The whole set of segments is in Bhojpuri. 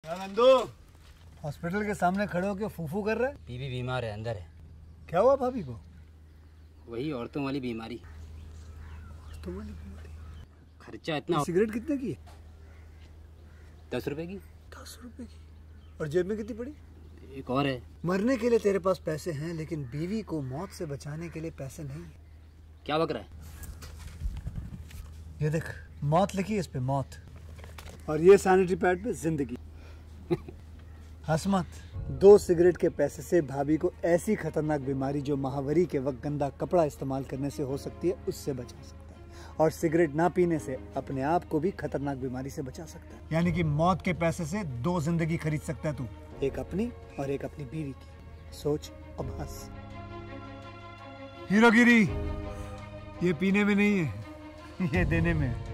नंदू हॉस्पिटल के सामने खड़े होकर फूफू कर रहे बीबी बीमार है अंदर है क्या हुआ भाभी को वही औरतों वाली बीमारी तुम्हारी खर्चा इतना सिगरेट कितने की है दस रुपए की दस रुपए की और जेब में कितनी पड़ी एक और है मरने के लिए तेरे पास पैसे हैं लेकिन बीवी को मौत से बचाने के लिए पैसे नहीं है क्या बक रहा है ये देख मौत लिखी है इस पे मौत और ये सैनिटरी पैड पे जिंदगी हंस मत दो सिगरेट के पैसे से भाभी को ऐसी खतरनाक बीमारी जो महावरी के वक्त गंदा कपड़ा इस्तेमाल करने से हो सकती है उससे बचा सकता है और सिगरेट ना पीने से अपने आप को भी खतरनाक बीमारी से बचा सकता है यानी कि मौत के पैसे से दो जिंदगी खरीद सकता है तू एक अपनी और एक अपनी बीवी की सोच अब हंस हीरोगिरी ये पीने में नहीं है ये देने में है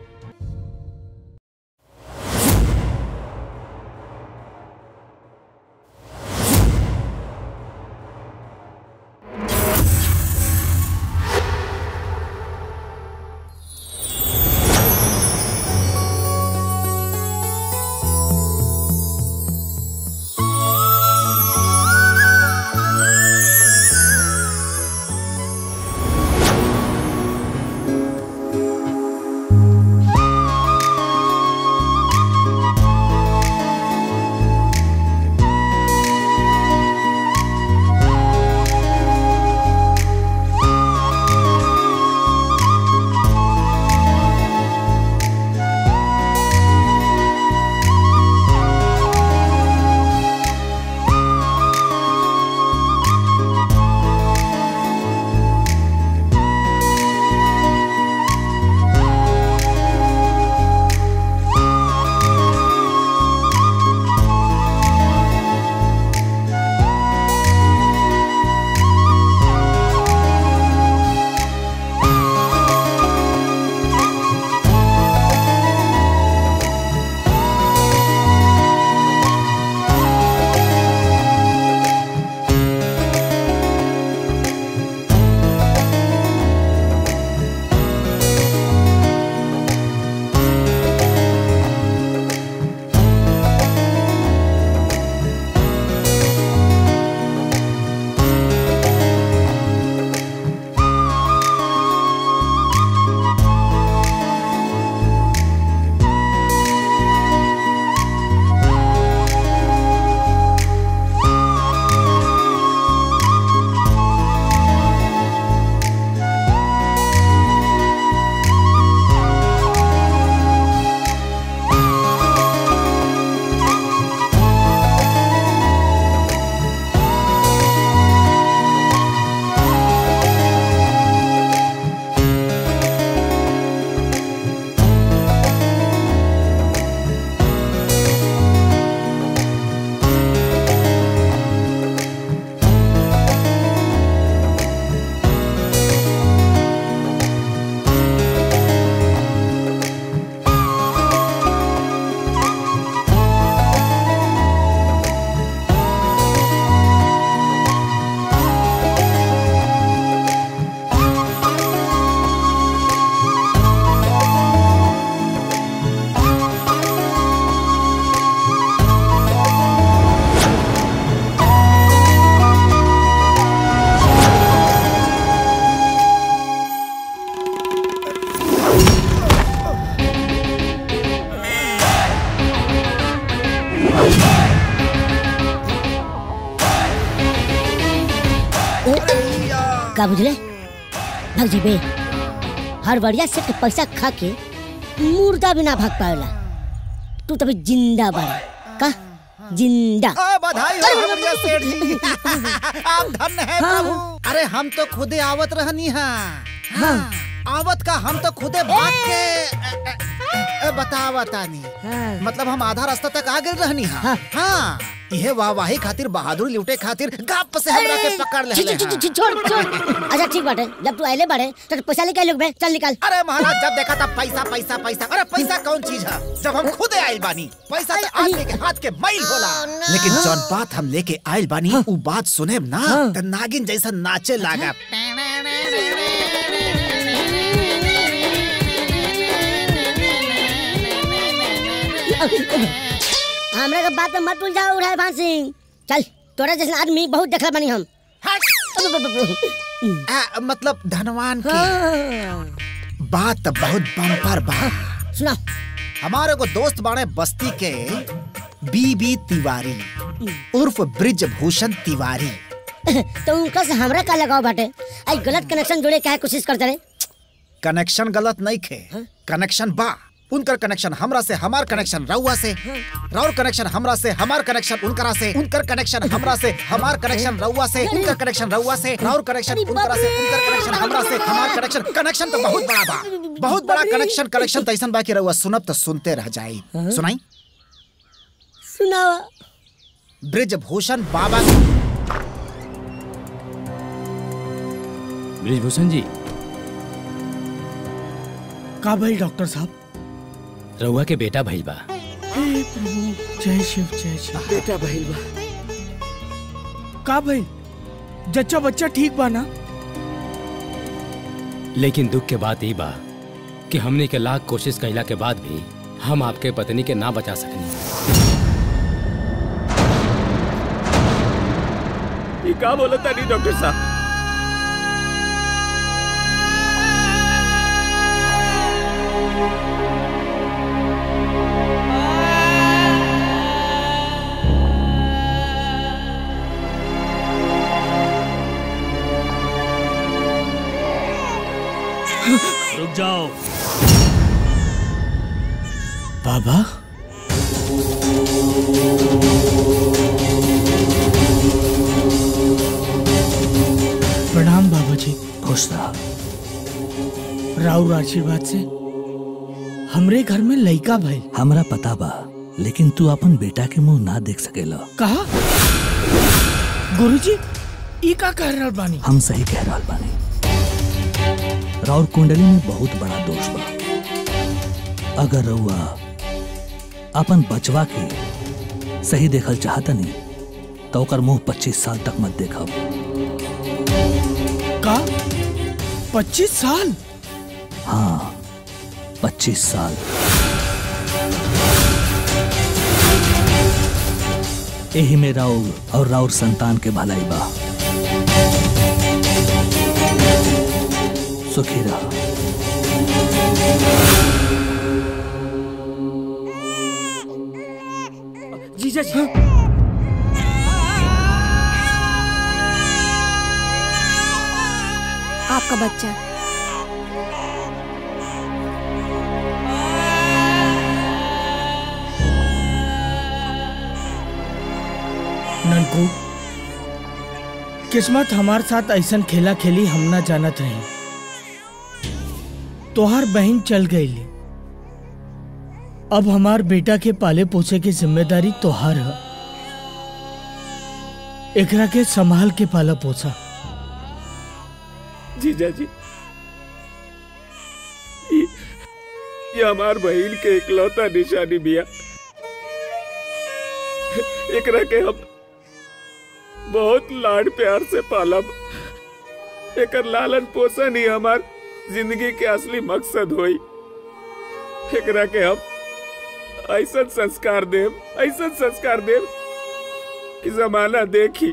का बुझले भाग जेबे हर बढ़िया से के पैसा खा के मुर्दा भी ना भाग पावेला तू तभी जिंदा बाड़ा का जिंदा आ, बधाई हो हमरिया सेठ जी आप धन्य है हाँ। प्रभु अरे हम तो खुदे आवत रहनी हाँ हाँ। आवत का हम तो खुदे भाग के अ, अ, अ, बतावतानी हाँ। मतलब हम आधा रास्ता तक आ गए रहनी हाँ हाँ। हाँ यह वाहवाही खातिर बहादुर लूटे खातिर गप से हमरा के पकड़ ले छी- छी- छी- छी- छोड़ छोड़ अच्छा ठीक बाटे जब तू आइले बाड़े तो पैसा लेके लोग बे चल निकाल अरे महाराज जब देखा था पैसा पैसा पैसा अरे पैसा कौन चीज है जब हम खुद आयल बानी पैसा तो अरे, आदमी के हाथ के मैल होला लेकिन जौन बात हम लेके आयल बानी उ बात सुने ना त नागिन जैसा नाचे लागा हमरा के बात में मत उलझाओ उड़ाए भान सिंह चल तोरा जैसे आदमी बहुत देखला बनी हम आ, मतलब धनवान के हाँ। बात बहुत बम्पर बा सुना हमारे को दोस्त बाणे बस्ती के बीबी तिवारी उर्फ ब्रिज भूषण तिवारी तो उनका से हमरा का लगाव बाटे आई गलत कनेक्शन जोड़े के कोशिश करते रहे कनेक्शन गलत नहीं खे कनेक्शन बा उनकर कनेक्शन हमरा से हमार कनेक्शन रउआ से राउर कनेक्शन हमरा से हमार कनेक्शन उनकरा से उनकर कनेक्शन हमरा से हमार कनेक्शन रउआ से उनकर कनेक्शन रउआ से राउर कनेक्शन उनकरा से उनकर कनेक्शन हमरा से हमार कनेक्शन कनेक्शन तो बहुत बड़ा बा बहुत बड़ा कनेक्शन कनेक्शन तो ऐसन बा कि रउआ सुनब तो सुनते रह जाई सुनाई सुनावा ब्रिज भूषण बाबा ब्रिजभूषण जी का भाई डॉक्टर साहब रउआ के बेटा भइल बा हे प्रभु जय शिव जय शिव बेटा भइल बा का भाई जच्चा बच्चा ठीक बा ना लेकिन दुख के बात ई बा कि हमने के लाख कोशिश कैला के बाद भी हम आपके पत्नी के ना बचा सकनी ये का बोला तानी डॉक्टर साहब रुक जाओ बाबा प्रणाम बाबा जी खुश रहा राउर आशीर्वाद से हमरे घर में लइका भइल हमरा पता बा लेकिन तू अपन बेटा के मुंह ना देख सकेला कहा गुरुजी ई का कह रहल बानी हम सही कह रहल बानी राउर कुंडली में बहुत बड़ा दोष बा अगर रउआ अपन बचवा के सही देखल चाहता नहीं तो ओकर मुंह पच्चीस साल तक मत देखब का पच्चीस साल हाँ पच्चीस साल एही में राउर और राउर संतान के भलाई बा सुखी रहा जीजा जी आपका बच्चा ननकू किस्मत हमार साथ ऐसन खेला खेली हम ना जानत रही तोहार बहन चल गई अब हमार बेटा के पाले पोसे की जिम्मेदारी तोहार है एकरा के संभाल के पाला पोसा जीजा जी ये, ये हमार बहन के इकलौता निशानी बिया एकरा के हम बहुत लाड प्यार से पालब एकर लालन पोषण ही हमार जिंदगी के असली मकसद होई एकरा के हम ऐसा संस्कार देव ऐसा संस्कार देव कि जमाना देखी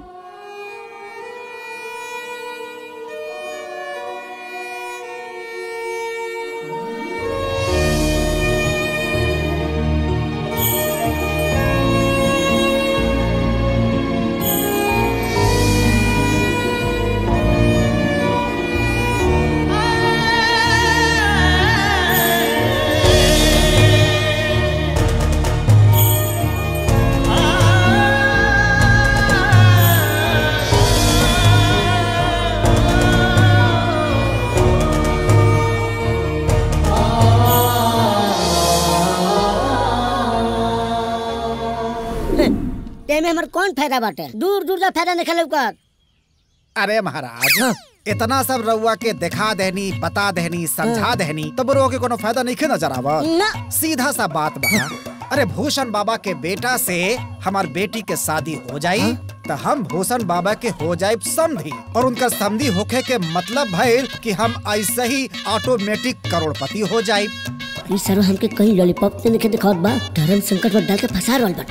ते में हमर कौन फायदा बाटे दूर दूर जा फायदा निकल कर अरे महाराज इतना सब रउआ के दिखा देनी बता देनी समझा देनी तब रउआ के कोनो फायदा नहीं नजर आवा ना सीधा सा बात बा अरे भूषण बाबा के बेटा से हमार बेटी के शादी हो जाई तो हम भूषण बाबा के हो जाए समधी और उनका समधी होखे के मतलब भइल कि हम ऐसे ही ऑटोमेटिक करोड़पति हो जाए ई सरो हमके कहीं लॉलीपॉप से निके दिखावत बा धर्म संकट में डाल के फंसा रहल बाटे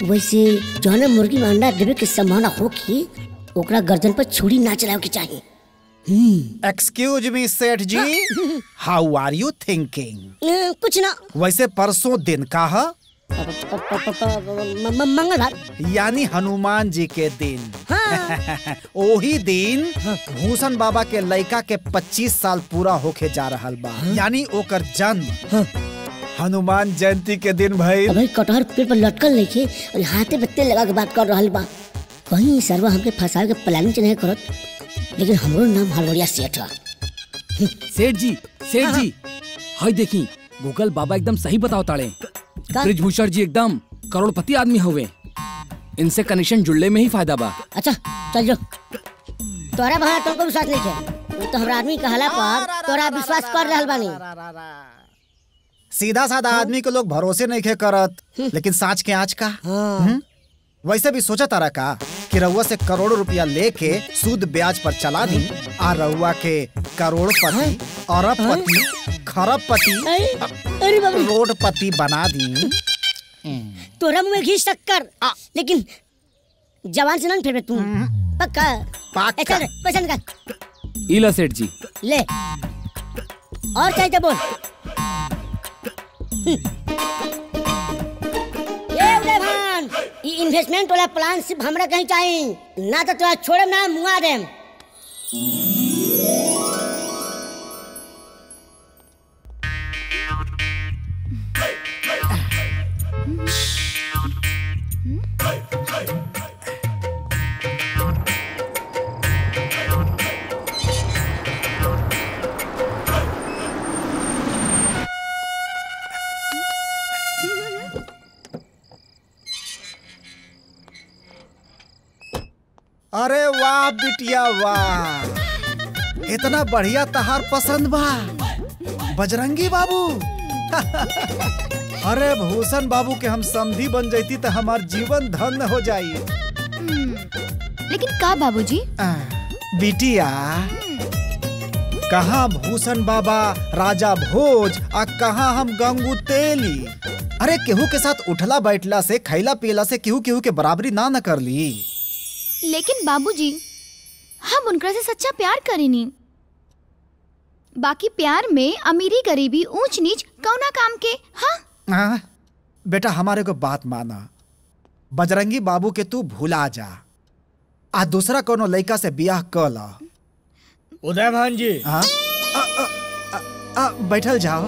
वैसे जौने मुर्गी में अंडा देवे के संभावना होगी ओकरा गर्दन पर छुरी ना चलावे के चाहिए एक्सक्यूज मी सेठ जी हाउ आर यू थिंकिंग अ, कुछ ना वैसे परसों दिन का है प- प- प- प- प- म- म- मंगलवार यानी हनुमान जी के दिन हाँ ओही दिन भूषण बाबा के लड़का के 25 साल पूरा होके जा रहल बा यानी ओकर जन्म हनुमान जयंती के दिन भइल अबे कटहर पेड़ पर लटकल नहीं थे और हाथे पे तेल लगा के बात कर रहल बा कहीं सरवा हमके फंसावे के प्लानिंग नहीं करत लेकिन हमरो नाम हलवड़िया सेठ है सेठ जी सेठ जी हाय देखी गूगल बाबा एकदम सही बताओ ताड़े का? ब्रिजभूषण जी एकदम करोड़पति आदमी हुए इनसे कनेक्शन जुड़ले में ही फायदा बा अच्छा चल जो तोरा भाई तुमको विश्वास नहीं है वो तो हमरा आदमी कहला पर तोरा विश्वास कर रहल बानी सीधा साधा आदमी को लोग भरोसे नहीं खे करत लेकिन साँच के आँच का हम्म? वैसे भी सोचा तारा का कि रउआ से करोड़ों रुपया लेके सूद ब्याज पर चला दी आ रउआ के करोड़पति अरबपति खरबपति अरे अरे बाबू रोडपति बना दी तोरा मुंह में घी शक्कर लेकिन जवान से ना फिर तू पक्का पक्का। ए, चल रे, पैसा निकाल इला सेठ जी ले और चाहिए तो बोल हम्म। ये उदय भान ई इन्वेस्टमेंट वाला प्लान सिर्फ हमरा कहीं चाहिए ना तो तोरा छोड़म ना मुआ देम अरे वाह बिटिया वाह इतना बढ़िया तहार पसंद बा बजरंगी बाबू अरे भूषण बाबू के हम समधी बन जैती तो हमार जीवन धन्य हो जाई लेकिन का बाबूजी आ, बिटिया कहाँ भूषण बाबा राजा भोज आ कहाँ हम गंगू तेली अरे केहू के साथ उठला बैठला से खैला पियला से केहू केहू के बराबरी ना न कर ली लेकिन बाबूजी हम उनकरा से सच्चा प्यार करेनी बाकी प्यार में अमीरी गरीबी ऊंच नीच कौना काम के हाँ हाँ, बेटा हमारे को बात माना बजरंगी बाबू के तू भूला जा आ दूसरा कोनो लड़का से बियाह कर ला उदय भान जी हाँ? आ, आ, आ, आ, बैठल जाओ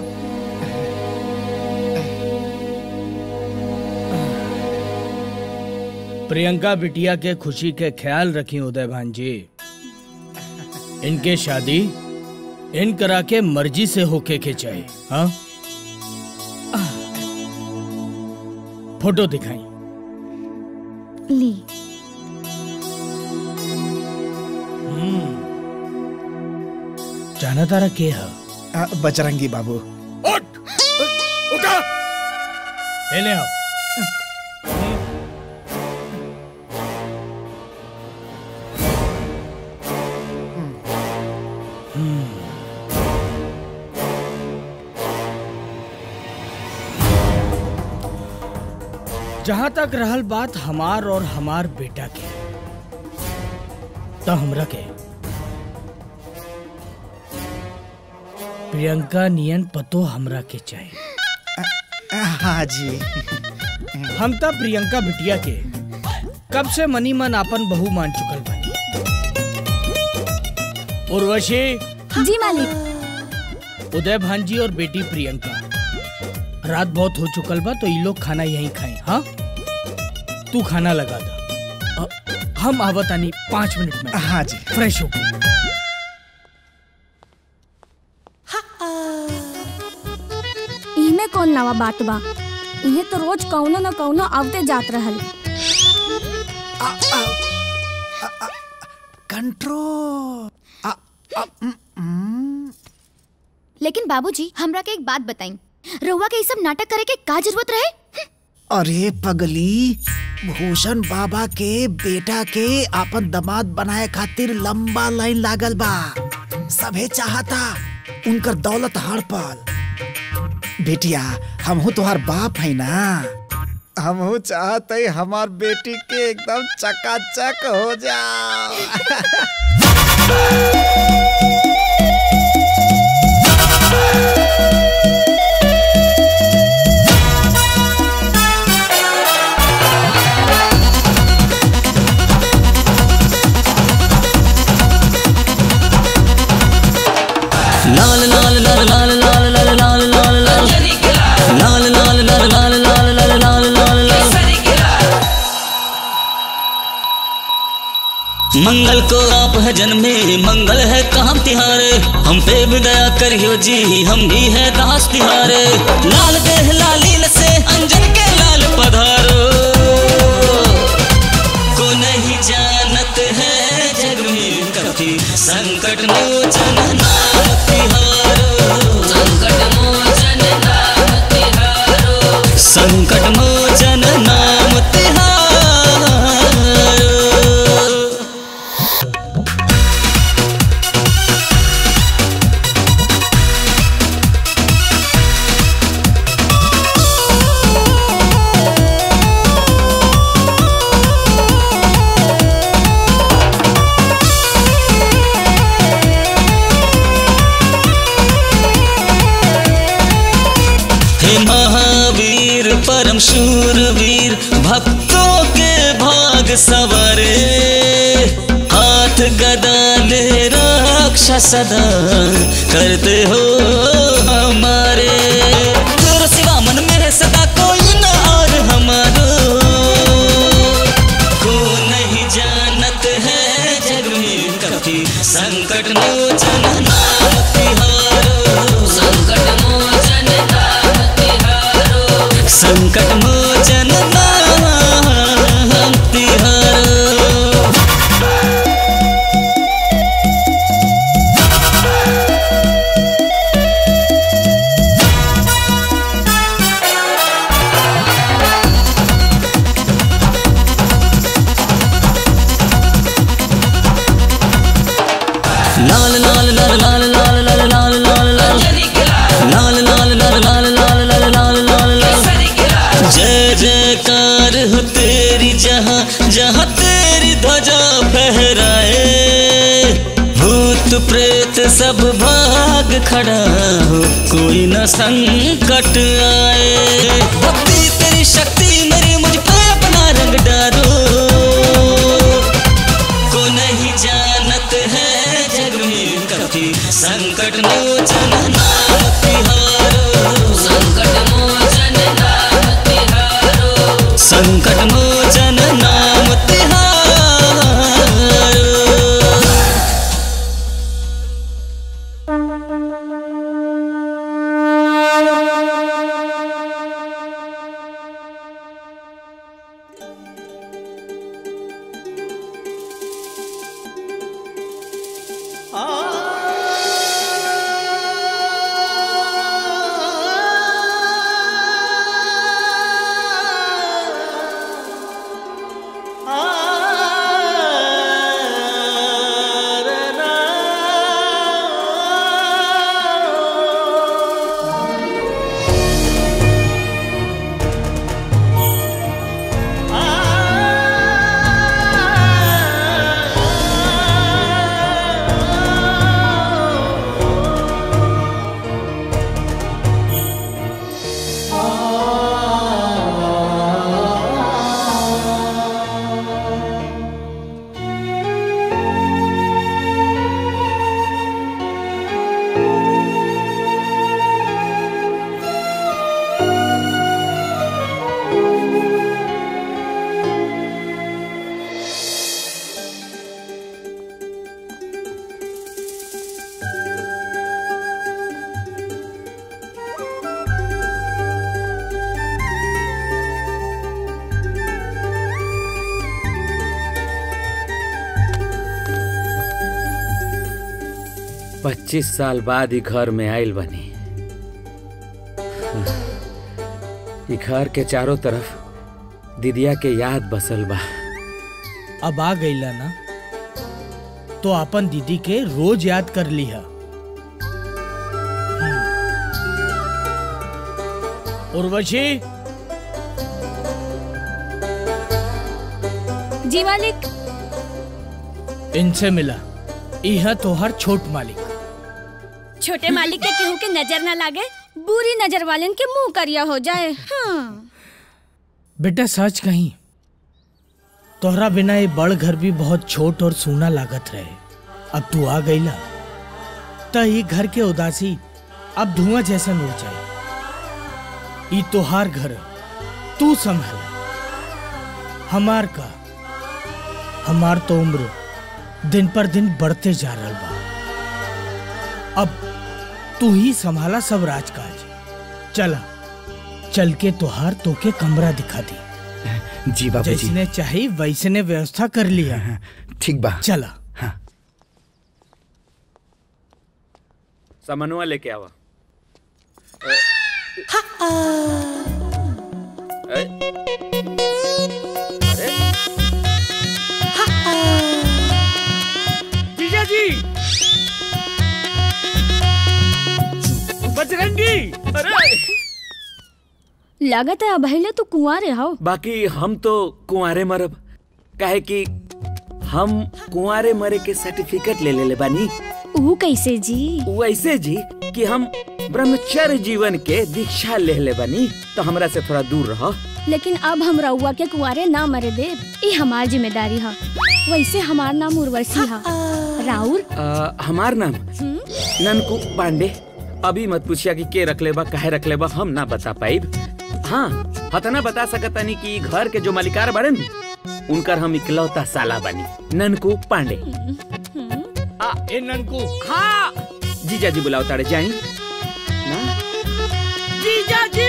प्रियंका बिटिया के खुशी के ख्याल रखी उदय भान जी इनके शादी इन करा के मर्जी से होके के चाहिए हाँ फोटो दिखाई ली जाना तारा के है आ, बजरंगी बाबू उठ उठा ले ले आओ जहां तक रहल बात हमार और हमार बेटा के तो हमरा के प्रियंका नियन पतो हमरा के चाहिए हाँ जी हम त प्रियंका बिटिया के कब से मनी मन आपन बहू मान चुकल बानी उर्वशी जी मालिक उदय भांजी और बेटी प्रियंका रात बहुत हो चुकल बा तो ये लोग खाना यहीं खाए हाँ तू खाना लगा दा अ, हम आवत आनी पाँच मिनट में हाँ जी फ्रेश हो गई इमे कौन नवा बात बा इहे तो रोज कौनो न कौनो आवते जात रहल कंट्रोल लेकिन बाबूजी हमरा के एक बात बताई रउआ के ये सब नाटक करे के का जरूरत रहे अरे पगली भूषण बाबा के बेटा के आपन दामाद बनाए खातिर लंबा लाइन लागल बा सभे चाहता उनकर दौलत हड़पल बेटिया हमहू तोहार बाप है ना हम चाहते हमार बेटी के एकदम चकाचक हो जाओ लाल लाल लाल लाल लाल लाल लाल लाल लाल लाल लाल लाल लाल लाल लाल लाल लाल लाल मंगल को आप है जन्मे मंगल है काम तिहारे हम पे भी दया करियो जी हम भी है दास तिहारे लाल देह लालील से अंजन के लाल पधारो को नहीं जानत है जग में कभी संकट मोचन नाम तिहारो संकट मोचन नाम तिहारो संकट मोचन नाम तिहारो हे महावीर परम शूरवीर भक्तों के भाग सवरे हाथ गदा ले रक्षा सदा करते हो हमारे तेरे सिवा मन में सदा कोई न और हमारो को नहीं जानत है जग में कभी संकट मोचन नाम तिहारो संकट मोचन नाम तिहारो संकट मोचन नाम तिहारो लाल लाल लाल लाल लाल लाल लाल लाल लाल लाल लाल लाल लाल लाल लाल लाल लाल लाल जय जयकार हो तेरी जहाँ जहाँ तेरी ध्वजा फहराए भूत प्रेत सब भाग खड़ा हो कोई न संकट आए भक्ति तेरी शक्ति मेरी मुझ पे अपना रंग डालो को नहीं जानत है जग में कभी संकट मोचन नाम तिहारो संकट मोचन नाम तिहारो संकट मोचन नाम तिहारो पच्चीस साल बाद ही घर में आयल बनी ई घर के चारों तरफ दीदिया के याद बसल बा अब आ गईला ना तो अपन दीदी के रोज याद कर लिहा उर्वशी जी मालिक इनसे मिला यह तोहर छोट मालिक छोटे मालिक के केहू के नजर ना लागे बुरी नजर वाले के मुंह करिया हो जाए हाँ। बेटा सच कहीं तोहरा बिना ये बड़ घर भी बहुत छोट और सूना लागत रहे अब तू आ गईला त ये घर के उदासी अब धुआं जैसा उड़ जाए ई तोहार घर तू संभाल हमार का हमार तो उम्र दिन पर दिन बढ़ते जा रहा बा अब तू ही संभाला सब राजकाज चला चल के तोहार तोके कमरा दिखा दी जी बाबू जी जैसने चाहे वैसने व्यवस्था कर लिया ठीक बा चला सामानुआ लेके आवा ए, अरे जीजा जी बजरंगी अरे लागत है अब पहले तो कुंवारे हो बाकी हम तो कुंवारे मरब काहे कि हम कुंवारे मरे के सर्टिफिकेट ले ले बानी ऊ कैसे जी वैसे जी कि हम ब्रह्मचर्य जीवन के दीक्षा ले ले बानी तो हमरा से थोड़ा दूर रहो लेकिन अब हम रउआ के कुंवारे ना मरे दे ये हमार जिम्मेदारी है वैसे हमार नाम उर्वशी है राउर आ, हमार नाम ननकू पांडे अभी मत पूछिया कि के रख लेबा काहे रख लेबा हम ना बता पाइब हाँ हतना बता सकतानी कि घर के जो मालिकार बड़े उनकर हम इकलौता साला बनी ननकू पांडे आ, ए ननकू हाँ जीजा जी बुलाओ तारे जाई ना जीजा जी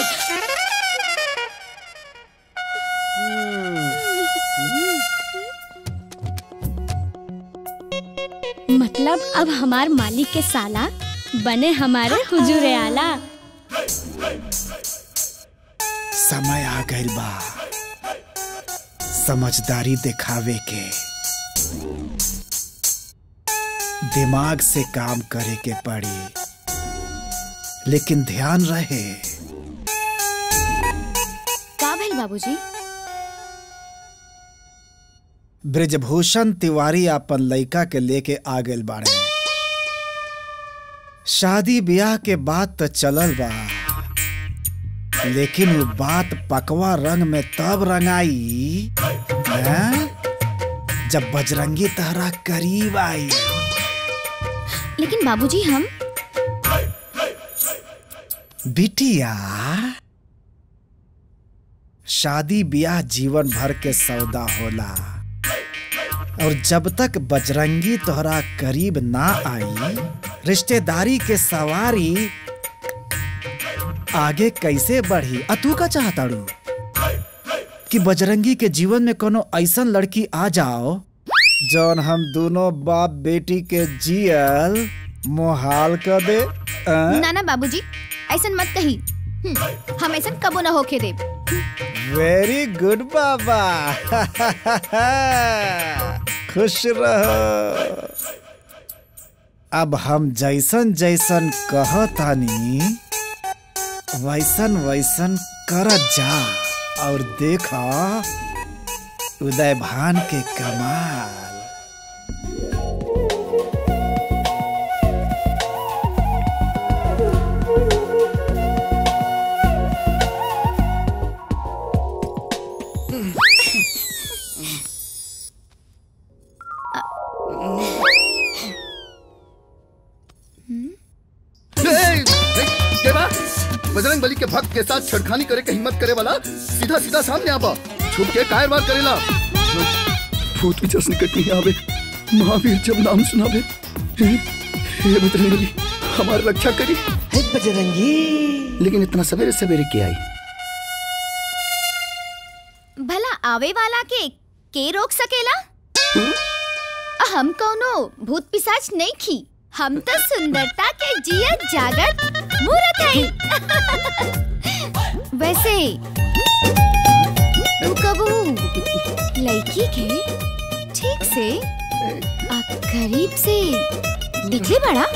मतलब अब हमार मालिक के साला बने हमारे हुजूर आला समय आ गइल बा समझदारी दिखावे के दिमाग से काम करे के पड़ी लेकिन ध्यान रहे का भेल बाबूजी ब्रिजभूषण तिवारी अपन लइका के लेके आ गइल बाड़े शादी ब्याह के बात तो चलल बा लेकिन वो बात पकवा रंग में तब रंगाई हैं? जब बजरंगी तहरा करीब आई लेकिन बाबूजी हम बिटिया शादी ब्याह जीवन भर के सौदा होला और जब तक बजरंगी तोहरा करीब ना आई रिश्तेदारी के सवारी आगे कैसे बढ़ी आ तू का चाहताड़ू कि बजरंगी के जीवन में कोनो ऐसन लड़की आ जाओ जौन हम दोनों बाप बेटी के जियल मोहाल कर दे आ? ना ना बाबूजी ऐसन मत कही हम्म, हम ऐसन कबो ना होके देब वेरी गुड बाबा खुश रहो अब हम जैसन जैसन कहतानी वैसन वैसन कर जा और देखा उदय भान के कमाल देवा बजरंग बली के भक्त के साथ छड़खानी करे के हिम्मत करे वाला सीधा सीधा सामने आबा छुप के कायर वार करेला भूत पिचस निकट नहीं आवे महावीर जब नाम सुनावे हे हे बजरंग बली हमारी रक्षा करी हे बजरंगी लेकिन इतना सवेरे सवेरे क्या आई भला आवे वाला के के रोक सकेला हम कौनो भूत पिशाच नहीं खी हम तो सुंदरता के जियत जागत मूरत है वैसे तू कबू लड़की के ठीक से आ, करीब से दिखले बड़ा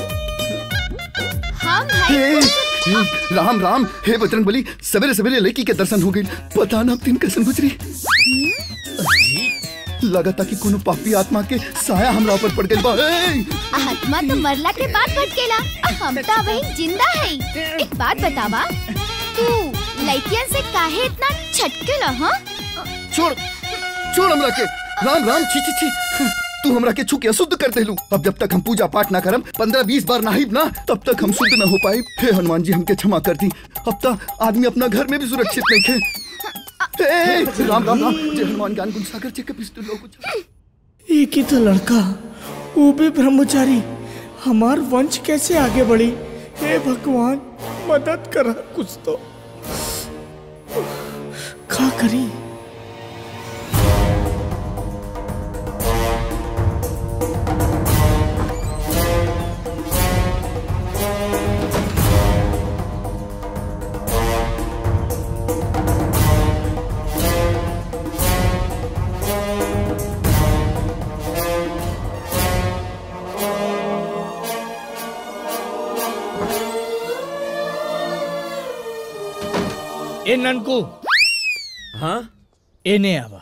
हम हे, है हे, राम राम हे बजरंग बली सवेरे सवेरे लड़की के दर्शन हो गई पता ना अब दिन कैसे गुजरी लगता कि कोनो पापी आत्मा के साया हमरा ऊपर पड़ गइल बा ए! आत्मा तो मरला के बाद भटकेला आ हम तो वही जिंदा है एक बात बतावा तू लड़कियन से काहे इतना छटकेला हाँ छोड़ छोड़ हमरा के राम राम छी छी छी तू हमरा के छू के अशुद्ध कर देलू अब जब तक हम पूजा पाठ ना करम पंद्रह बीस बार नहाइब ना तब तक हम शुद्ध न हो पाए हे हनुमान जी हमके क्षमा कर दी अब तक आदमी अपना घर में भी सुरक्षित नहीं खे ए, राम राम राम जय हनुमान ज्ञान गुण सागर जी के पिस्तौल लोग एक ही तो लड़का वो भी ब्रह्मचारी हमार वंश कैसे आगे बढ़ी हे भगवान मदद करा कुछ तो का करी ए ननकू हाँ एने आवा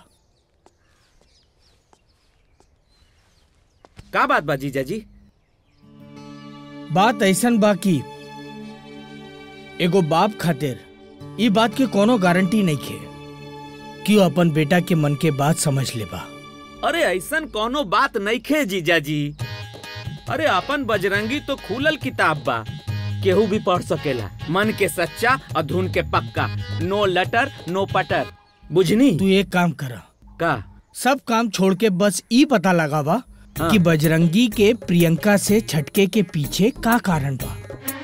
का बात बा जीजा जी बात ऐसन बा कि एगो बाप खातिर ई बात के कोनो गारंटी नहीं खे कि वो अपन बेटा के मन के बात समझ लेबा अरे ऐसन कोनो बात नहीं खे जीजा जी अरे अपन बजरंगी तो खुलल किताब बा केहू भी पढ़ सकेला मन के सच्चा और धुन के पक्का नो लटर नो पटर बुझनी तू एक काम करा का सब काम छोड़ के बस ई पता लगावा कि बजरंगी के प्रियंका से छटके के पीछे का कारण बा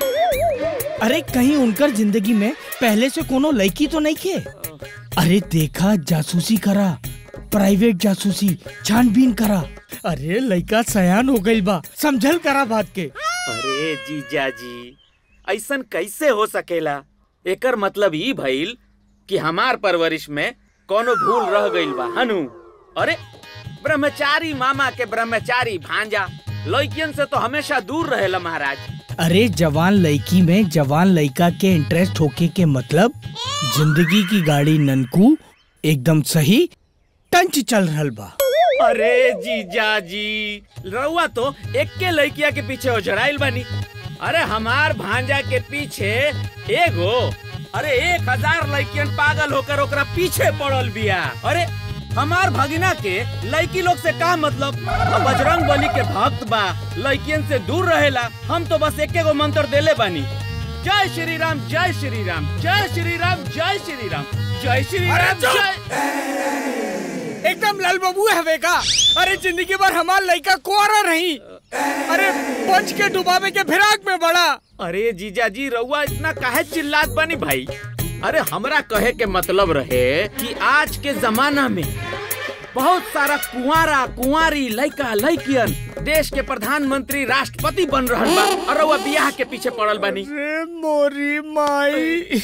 अरे कहीं उनकर जिंदगी में पहले से कोनो लड़की तो नहीं खे अरे देखा जासूसी करा प्राइवेट जासूसी छानबीन करा अरे लड़का सयान हो गई बा समझल करा बात के अरे जीजा जी ऐसन कैसे हो सकेला एकर मतलब ई भइल कि हमार परवरिश में कोनो भूल रह गइल बा हनु अरे ब्रह्मचारी मामा के ब्रह्मचारी भांजा लड़कियन से तो हमेशा दूर रहेला महाराज अरे जवान लड़की में जवान लड़का के इंटरेस्ट होके के मतलब जिंदगी की गाड़ी ननकू एकदम सही टंच चल रहल बा अरे जीजा जी रउआ तो एक के लड़किया के पीछे ओझराइल बानी अरे हमार भांजा के पीछे एगो अरे एक हजार लड़कियन पागल होकर ओकरा पीछे पड़ल बिया अरे हमार भगिना के लड़की लोग से का मतलब अब बजरंग बली के भक्त बा लड़कियन से दूर रहेला हम तो बस एक गो मंत्र देले बानी जय श्री राम जय श्री राम जय श्री राम जय श्री राम जय श्री राम जय एकदम लाल बाबू हवे का अरे जिंदगी भर हमार लड़का कुआरा रही अरे पंच के डुबावे के फिराक में बड़ा अरे जीजा जी रउआ इतना काहे चिल्लात बानी भाई अरे हमरा कहे के मतलब रहे कि आज के जमाना में बहुत सारा कुंवारा कुंवारी लड़का लड़कियन देश के प्रधानमंत्री राष्ट्रपति बन रहल बा और रउआ बियाह के पीछे पड़ल बानी अरे मोरी माई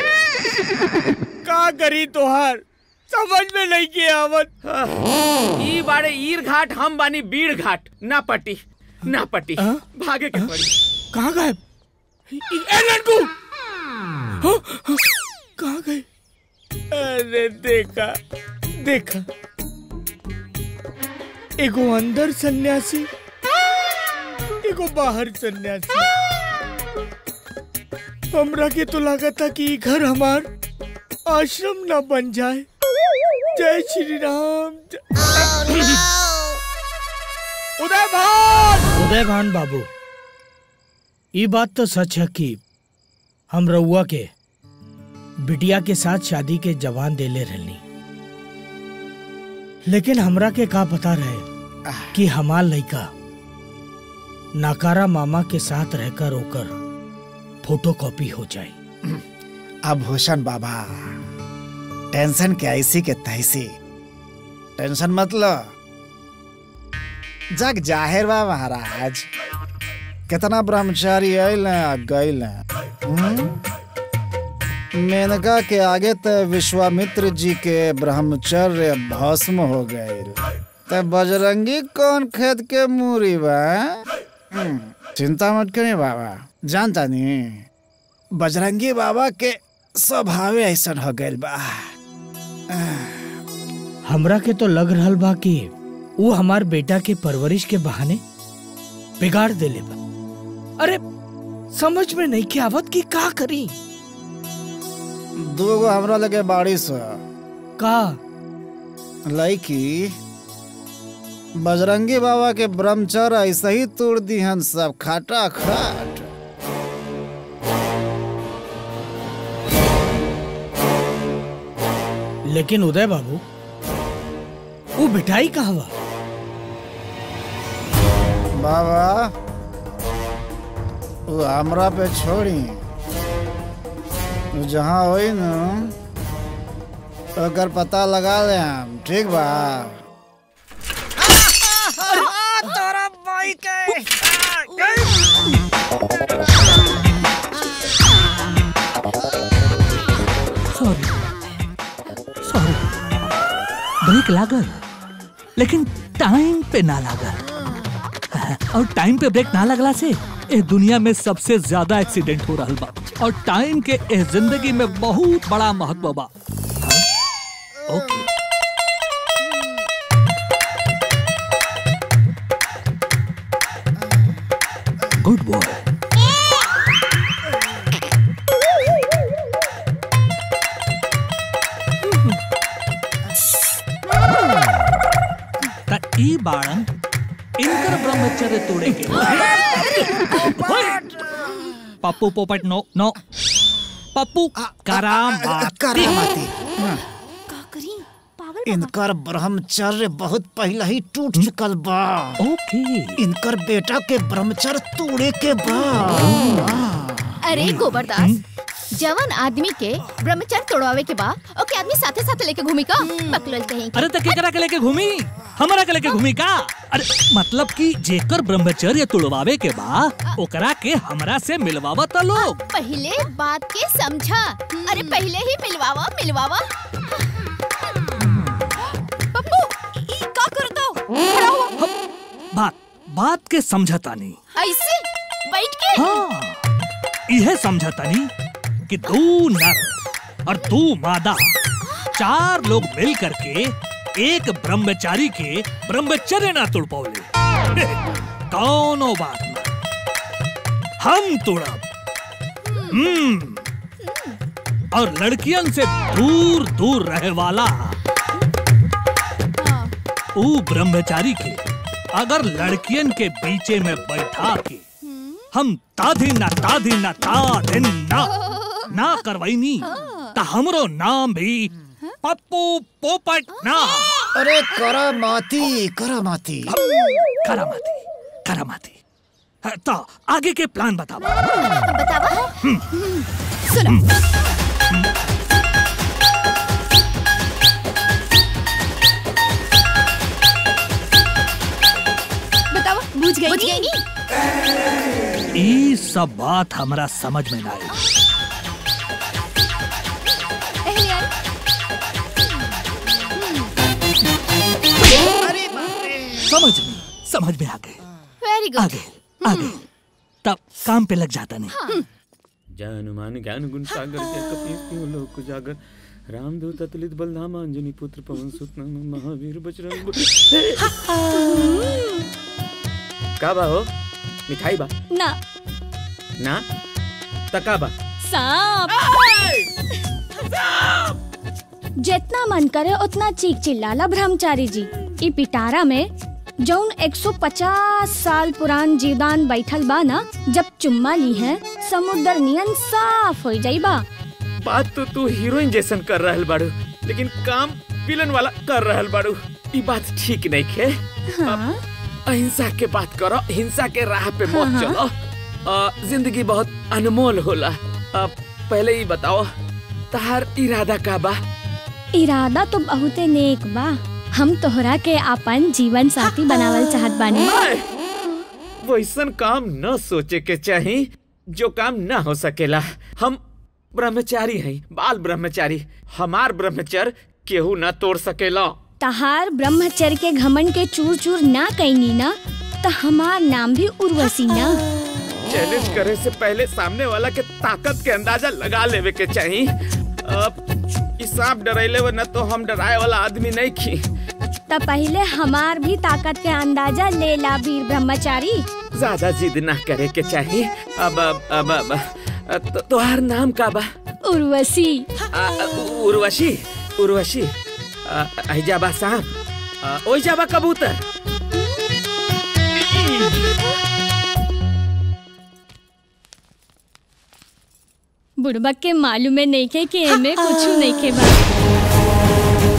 का करी तोहार समझ में नहीं के आवत ई बाड़े ईर घाट हम बानी बीड़ घाट ना पटी ना पटी भागे के पड़ी कहाँ गए ए लड़कू हाँ, हाँ, कहाँ गए अरे देखा देखा एगो अंदर सन्यासी एगो बाहर सन्यासी हमरा के तो लागत था कि ई घर हमार आश्रम ना बन जाए जय श्री राम उदय भान उदय भान बाबू ये बात तो सच है कि हम रउआ के बिटिया के साथ शादी के जवान देले रहनी लेकिन हमरा के का पता रहे कि हमार लड़का नाकारा मामा के साथ रहकर होकर फोटो कॉपी हो जाए अब भूषण बाबा टेंशन के ऐसी के तैसी टेंशन मत लो जग जाहिर बा महाराज कितना ब्रह्मचारी आयल गईल मेनका के आगे त विश्वामित्र जी के ब्रह्मचर्य भस्म हो गए त बजरंगी कौन खेत के मूरी बा हम्म, चिंता मत करी बाबा जानता नहीं बजरंगी बाबा के स्वभाव ऐसा हो गए बा हमरा के तो लग रहल बा कि वो हमार बेटा के परवरिश के बहाने बिगाड़ देले बा अरे समझ में नहीं के आवत कि का करी दूगो हमरा लगे बाड़ी से का लड़की बजरंगी बाबा के ब्रह्मचर्य ऐसे ही तोड़ दिहन सब खाटा खाट लेकिन उदय बाबू वो बिठाई कहाँ बा बाबा वो हमरा पे छोड़ी वो जहाँ होई न ओकर पता लगा ले हम ठीक बा तोरा भाई के सॉरी सॉरी ब्रेक लागल लेकिन टाइम पे ना लागल और टाइम पे ब्रेक ना लगला से ए दुनिया में सबसे ज्यादा एक्सीडेंट हो रहा बा और टाइम के ए जिंदगी में बहुत बड़ा महत्व बा हाँ? ओके गुड बॉय त ई बाड़न इनकर ब्रह्मचर्य तोड़े के पप्पू पोपट नो नो पप्पू करामाती करामाती इनकर ब्रह्मचर्य बहुत पहले ही टूट चुकल बा ओके इनकर बेटा के ब्रह्मचर्य तोड़े के बा अरे गोबरदास जवन आदमी के ब्रह्मचर्य तोड़वावे के बा ओके आदमी साथे साथे लेके घूमी का बकलोल कहीं अरे त केकरा के लेके घूमी हमरा के लेके घूमी का अरे मतलब कि जेकर ब्रह्मचर्य तुड़वावे के बा ओकरा के हमरा से मिलवावा त लोग पहले बात के समझा अरे पहले ही मिलवावा मिलवावा पप्पू ई का करतो खड़ा हुआ बात बात के समझता नहीं ऐसे बैठ के हाँ इहे समझता नहीं कि दो नर और दो मादा चार लोग मिल करके एक ब्रह्मचारी के ब्रह्मचर्य ना तोड़ पाओले कौनो बात ना हम तोड़ब हम्म और लड़कियन से दूर दूर रहे वाला ऊ ब्रह्मचारी के अगर लड़कियन के बीचे में बैठा के हम ताधी ना ताधी ना ताधिन ना ना करवाईनी ता हमरो नाम भी पप्पू पोपट ना अरे करामाती करामाती करामाती करामाती हाँ, तो आगे के प्लान बताओ बतावा सुनो बतावा बुझ गई बुझ गई नी ई सब बात हमरा समझ में ना आई पहले आई समझ में समझ में आ गए वेरी गुड आगे आगे तब काम पे लग जाता नहीं जय हनुमान ज्ञान गुण सागर जय कपीस तिहु लोक उजागर रामदूत अतुलित बलधामा अंजनी पुत्र पवन सुत नंदन महावीर बजरंग बली। का बा हो मिठाई बा ना ना तका बा सांप जितना मन करे उतना चीख चिल्लाला ब्रह्मचारी जी ई पिटारा में जौन 150 साल पुरान जीवदान बैठल बा ना जब चुम्मा ली है समुद्र नियन साफ हो जाई बा बात तो तू हीरोइन जैसन कर रहल बाड़ू लेकिन काम विलन वाला कर रहल बाड़ू ई बात ठीक नहीं खे हाँ? अहिंसा के बात करो हिंसा के राह पे हाँ, मत हाँ। चलो अ, जिंदगी बहुत अनमोल होला अ, पहले ही बताओ तहार इरादा का बा इरादा तो बहुते नेक बा हम तोहरा के अपन जीवन साथी बनावल चाहत बानी वैसन काम न सोचे के चाही जो काम न हो सकेला हम ब्रह्मचारी हैं बाल ब्रह्मचारी हमार ब्रह्मचर्य केहू न तोड़ सकेला तहार ब्रह्मचर्य के घमंड के चूर चूर ना कैनी ना तो हमार नाम भी उर्वशी ना चैलेंज करे से पहले सामने वाला के ताकत के अंदाजा लगा लेवे के चाही अब ई सांप डरैले वो न तो हम डराए वाला आदमी नहीं खी त पहले हमार भी ताकत के अंदाजा ले ला वीर ब्रह्मचारी ज्यादा जिद ना करे के चाहिए अब अब अब, अब तो, तोहार नाम का बा उर्वशी आ, उ- उर्वशी उर्वशी आ, अहिजाबा सांप आ, ओहिजाबा कबूतर बुढ़बक के मालूम है नहीं के कि एमे कुछ नहीं के बा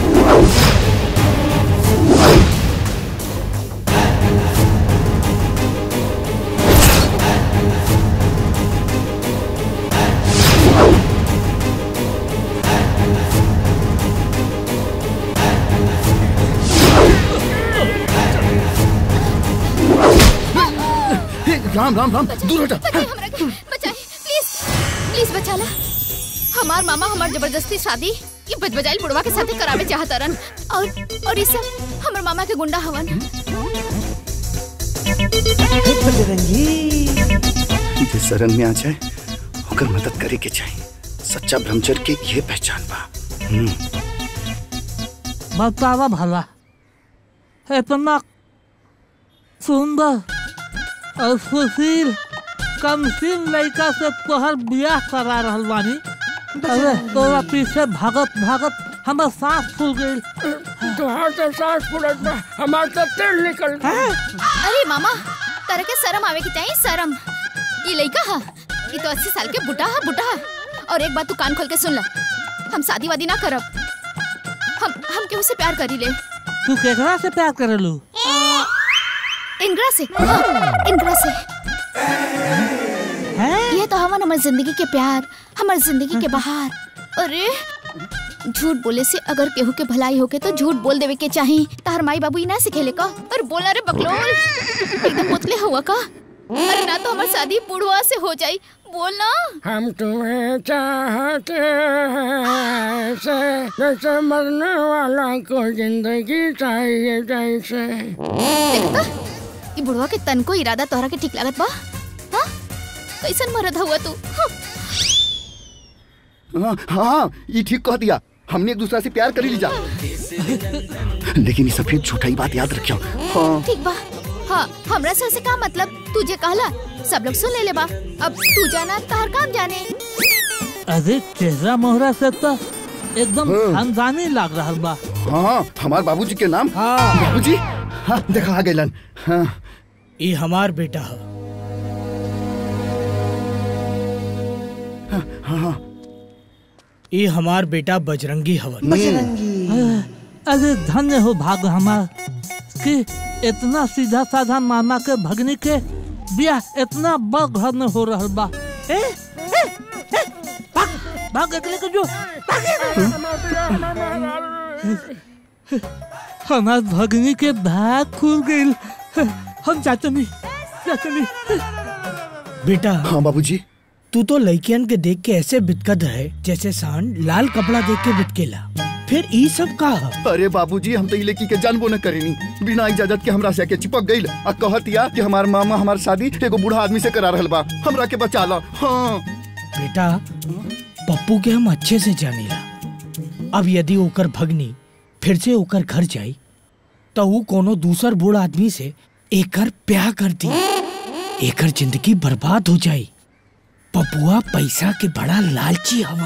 हे, राम राम राम दूर हटा बचाए हमरा के बचाए प्लीज प्लीज बचा ला हमार मामा हमार जबरदस्ती शादी ये बजबजाइल बुढ़वा के साथे करावे चाहतरन और और ये सब हमर मामा के गुंडा हवन जे शरण में आ जाए होकर मदद करे के चाहिए सच्चा ब्रह्मचर्य के ये पहचान बा हम्म, बतावा भला इतना सुंदर और सुशील कमसीन लड़का से तोहर बियाह करा रहल बानी अरे तोरा पीछे भागत भागत हमर सांस फूल गई तुहार तो सांस फूलत बा हमार तो तेल निकल अरे मामा तरह के शर्म आवे की चाहिए शर्म ये लइका हा ये तो अस्सी साल के बुढ़ा हा बुढ़ा हा। और एक बात तू कान खोल के सुन ला हम शादी वादी ना करब हम हम केहू से प्यार करी ले तू केकरा से प्यार करेलू इंदिरा से हाँ, इंदिरा से ये तो हवन हमार जिंदगी के प्यार हमार जिंदगी के बहार अरे झूठ बोले से अगर केहू के भलाई होके तो झूठ बोल देवे के चाही तार माई बाबू ही ना सिखेले का और बोला रे बकलोल एकदम मुतले हुआ का अरे ना तो हमार शादी बुढ़वा से हो जाई बोल ना हम तुम्हें चाहते हैं ऐसे जैसे मरने वाला को जिंदगी चाहिए जैसे देखता ये बुढ़वा के तन को इरादा तोहरा के ठीक लागत बा हाँ कैसन मरद हुआ तू हाँ। हाँ हाँ ये ठीक कह दिया हमने एक दूसरा से प्यार कर ही लिया लेकिन ये सफेद झूठा ही बात याद रखियो हाँ ठीक बा हाँ हमरा से उसे का मतलब तुझे कहला सब लोग सुन ले ले बा अब तू जाना तार काम जाने अरे चेहरा मोहरा से तो एकदम खानदानी लाग रहा बा हाँ हमारे बाबूजी के नाम हाँ बाबूजी हाँ देखा आ गए हाँ ये हमार बेटा है हाँ हाँ ये हमार बेटा बजरंगी हवन अरे धन्य हो भाग हमार कि इतना सीधा साधा मामा के भगनी के बियाह इतना बड़ घर में हो रहा बा ए, ए, ए, भाग भाग एकले के जो हमार भगनी के भाग खुल गई हम जाते नहीं जाते नहीं बेटा हाँ बाबूजी तू तो लड़कियन के देख के ऐसे बितकत रहे जैसे सांड लाल कपड़ा देख के बितकेला फिर ई सब का है? अरे बाबूजी हम तो ये लड़की के जानबो न करेनी बिना इजाजत के हमरा से के चिपक गई आ कहतिया कि हमार मामा हमार शादी एगो बूढ़ा आदमी से करा रहल बा हमरा के बचा ला हाँ बेटा पप्पू के हम अच्छे से जानीला अब यदि ओकर भगनी फिर से ओकर घर जाई तो वो कोनो दूसर बूढ़ आदमी से एकर प्यार कर दी एकर जिंदगी बर्बाद हो जाई पपुआ पैसा के बड़ा लालची हवन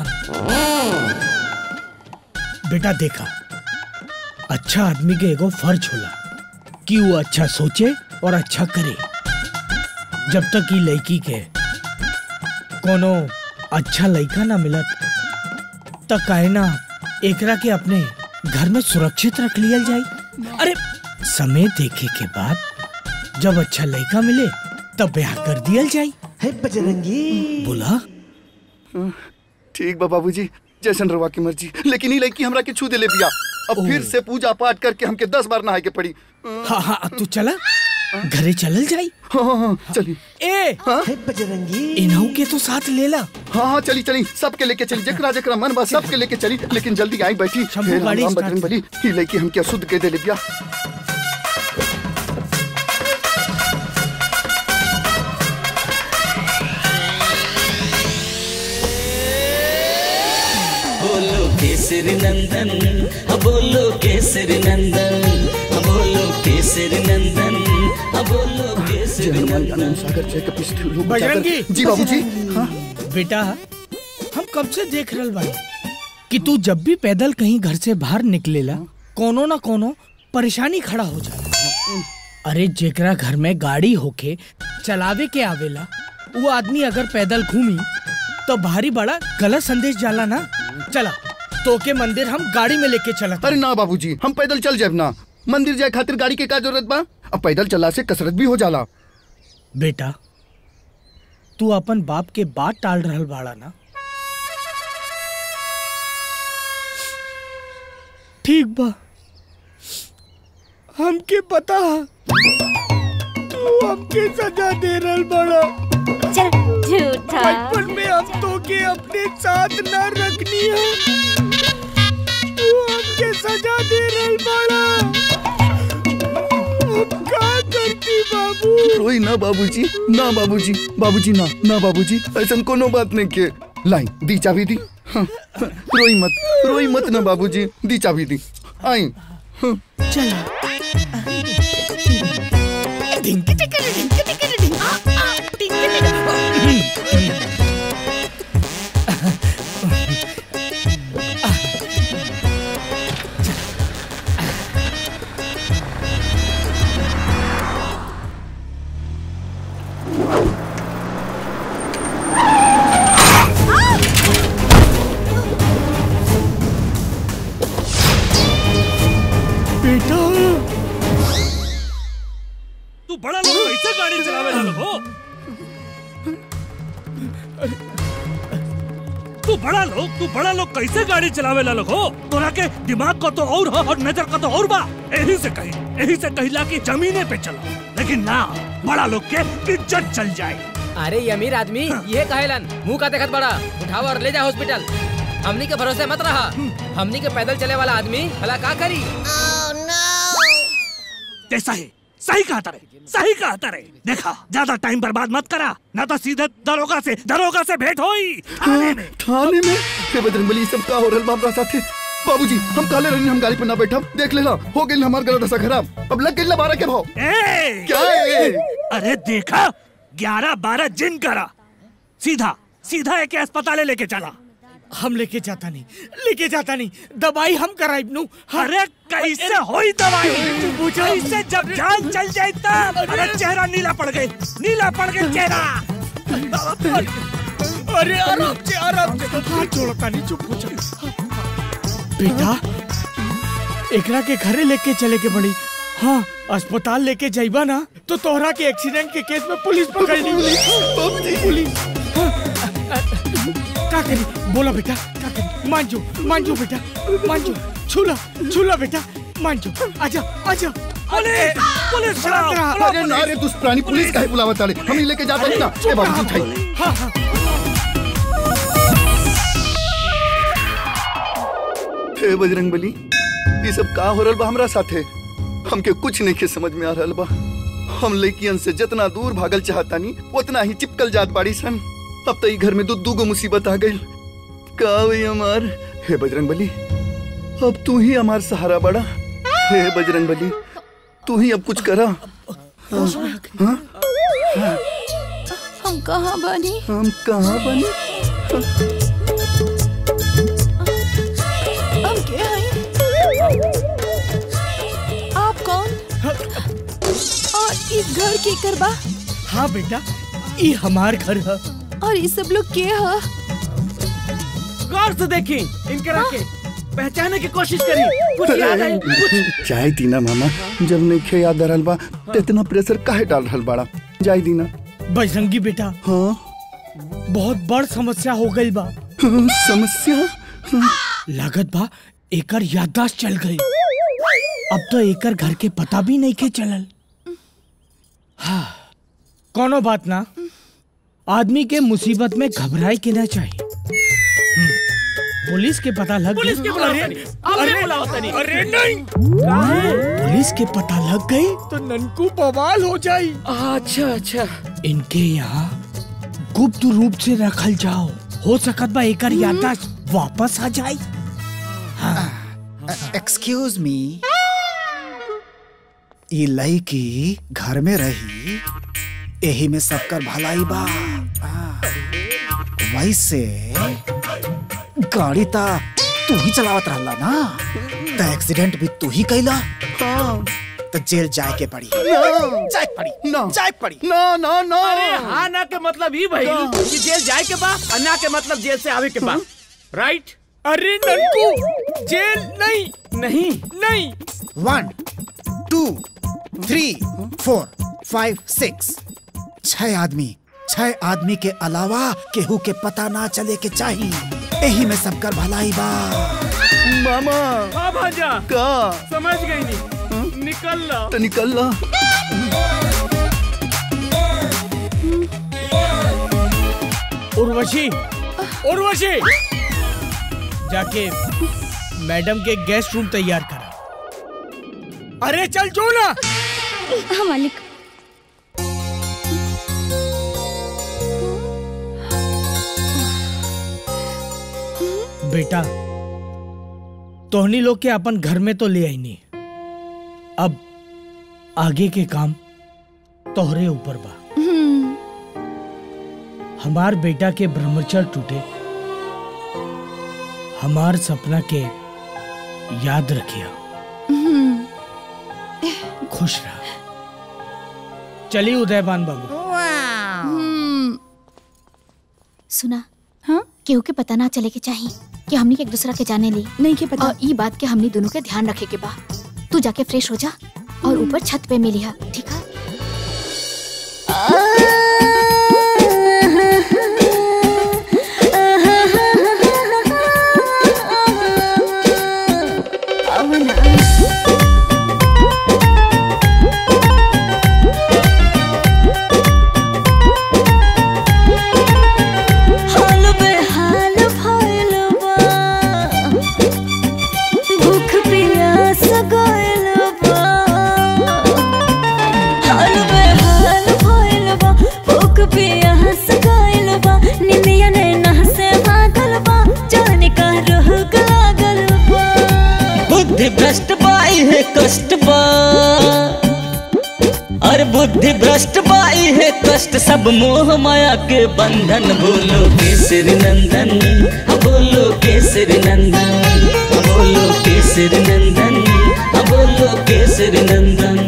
बेटा देखा अच्छा आदमी के एगो फर्ज होला कि वो अच्छा सोचे और अच्छा करे जब तक ई लड़की के कोनो अच्छा लड़का ना मिलत त काहे ना एकरा के अपने घर में सुरक्षित रख लिया जाए अरे समय देखे के बाद जब अच्छा लड़का मिले तब ब्याह कर दिया जाए है बजरंगी बोला ठीक बा बाबूजी जैसन रवा की मर्जी लेकिन ये लड़की हमरा के छू दे ले बिया अब फिर से पूजा पाठ करके हमके दस बार नहाए के पड़ी हाँ हाँ तू चला घरे चलल जाई हाँ हाँ हाँ चली ए है बजरंगी इन्हों के तो साथ ले ला हाँ हाँ चली चली सबके लेके चली जकरा जकरा मन बा सबके लेके चली लेकिन जल्दी आई बैठी शंभू हे राम गाड़ी राम स्टार्ट बजरंग बली ये लड़की हमके अशुद्ध के दे ले बिया बोलो किस केसरी नंदन हाँ बोलो केसरी नंदन हाँ बोलो केसरी नंदन हाँ बोलो केसरी नंदन सागर जय कपिस लोग बजरंगी जी बाबूजी हाँ बेटा हम कब से देख रहल बानी कि तू जब भी पैदल कहीं घर से बाहर निकलेला कोनो ना कोनो परेशानी खड़ा हो जाला अरे जेकरा घर में गाड़ी होके चलावे के आवेला वो आदमी अगर पैदल घूमी तो भारी बड़ा गलत संदेश जाला ना चला तो के मंदिर हम गाड़ी में लेके चला अरे ना बाबूजी हम पैदल चल जाए ना मंदिर जाए खातिर गाड़ी के का जरूरत बा अब पैदल चला से कसरत भी हो जाला बेटा तू अपन बाप के बात टाल रहल बाड़ा ना ठीक बा हमके पता तू हमके सजा दे रहल बड़ा चल झूठा बचपन में हम तो के अपने साथ न रखनी है तू हमके सजा दे रहल बड़ा हम का करती बाबू रोई ना बाबूजी ना बाबूजी बाबूजी ना ना बाबूजी ऐसा कोनो बात नहीं के लाई दी चाबी दी हाँ, रोई मत रोई मत ना बाबूजी दी चाबी दी आई हाँ। चला बेटा तू बड़ा लोग कैसे गाड़ी चलावे ला लोग हो तू बड़ा लोग तू बड़ा लोग कैसे गाड़ी चलावे ला लोग हो तोरा के दिमाग का तो और हो और नजर का तो और बा यही से कही यही से कहिला कि जमीने पे चलो लेकिन ना बड़ा लोग के इज्जत चल जाए अरे ये अमीर आदमी ये कहेलन मुंह का देखत बड़ा उठाओ और ले जा हॉस्पिटल हमनी के भरोसे मत रहा हमनी के पैदल चले वाला आदमी भला का करी जैसा है सही कहा तारे सही कहा तारे देखा ज्यादा टाइम बर्बाद मत करा ना तो सीधे दरोगा से दरोगा से भेंट होई थाने में थाने में हे बजरंगबली सब का हो रहल बाबरा साथे बाबूजी हम काले रहनी हम गाड़ी पे ना बैठा देख लेला हो गइल हमार गला दशा खराब अब लग गइल बारह के भाव ए! क्या है अरे देखा ग्यारह बारह जिन करा सीधा सीधा एक अस्पताल लेके चला हम लेके जाता नहीं लेके जाता नहीं दवाई हम कराइब नु अरे कैसे होई दवाई कैसे जब जान चल जाए तब अरे चेहरा नीला पड़ गए नीला पड़ गए चेहरा अरे आराम से आराम से हाथ जोड़ता नहीं चुप हो जा बेटा एकरा के घरे लेके चले के बड़ी हाँ अस्पताल लेके जाइबा ना तो तोहरा के एक्सीडेंट के केस में पुलिस पकड़ ली पुलिस हाँ, का करी बोला बेटा का करी मान जो मान जो बेटा मान जो छूला छूला बेटा मान जो आजा आजा पुलिस पुलिस शांत रहा। अरे ना रे दुष्ट प्राणी पुलिस काहे बुलावत ताले हम ही लेके जाता नहीं ना ए बाबूजी उठाई हाँ हाँ हे बजरंग बली ये सब का हो रहल बा हमरा साथे हमके कुछ नहीं के समझ में आ रहल बा हम लड़कियन से जितना दूर भागल चाहतानी उतना ही चिपकल जात बाड़ी सन अब तो ई घर में दू दू गो मुसीबत आ गई का हुई हमार हे बजरंग बली अब तू ही हमार सहारा बड़ा हे बजरंग बली तू ही अब कुछ करा हाँ, हाँ, हाँ, हम कहाँ बनी हम कहाँ बने हम के हैं आप कौन और इस घर के करबा हाँ बेटा ये हमार घर है और ये सब लोग के है गौर से देखी इनके रखे पहचाने की कोशिश करी कुछ याद है कुछ चाय दीना मामा जब नहीं खे याद आ रहल बा तो इतना प्रेशर काहे डाल रहल बाड़ा जाय दीना बजरंगी बेटा हाँ बहुत बड़ समस्या हो गई बा समस्या लागत बा एकर याददाश्त चल गई अब तो एकर घर के पता भी नहीं के चलल हाँ कोनो बात ना आदमी के मुसीबत में घबराए के ना चाहिए हम्म, पुलिस के पता लग पुलिस के बुलाओ अरे, तनी। आपने अरे, बुलाओ तनी। अरे नहीं पुलिस के पता लग गई तो ननकू बवाल हो जाई अच्छा अच्छा इनके यहाँ गुप्त रूप से रखल जाओ हो सकत बा एकर याददाश्त वापस आ जाए एक्सक्यूज मी ई लड़की घर में रही यही में सबकर भलाई बा आ, वैसे गाड़ी ता तू ही चलावत रहला ना त एक्सीडेंट भी तू ही कैला तो जेल जाए के पड़ी जाए के पड़ी ना जाए के पड़ी ना ना ना अरे हाँ ना के मतलब ही भाई कि जेल जाए के बा और ना के मतलब जेल से आवे के बा राइट अरे ननकू जेल नहीं नहीं नहीं one two three four five six छह आदमी छह आदमी के अलावा केहू के पता ना चले के चाहिए यही में सबकर भलाई बा मामा हाँ भाजा का समझ गई नहीं निकल ला तो निकल ला उर्वशी उर्वशी जाके मैडम के गेस्ट रूम तैयार करा अरे चल जो ना हाँ मालिक बेटा तोहनी लोग के अपन घर में तो ले आई नहीं अब आगे के काम तोहरे ऊपर बा हमार बेटा के ब्रह्मचर्य टूटे हमार सपना के याद रखिया खुश रहा चलिए उदयबान बाबू हम्म। सुना हाँ केहू के पता ना चले के चाहिए कि हमनी के एक दूसरा के जाने ली नहीं के पता और ई बात के हमनी दोनों के ध्यान रखे के बा तू जाके फ्रेश हो जा और ऊपर छत पे मिलिया ठीक है हाल बेहाल भइल बा भूख प्यास गइल बा हाल बेहाल भइल बा भूख प्यास गइल बा निमिया नैना से भागल बा जाने का रोग लागल बा बुद्धि भ्रष्ट बाई है कष्ट बा और बुद्धि भ्रष्ट बाई है कष्ट सब मोह माया के बंधन बोलो केसरी नंदन हाँ बोलो केसरी नंदन हाँ बोलो केसरी नंदन हाँ बोलो केसरी नंदन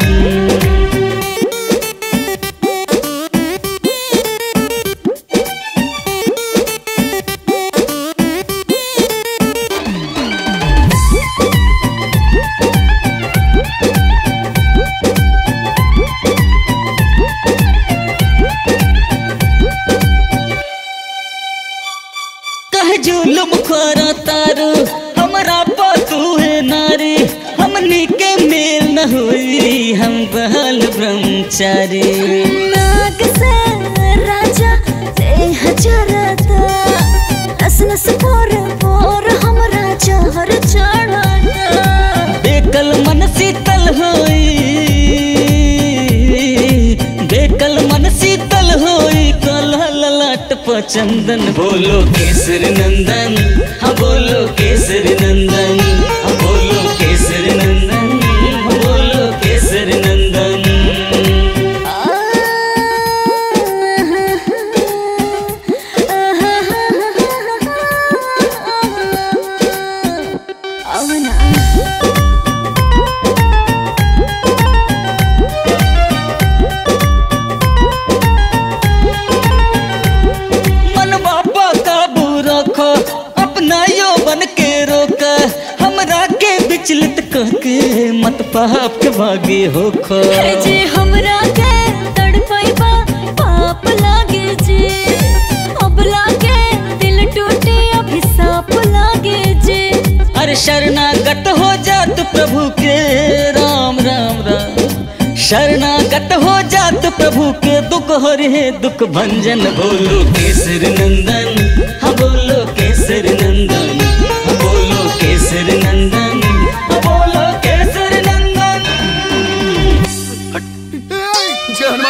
कह जुलुम करा तारू हमरा पातू है नारी हमनी के मेल न हुई हम बहल ब्रह्मचारी नाग से राजा देह जरता नस नस पोर पोर हमरा जहर चढ़ता बेकल मन शीतल होई बेकल मन शीतल होई कलह ललाट पर चंदन बोलो केसर नंदन हाँ बोलो केसर नंदन हाँ बोलो केसर नंदन हाँ बोलो केसर नंदन ಅವನ मन बाबा काबू रखो अपना यौवन के रोक हमरा के विचलित कह के मत पाप के भागे होखो है जे हमरा के तड़पैबा पाप लागे जे अब लागे दिल टूटे अभिशाप लागे जे अरे शरणागत हो जात प्रभु के राम राम राम शरणागत हो जात प्रभु के दुख हरे दुख भंजन बोलो केसर नंदन हाँ बोलो केसर नंदन हाँ बोलो केसर नंदन हाँ बोलो केसर नंदन जय हनुमान ज्ञान गुण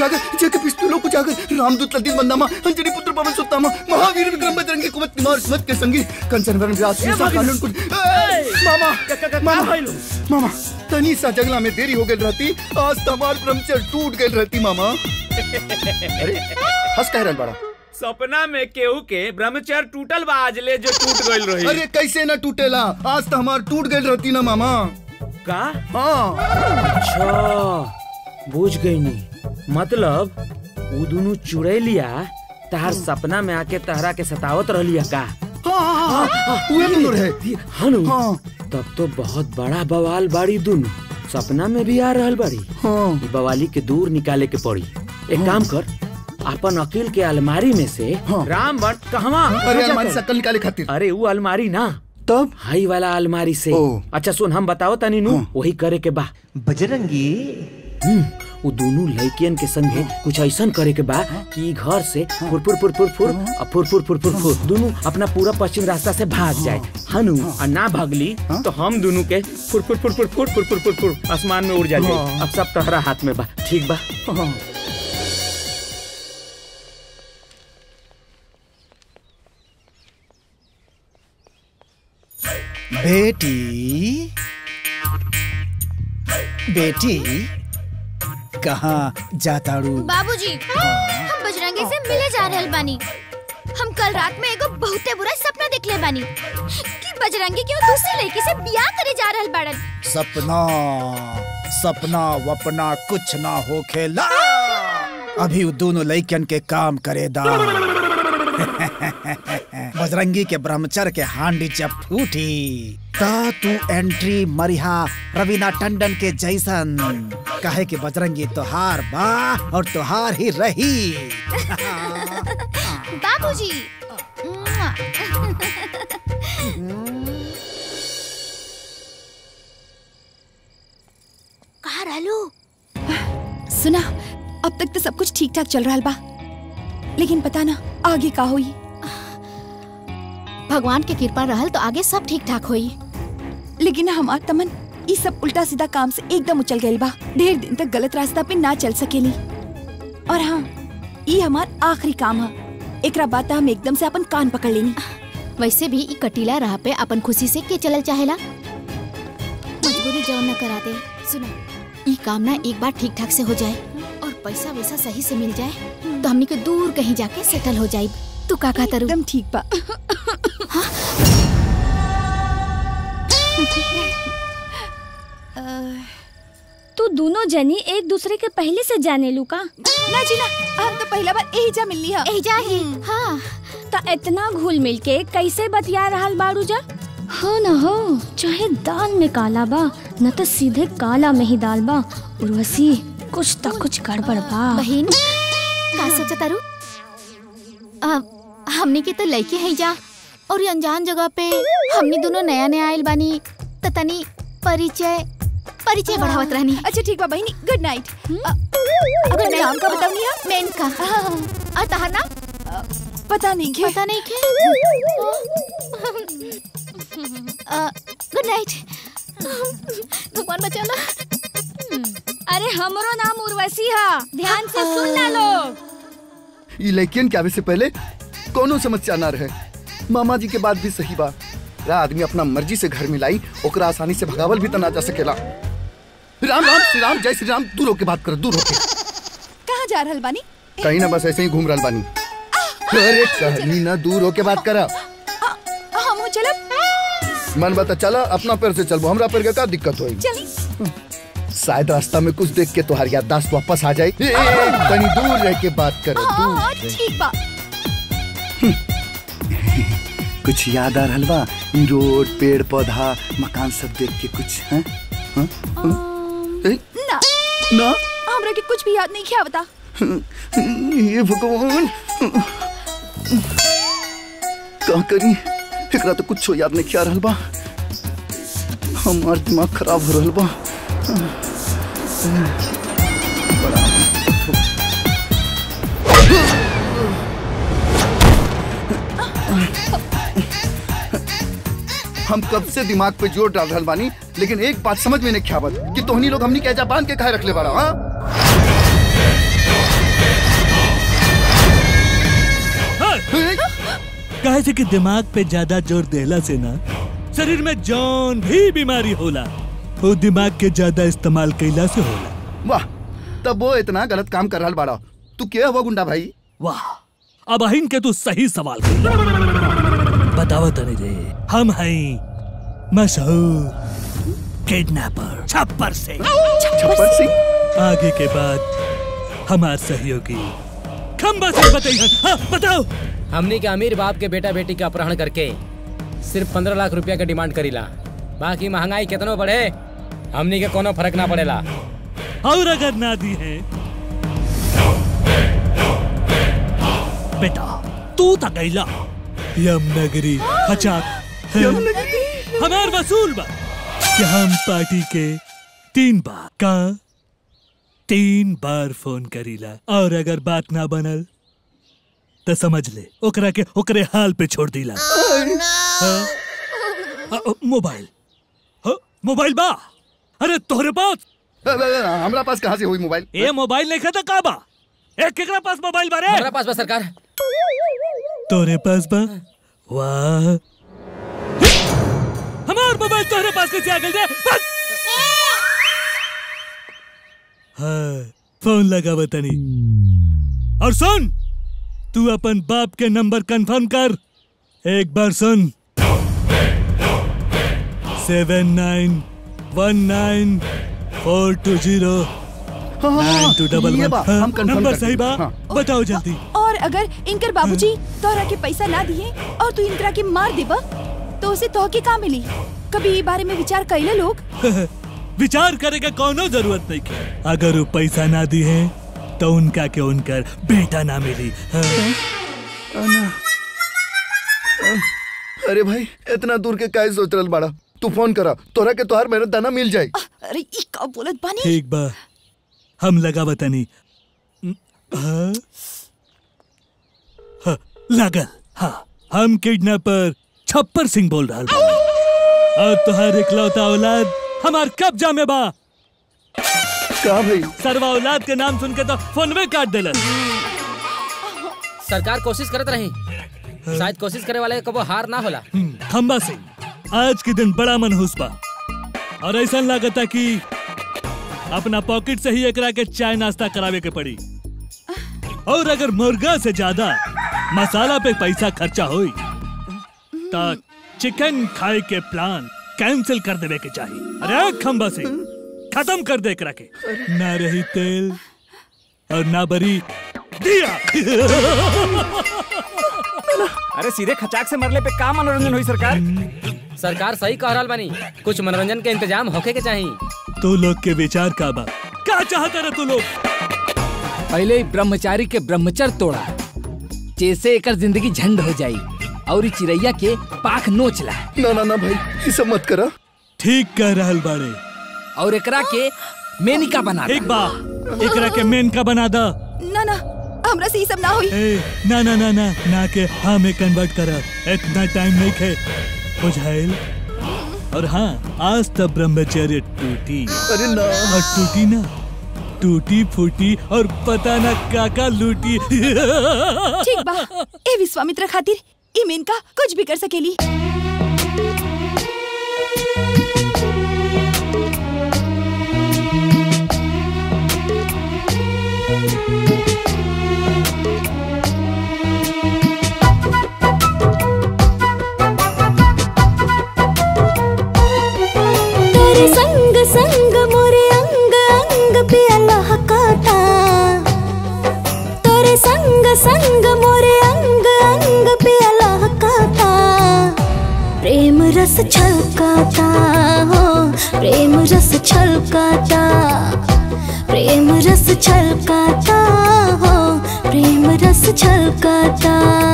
जागर जग पिस्तूलों को जागर रामदूत लतीफ बंदामा अंजनी पुत्र पवन सुत्तामा महावीर विक्रम बजरंगी कुमत कुमार स्मत के संगी कंचन वरण व्यास ए, सीसा भाभी। कानून कुछ ए, मामा मामा मामा तनी सा जंगला में देरी हो गई रहती आज तमार ब्रह्मचर्य टूट गई रहती मामा अरे हंस कह रहल बड़ा सपना में केहू के ब्रह्मचर्य टूटल बा आज ले जो टूट गइल रही अरे कैसे ना टूटेला आज तो हमार टूट गई रहती ना मामा का हाँ अच्छा बुझ गई नी मतलब वो दोनों चुड़ैलिया तहार सपना में आके तहरा के सतावत रहलिया का उहे दोनों रहे हनु तब तो बहुत बड़ा बवाल बाड़ी दोनों सपना में भी आ रहल बाड़ी ई बवाली के दूर निकाले के पड़ी एक काम कर अपन अकील के अलमारी में से राम भट्ट कहवा अरे अलमारी से अक्ल निकाले खातिर अरे वो अलमारी ना तब हाई वाला अलमारी से अच्छा सुन हम बताओ तनी नु वही करे के बा बजरंगी वो दोनों लड़कियन के संगे कुछ ऐसा करे के बा कि ई घर से फुर फुर फुर फुर फुर और फुर फुर फुर फुर फुर दोनों अपना पूरा पश्चिम रास्ता से भाग जाए हनु और ना भागली तो हम दोनों के फुर फुर फुर फुर फुर फुर फुर फुर फुर आसमान में उड़ जाए हाँ। अब सब तहरा हाथ में बा ठीक बा बेटी बेटी कहाँ जाताड़ू बाबूजी हम बजरंगी से मिले जा रहल बानी हम कल रात में एगो बहुते बुरा सपना देखले बानी कि बजरंगी क्यों दूसरी लड़की से बियाह करे जा रहल बाड़न सपना सपना वपना कुछ ना हो खेला अभी वो दोनों लड़कियन के काम करेदा बजरंगी के ब्रह्मचर्य के हांडी जब फूटी ता तू एंट्री मरिहा रवीना टंडन के जैसन कहे कि बजरंगी तोहार बा और तोहार ही रही बाबूजी मुआ। कहाँ रहलू सुना अब तक तो सब कुछ ठीक ठाक चल रहा बा लेकिन पता ना आगे का हुई भगवान के कृपा रहल तो आगे सब ठीक ठाक होई लेकिन हमार तमन ये सब उल्टा सीधा काम से एकदम उछल गई बा ढेर दिन तक गलत रास्ता पे ना चल सकेली और हाँ ये हमार आखिरी काम है एकरा बात हम एकदम से अपन कान पकड़ लेनी वैसे भी ई कटीला राह पे अपन खुशी से के चलल चाहेला मजबूरी जौन न करा दे सुना ई काम ना एक बार ठीक ठाक से हो जाए और पैसा वैसा सही से मिल जाए तो हमनी के दूर कहीं जाके सेटल हो जाए तू का का तरु एकदम ठीक बा तू दोनों जनी एक दूसरे के पहले से जाने लू का ना जी ना हम तो पहला बार यही जा मिलनी है यही जा ही हाँ तो इतना घुल मिल के कैसे बतिया रहल बाड़ू जा हो न हो चाहे दाल में काला बा न तो सीधे काला में ही दाल बा उर्वशी कुछ तो कुछ गड़बड़ बा बहन का सोचा तारू आ, हमनी के तो लड़के हैं जा और ये अनजान जगह पे हमनी दोनों नया नया आयल बानी त तनी परिचय परिचय बढ़ावत रहनी अच्छा ठीक बा बहनी गुड नाइट अगर नाम का बताऊंगी आप मेनका और तहार नाम पता नहीं के पता नहीं के गुड नाइट भगवान बचाना अरे हमरो नाम उर्वशी है ध्यान से सुन ना लोग ई लड़कियन के आवे से पहले कोनो समस्या ना रहे मामा जी के बात भी सही बा रा आदमी अपना मर्जी से घर में लाई ओकरा आसानी से भगावल भी तो ना जा सकेला राम राम श्री राम जय श्री राम दूर होके बात कर दूर होके कहाँ जा रहल बानी कहीं ना बस ऐसे ही घूम रहल बानी अरे कहनी ना दूर होके बात करा हम चलब मन बता चला अपना पैर से चलबो हमरा पैर के का दिक्कत होई चली शायद रास्ता में कुछ देख के तुम्हारी याददाश्त वापस आ जाए ए, ए, ए, तनी दूर रह के बात करो हाँ दूर हाँ रह। ठीक बा कुछ याद आ रहल बा ई रोड पेड़ पौधा मकान सब देख के कुछ हैं हाँ? हाँ? ए, ना ना हमरा के कुछ भी याद नहीं किया बता ये भगवान का करी एकरा तो कुछ याद नहीं किया रहल बा हमार दिमाग खराब हो रहल बा हम कब से दिमाग पे जोर डाल रहल बानी लेकिन एक बात समझ में नहीं ख्याबत कि तोहनी लोग हमनी के एजा बांध के काहे रखले बाड़ा हाँ काहे से कि दिमाग पे ज्यादा जोर देला से ना शरीर में जौन भी बीमारी होला वो दिमाग के ज्यादा इस्तेमाल कैला से होला वाह तब वो इतना गलत काम कर रहा बाड़ा तू क्या हुआ गुंडा भाई वाह अब अहिन के तू सही सवाल कर बतावा तनी रे हम हैं मशहूर किडनैपर छप्पर सिंह छप्पर सिंह आगे के बाद हमार सहयोगी खम्बा सिंह बताइए हाँ, बताओ हमनी के अमीर बाप के बेटा बेटी का अपहरण करके सिर्फ पंद्रह लाख रुपया का डिमांड करीला बाकी महंगाई कितनो बढ़े हमनी के कोनो फर्क ना पड़ेला और अगर ना दी है बेटा तू तो गैला यमनगरी हचाक हमार वसूल बा कि हम पार्टी के तीन बार का तीन बार फोन करीला और अगर बात ना बनल तो समझ ले ओकरा के ओकरे हाल पे छोड़ दीला हाँ? अ, अ, मोबाइल हाँ, मोबाइल बा अरे तोहरे पास हमरा पास कहाँ से हुई मोबाइल ए मोबाइल नहीं खाता का बा ए केकरा पास मोबाइल बा रे हमारा पास बा सरकार तोरे पास बा वाह हमार मोबाइल तोहरे पास कैसे आ गइल रे बस! हाँ फोन लगा बतानी और सुन तू अपन बाप के नंबर कंफर्म कर एक बार सुन seven nine one nine four two zero nine two double ये वन बा, हम confirm नंबर करते सही बा हैं। हाँ। बताओ जल्दी और अगर इनकर बाबूजी तोहरा के पैसा ना दिए और तू इनकरा के मार देबा तो उसे तोह के का मिली कभी ई बारे में विचार कैले लोग विचार करे का कोनो जरूरत नहीं के अगर वो पैसा ना दी है तो उनका के उनकर बेटा ना मिली हाँ। अरे भाई इतना दूर के काहे सोच रहल बाड़ा तू फोन करा तोरा के तोहार मेहनत दाना मिल जाई अरे ई का बोलत बानी ठीक बा हम लगा बतानी हाँ? हाँ, लागल हाँ हम किडनैपर छप्पर सिंह बोल रहा बा और तुहार इकलौता औलाद हमार कब्जा में बा का भाई सरवा औलाद के नाम सुन के तो फोनवे काट देलन सरकार कोशिश करत रही शायद कोशिश करे वाले को वो हार ना होला खम्बा सिंह आज के दिन बड़ा मनहूस बा और ऐसा लागता कि अपना पॉकेट से ही एकरा के चाय नाश्ता करावे के पड़ी और अगर मुर्गा से ज्यादा मसाला पे पैसा खर्चा होई तो चिकन खाए के प्लान कैंसिल कर देवे के चाहिए अरे खम्बा सिंह खत्म कर दे एकरा के ना रही तेल और ना बरी दिया अरे सीधे खचाक से मरले पे का मनोरंजन हुई सरकार सरकार सही कह रहा बानी कुछ मनोरंजन के इंतजाम होके के चाहिए तू लोग के विचार का बा क्या चाहते रहे तू लोग पहले ही ब्रह्मचारी के ब्रह्मचर तोड़ा जैसे एकर जिंदगी झंड हो जाई और ई चिड़ैया के पाख नोच ला ना ना ना भाई ये सब मत करा ठीक कह रहल बाड़े और एकरा के मेनिका बना एक बा एकरा के मेन का बना दा ना ना हमरा से ई सब ना होई ए, ना ना ना ना ना के हाँ में कन्वर्ट कर इतना टाइम नहीं खे बुझाइल और हाँ आज तब ब्रह्मचर्य टूटी अरे ना और टूटी ना टूटी फूटी और पता ना काका लूटी ठीक बा ए विश्वामित्र खातिर ई मेनका कुछ भी कर सकेली तेरे संग संग मोरे अंग अंग पे अल्लाह काटा तेरे संग संग मोरे अंग अंग पे अल्लाह काटा प्रेम रस छलकाता हो प्रेम रस छलकाता प्रेम रस छलकाता हो प्रेम रस छलकाता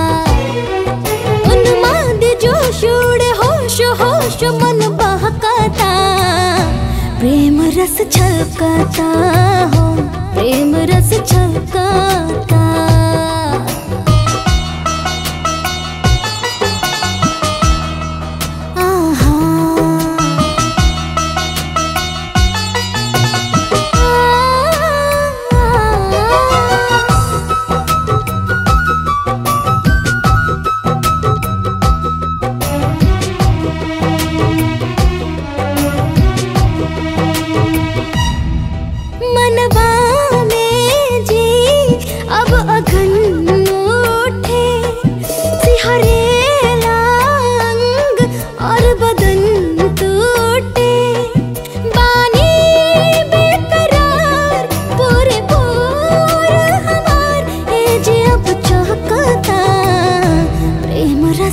उन्माद जोश उड़े होश होश मन बहकाता प्रेम रस छलकाता हो प्रेम रस छलकाता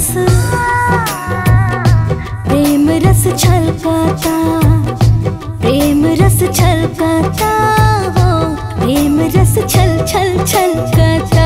रस प्रेम रस छलकाता प्रेम रस छलकाता हो प्रेम रस छल छल छलकाता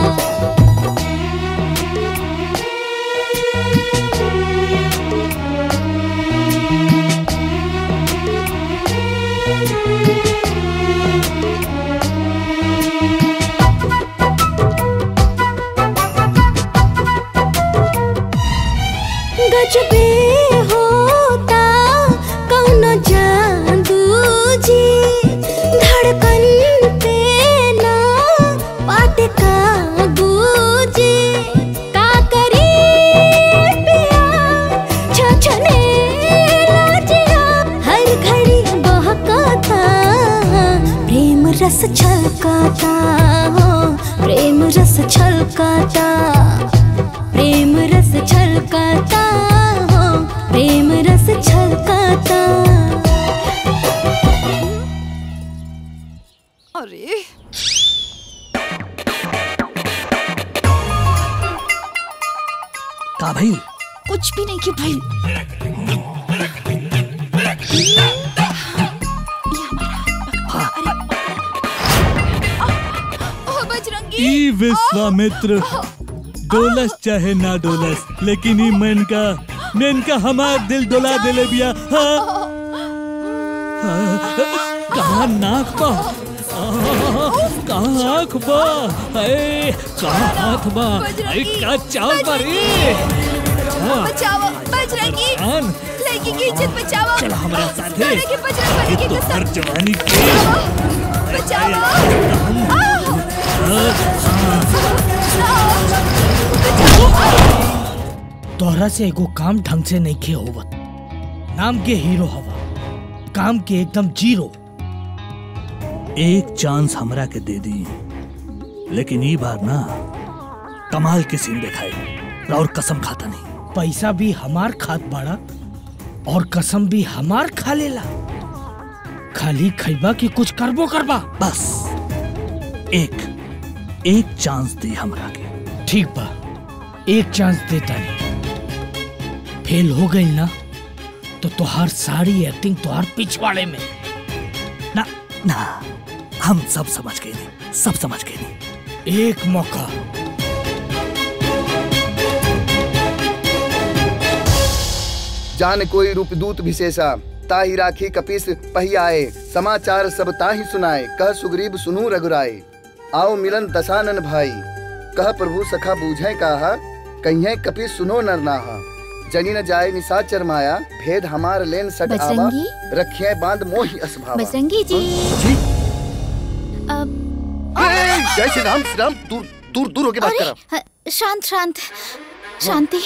गजबे होता कौनो जादू जी धड़कन पे ना बात काबू जी का करी पिया छछने लाजिया हर घड़ी बहकाता प्रेम रस छलकाता हो प्रेम रस छलकाता प्रेम रस छलकाता हो प्रेम रस छलकाता अरे का भाई कुछ भी नहीं की भाई ओ बजरंगी ई विश्वामित्र डोलस चाहे ना डोलस लेकिन ई मन का मेन का हमार दिल डोला दिले बिया हाँ। हाँ, कहाँ नाक बा आह, कहाँ आँख बा अरे कहाँ हाथ बा अरे का चाल बा रे हाँ, बचाओ बजरंगी आन। लड़की की इज्जत बचाओ चल हमारा साथ है। तोरे के बजरंग बली की तो हर कसम जवानी के बचाओ तोहरा से एगो काम ढंग से नहीं खे होवत नाम के हीरो हवा काम के एकदम जीरो एक चांस हमरा के दे दी लेकिन ई बार ना कमाल के सीन दिखाई और कसम खाता नहीं पैसा भी हमार खात बाड़ा और कसम भी हमार खा लेला खाली खैबा की कुछ करबो करबा बस एक एक चांस दी हमरा के ठीक बा एक चांस देता नहीं फेल हो गई ना तो तुहार सारी एक्टिंग तुहार पिछवाड़े में ना ना हम सब समझ गए नहीं सब समझ गए नहीं एक मौका जान कोई रूपदूत विशेषा ताही राखी कपीस पहियाए समाचार सब ताही सुनाए कह सुग्रीव सुनू रघुराए आओ मिलन दशानन भाई कह प्रभु सखा बूझे कहा कहिए कपीस सुनो नर नाहा जनी न जाए निशाचर माया भेद हमार लेन सट आवा बजरंगी? रखिए बांध मोहि असभावा बजरंगी जी जी अब ए, जय श्री राम श्री राम दूर दूर दूर होके बात अरे, करा ह- शांत शांत शांति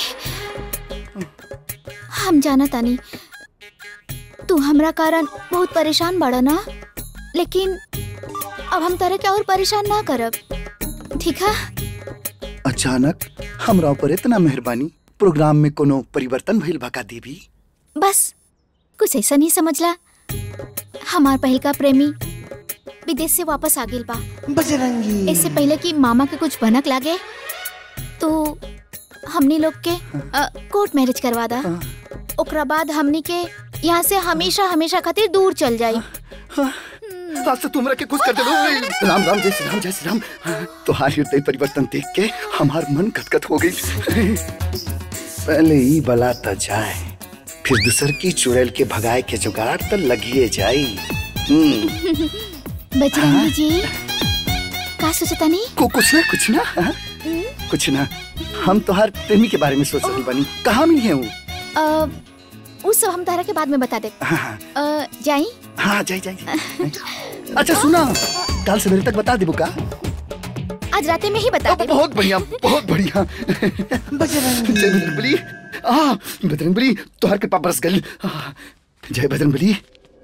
हम जाना तानी तू हमरा कारण बहुत परेशान बड़ा ना लेकिन अब हम तरह के और परेशान ना करब ठीक है अचानक हमरा ऊपर इतना मेहरबानी प्रोग्राम में कोनो परिवर्तन भइल बका देवी बस कुछ ऐसा नहीं समझला हमार पहल का प्रेमी विदेश से वापस आ गेल बा बजरंगी इससे पहले कि मामा के कुछ भनक लागे तो हमनी लोग के अ, कोर्ट मैरिज करवा दा ओकरा बाद हमनी के यहाँ से हमेशा हमेशा खातिर दूर चल जाई आज तो तुमरा के कुछ कर दे राम राम जय श्री राम जय श्री राम तुम्हारी हृदय परिवर्तन देख के हमार मन गदगद हो गई पहले ही बला त जाए फिर दूसर की चुड़ैल के भगाए के जुगाड़ त लगिए जाई हम्म, बजरंगी जी का सोचता नहीं को कुछ ना कुछ ना हाँ? कुछ ना हम तोहार प्रेमी के बारे में सोच रही बनी कहाँ मिली है वो अ, उस सब हम तारा के बाद में बता दे हाँ, हाँ, अ, जाई हाँ जाई जाई अच्छा सुना कल सवेरे तक बता देबो का आज राते में ही बता दे बहुत बढ़िया बहुत बढ़िया बजरंगी जय बजरंगबली आ बजरंगबली तोहर कृपा बरस गई आ, जय बजरंगबली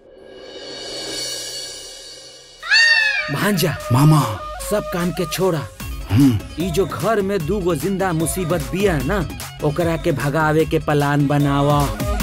भांजा मामा सब काम के छोड़ा हम्म ई जो घर में दू गो जिंदा मुसीबत बिया ना ओकरा के भगावे के प्लान बनावा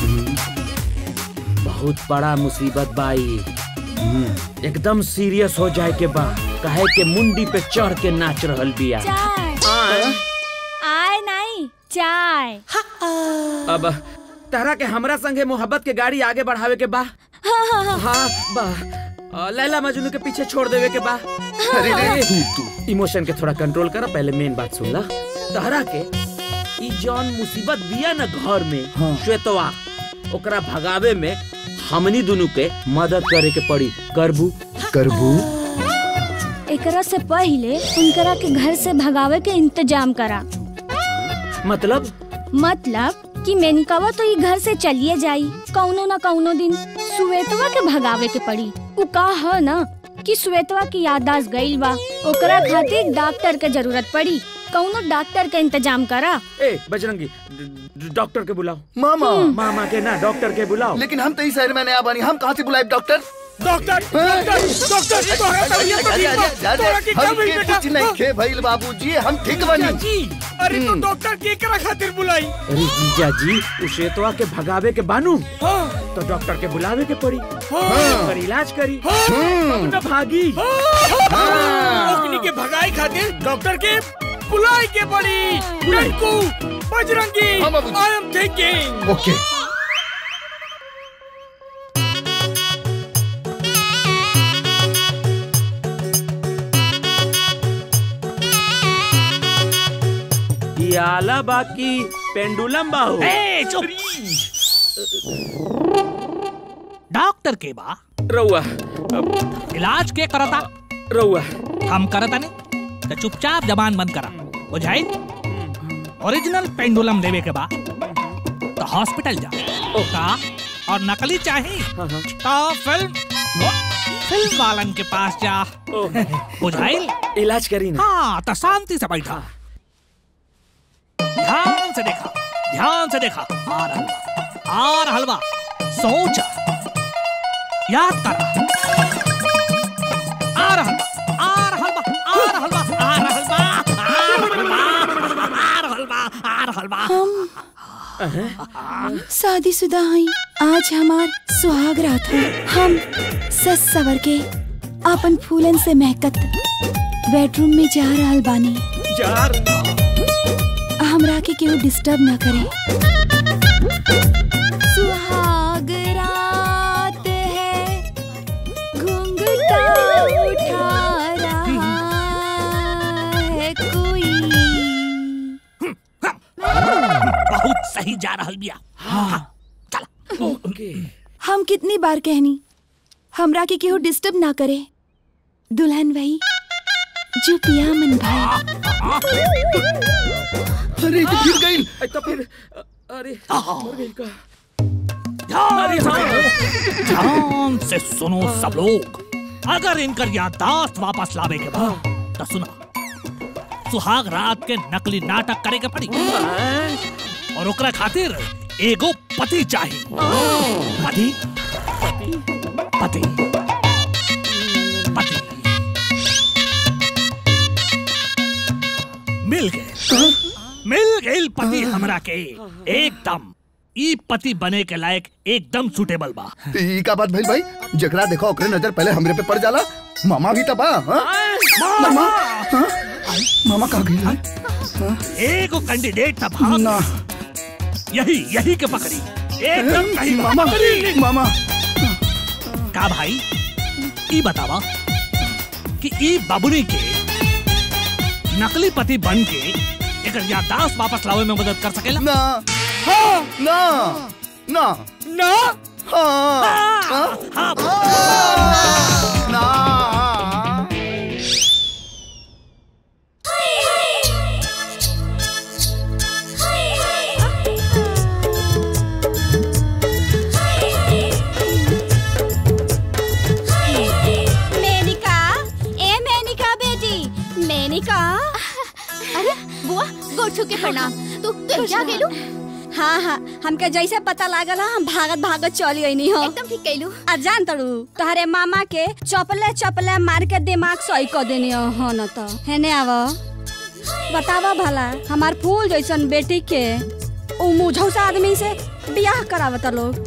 बहुत बड़ा मुसीबत बाई एकदम सीरियस हो जाए के बा कहे के मुंडी पे चढ़ के नाच रहल बिया आए नहीं नहीं चाय अब तारा के हमरा संगे मोहब्बत के गाड़ी आगे बढ़ावे के बा हाँ हाँ हाँ हाँ बा अ, लैला मजनू के पीछे छोड़ देवे के बा अरे रे, तू तू इमोशन के थोड़ा कंट्रोल कर पहले मेन बात सुन ला तारा के ई जौन मुसीबत बिया न घर में श्वेतवा ओकरा भगावे में हमनी दोनों के मदद करे के पड़ी करबू करबू एकरा से पहले उनकरा के घर से भगावे के इंतजाम करा मतलब मतलब कि मेनकावा तो ये घर से चलिए जाई कौनो ना कौनो दिन सुवेतवा के भगावे के पड़ी उ का है ना कि श्वेतवा की याददाश्त गईल बा ओकरा खातिर डॉक्टर के जरूरत पड़ी कौनो डॉक्टर के इंतजाम करा ए बजरंगी ड- ड- डॉक्टर के बुलाओ मामा मामा के ना डॉक्टर के बुलाओ लेकिन हम तो इस शहर में नया बनी हम कहाँ से बुलाए डॉक्टर डॉक्टर डॉक्टर डॉक्टर तोहरा तबीयत तो ठीक बा तोहरा की क्या भइल बेटा कुछ नहीं खे भइल बाबूजी हम ठीक बनी जी अरे तो डॉक्टर के करा खातिर बुलाई अरे जीजा जी उ श्वेतवा के भगावे के बानू तो डॉक्टर के बुलावे के पड़ी और इलाज करी तब न भागी ओकनी के भगाई खातिर डॉक्टर के बुलाई के पड़ी Tinku Bajrangi I am thinking okay ये आला बाकी पेंडुलम बाहु ए, चुप डॉक्टर के बा रउआ इलाज के करता रउआ हम करता ने तो चुपचाप जबान बंद करा बुझाई ओरिजिनल पेंडुलम लेवे के बा तो हॉस्पिटल जा का और नकली चाहिए तो फिल्म फिल्म वालन के पास जा बुझाइल इलाज करी ना हाँ तो शांति से बैठा ध्यान से देखा ध्यान से देखा आ रहल बा आ रहल बा सोच याद कर आ रहल बा आ रहल बा आ रहल बा आ रहल बा आ रहल बा आ रहल बा आ रहल बा हम शादीशुदा हई आज हमार सुहाग रात है हम सस सवर के अपन फूलन से महकत बेडरूम में जा रहल बानी जार हमरा के केहू डिस्टर्ब ना करे सुहाग रात है घूंघटा उठा रहा है कोई बहुत सही जा रहल बिया हाँ ओके हम कितनी बार कहनी हमरा के केहू डिस्टर्ब ना करे दुल्हन वही जो पिया मन भाई अरे ये तो गिर गई तो फिर अरे मर गई का ध्यान से ध्यान से सुनो सब लोग अगर इनकर याददाश्त वापस लावे के बाद तो सुना सुहाग रात के नकली नाटक करे के पड़ी और ओकरा खातिर एगो पति चाहिए पति पति पति मिल गए मिल गए पति हमरा के एकदम ई पति बने के लायक एकदम सुटेबल बा ई का बात भइल भाई जकरा देखो ओकरे नजर पहले हमरे पे पड़ जाला मामा भी तबा हाँ? मामा हाँ? मामा कहाँ गई एगो कैंडिडेट था भाग यही यही के पकड़ी एकदम कहीं मामा मामा का भाई ई बतावा कि ई बबुनी के नकली पति बन के एक याददाश्त वापस लावे में मदद कर सकेला ना हाँ ना ना ना हाँ हाँ ना मेनिका ए मेनिका बेटी मेनिका अरे बुआ गोड़ छू के प्रणाम तू तू जा गेलू हाँ हाँ हमके जैसे पता लागल हा, हम भागत भागत चली गई हो एकदम ठीक कैलू आ जान तड़ू तोहरे मामा के चपले चपले मार के दिमाग सही कर देनी हो न तो हेने आव बतावा भला हमार फूल जैसन बेटी के उ मुझौसा आदमी से बियाह करावता लोग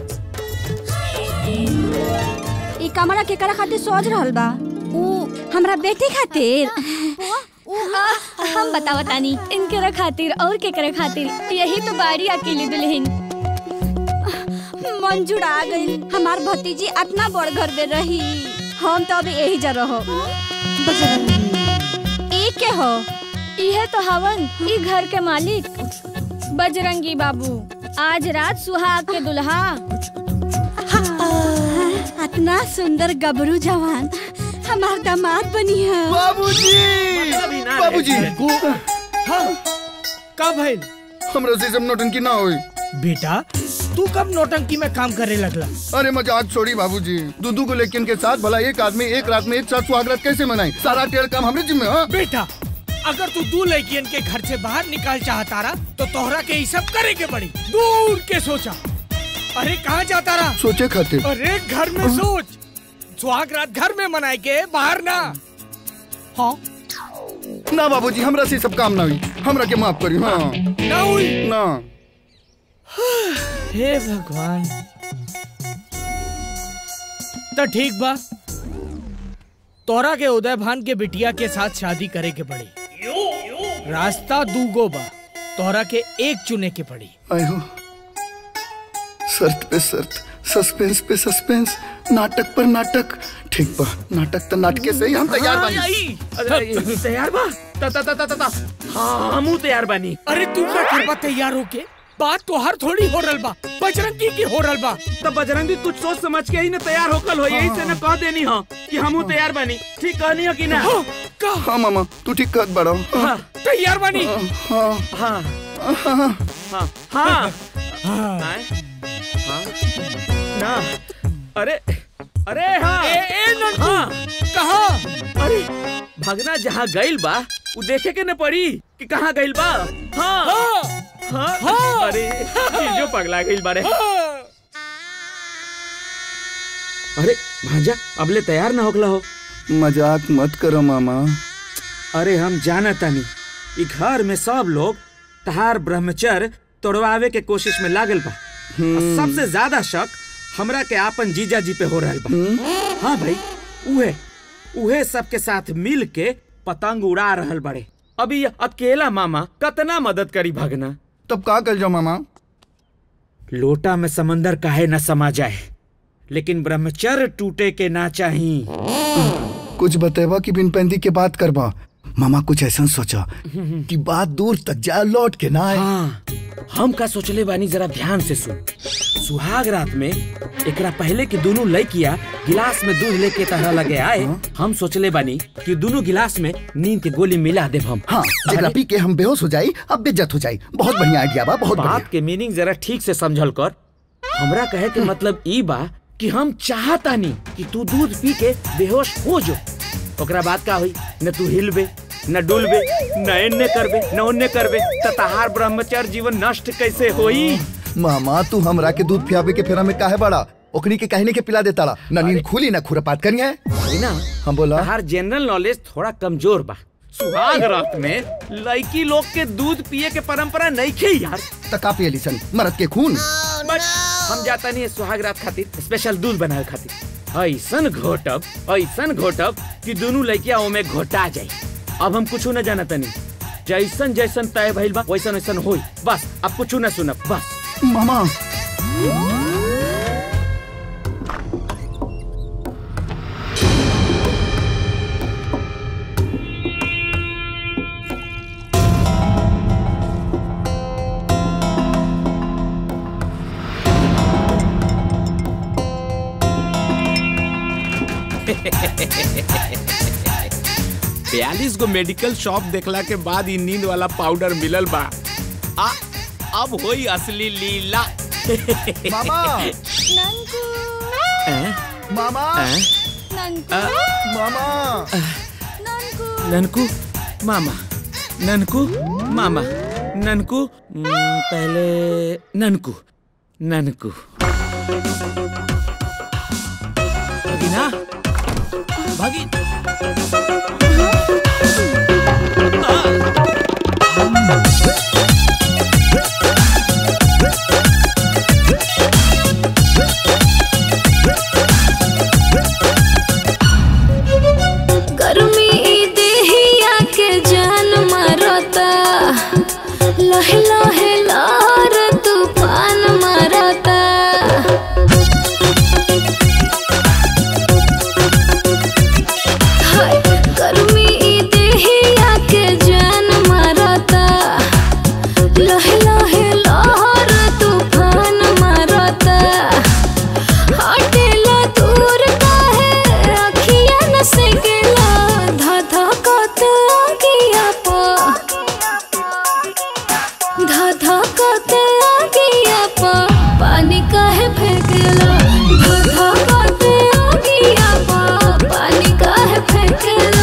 ई कमरा केकरा खातिर सोच रहल बा उ हमरा बेटी खातिर हम बतावा तानी इनकरे खातिर और केकरे खातिर यही तो बाड़ी अकेली दुल्हन मंजूर आ गई हमार भतीजी इतना बड़ घर में रही हम तो अभी यही जा रहो ई के हो इहे तो हवन ई घर के मालिक बजरंगी बाबू आज रात सुहाग के दुल्हा इतना सुंदर गबरू जवान हमार दामाद बनी है बाबूजी बाबूजी का भइल हमरा से सब नौटंकी ना होई बेटा तू कब नौटंकी में काम करे लगला अरे मजाक छोड़ी बाबूजी दूधू को लेकिन के साथ भला एक आदमी एक रात में एक साथ सुहागरात कैसे मनाई सारा टेढ़ काम हमरे जिम्मे हाँ बेटा अगर तू दू लड़कियन के घर से बाहर निकाल चाहता रहा तो तोहरा के ये सब करे के पड़ी दूर के सोचा अरे कहाँ जाता रहा सोचे खातिर अरे घर में सोच सुहाग रात घर में मनाए के बाहर ना हाँ ना बाबूजी हमरा से सब काम ना हुई हमरा के माफ करी हाँ ना हुई ना हे भगवान तो ठीक बा तोरा के उदय भान के बिटिया के साथ शादी करे के पड़ी रास्ता दूगो बा तोरा के एक चुने के पड़ी आयो शर्त पे शर्त सस्पेंस पे सस्पेंस नाटक पर नाटक ठीक बा नाटक तो नाटके से ही हम तैयार बानी अरे तैयार बा ता ता ता ता ता हाँ हमू तैयार बानी अरे तू क्या करबा तैयार होके बात तो हर थोड़ी हो रल बा बजरंगी की हो रल बा तो बजरंगी कुछ सोच समझ के ही ना तैयार होकल हो यही से ना कह देनी हो कि हमू तैयार बानी ठीक कहनी हो कि ना हाँ मामा तू ठीक कहत बड़ो हाँ तैयार बानी हाँ हाँ हाँ हाँ हाँ हाँ हाँ ना अरे अरे हाँ ए, ए, नंटू, हाँ कहाँ अरे भगना जहाँ गइल बा वो देखे के न पड़ी कि कहाँ गइल बा हाँ हाँ हाँ, हाँ। अरे जो पगला गइल बारे अरे भांजा अबले तैयार ना होकला हो मजाक मत करो मामा अरे हम जाना तानी ई घर में सब लोग तहार ब्रह्मचर्य तोड़वावे के कोशिश में लागल बा और सबसे ज्यादा शक हमरा के आपन जीजा जी पे हो रहल बा हाँ भाई उहे उहे सबके साथ मिल के पतंग उड़ा रहल बड़े अभी ये अकेला मामा कतना मदद करी भगना तब का कर जाओ मामा लोटा में समंदर काहे न समा जाए लेकिन ब्रह्मचर्य टूटे के ना चाही कुछ बतेबा कि बिन पैंदी के बात करबा मामा कुछ ऐसा सोचा कि बात दूर तक जाए लौट के ना आए हाँ हम का सोचले बानी जरा ध्यान से सुन सुहाग रात में एकरा पहले कि दोनों लड़किया गिलास में दूध लेके तरह लगे आए हम सोचले बानी कि दोनों गिलास में नींद के गोली मिला देब हम हाँ जगह पी के हम बेहोश हो जाई अब बेज्जत हो जाई बहुत बढ़िया आइडिया बा बहुत बढ़िया बात के मीनिंग जरा ठीक से समझल कर हमरा कहे के मतलब ई बा कि हम चाहतानी कि तू दूध पी के बेहोश हो जो ओकरा बाद का हुई न तू हिलबे न डुलबे न एन्ने करबे न ओन्ने करबे त तहार ब्रह्मचर्य जीवन नष्ट कैसे होई मामा तू हमरा के दूध पियावे के फेरा में काहे बड़ा ओकनी के कहने के पिला देता न नींद खुली न खुरपात करी है ना हम बोला तहार जनरल नॉलेज थोड़ा कमजोर बा सुहाग रात में लड़की लोग के दूध पिए के परंपरा नहीं खे यार तका पिए लिसन मरद के खून बट हम जाता नहीं है सुहाग रात खातिर स्पेशल दूध बनाए खातिर ऐसन घोटब ऐसन घोटब कि दोनों लड़किया ओमे घोटा जाए अब हम कुछ न जानत नहीं जैसन जैसन तय भइल बा वैसन वैसन होई बस अब कुछ न सुनब बस मामा बयालीस गो मेडिकल शॉप देखला के बाद ई नींद वाला पाउडर मिलल बा आ अब होई असली लीला मामा हैं? मामा हैं? आ, मामा ननकू मामा ननकू मामा ननकू हम्म, पहले ननकू ननकू भगिना भगी गर्मी देहिया के जा लहे लहे लार तूफान मारता हाय गर्मी ई देहिया के जान मारता लहे लहे लार तूफान मारता हटेला दूर काहे अखिया न से गेला धा धा कत आगिया पा धा धा कत आगिया पा पानी काहे फेंकेला धा धा कत आगिया पा पानी काहे फेंकेला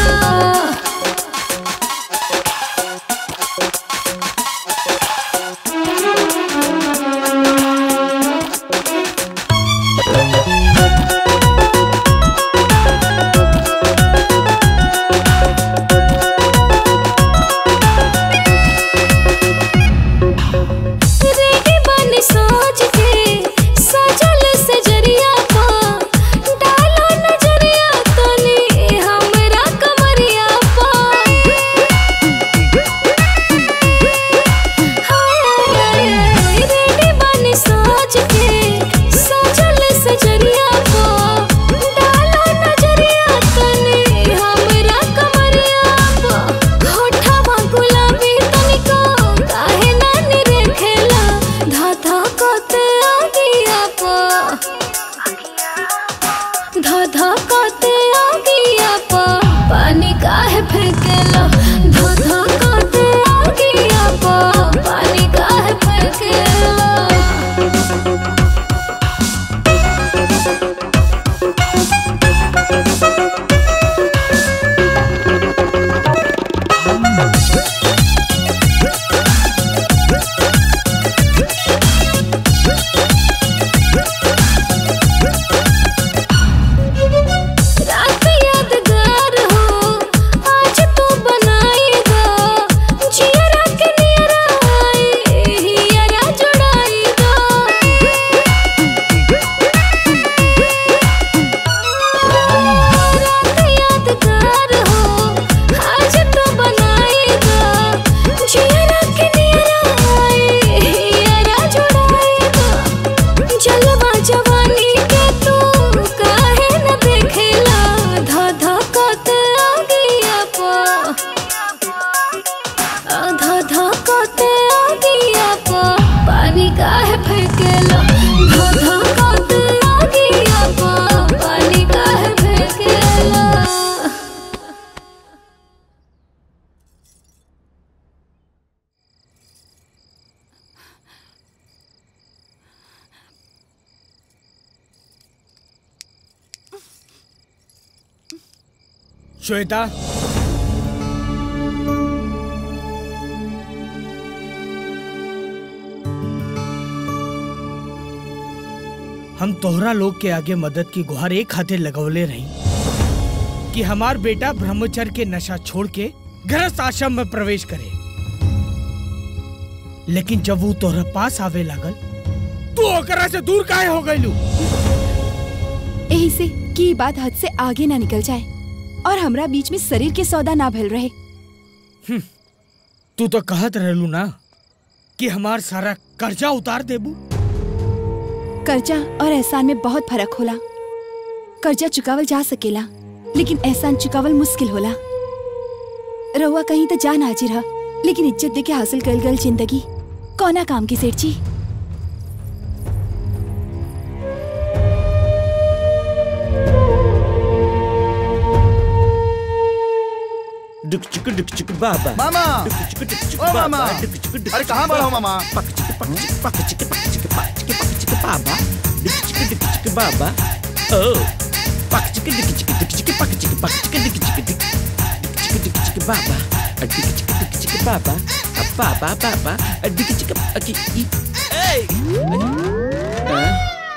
रेडी बनी सोच के सजल सजरिया पा डालो नजरिया तनी हमरा कमरिया पा रेडी बनी सोच के सजल सजरिया पा डालो नजरिया तनी हमरा कमरिया पा होठवा गुलाबी तनिको काहे ना निरेखेला धा धा कत आगिया पा धा धा कत आगिया पा पानी काहे फेंकेला धा धा कत आगिया पा पानी काहे फेंकेला रात यादगार हो आज तो बनाएगा जियरा के नियरा आए हियरा जुड़ाएगा रात यादगार हो आज तो बनाएगा जियरा के नियरा आए हियरा जुड़ाएगा जलवा जवानी के तू काहे न देखेला धा धा कत आगिया पा धा धा कत आगिया पा पानी काहे फेंकेला धा धा कत आगिया पा पानी काहे फेंकेला श्वेता हम तोहरा लोग के आगे मदद की गुहार एक खातिर लगौले रही कि हमार बेटा ब्रह्मचर्य के नशा छोड़ के गृहस्थ आश्रम में प्रवेश करे लेकिन जब वो तोहरा पास आवे लागल तू ओकरा से दूर काहे हो गइलू यही से की बात हद से आगे ना निकल जाए और हमरा बीच में शरीर के सौदा ना भल रहे तू तो कहत रहलू ना कि हमार सारा कर्जा उतार देबू कर्जा और एहसान में बहुत फर्क होला कर्जा चुकावल जा सकेला लेकिन एहसान चुकावल मुश्किल होला रहुआ कहीं तो जान हाजिर हा लेकिन इज्जत देके हासिल कल गल जिंदगी कौना काम की सेठ जी डुक चिक डुक चिक बाबा मामा डुक चिक डुक चिक ओ बाबा मामा डुक चिक डुक अरे चिक कहाँ बड़ा हो मामा पक चिक पक चिक पक चिक पक चिक पक चिक पक चिक बाबा डुक चिक डुक चिक बाबा ओ पक चिक डुक चिक डुक चिक पक चिक पक चिक डुक चिक डुक डुक चिक डुक चिक बाबा अ डुक चिक डुक चिक बाबा अ बाबा बाबा अ डुक चिक अकी ई ए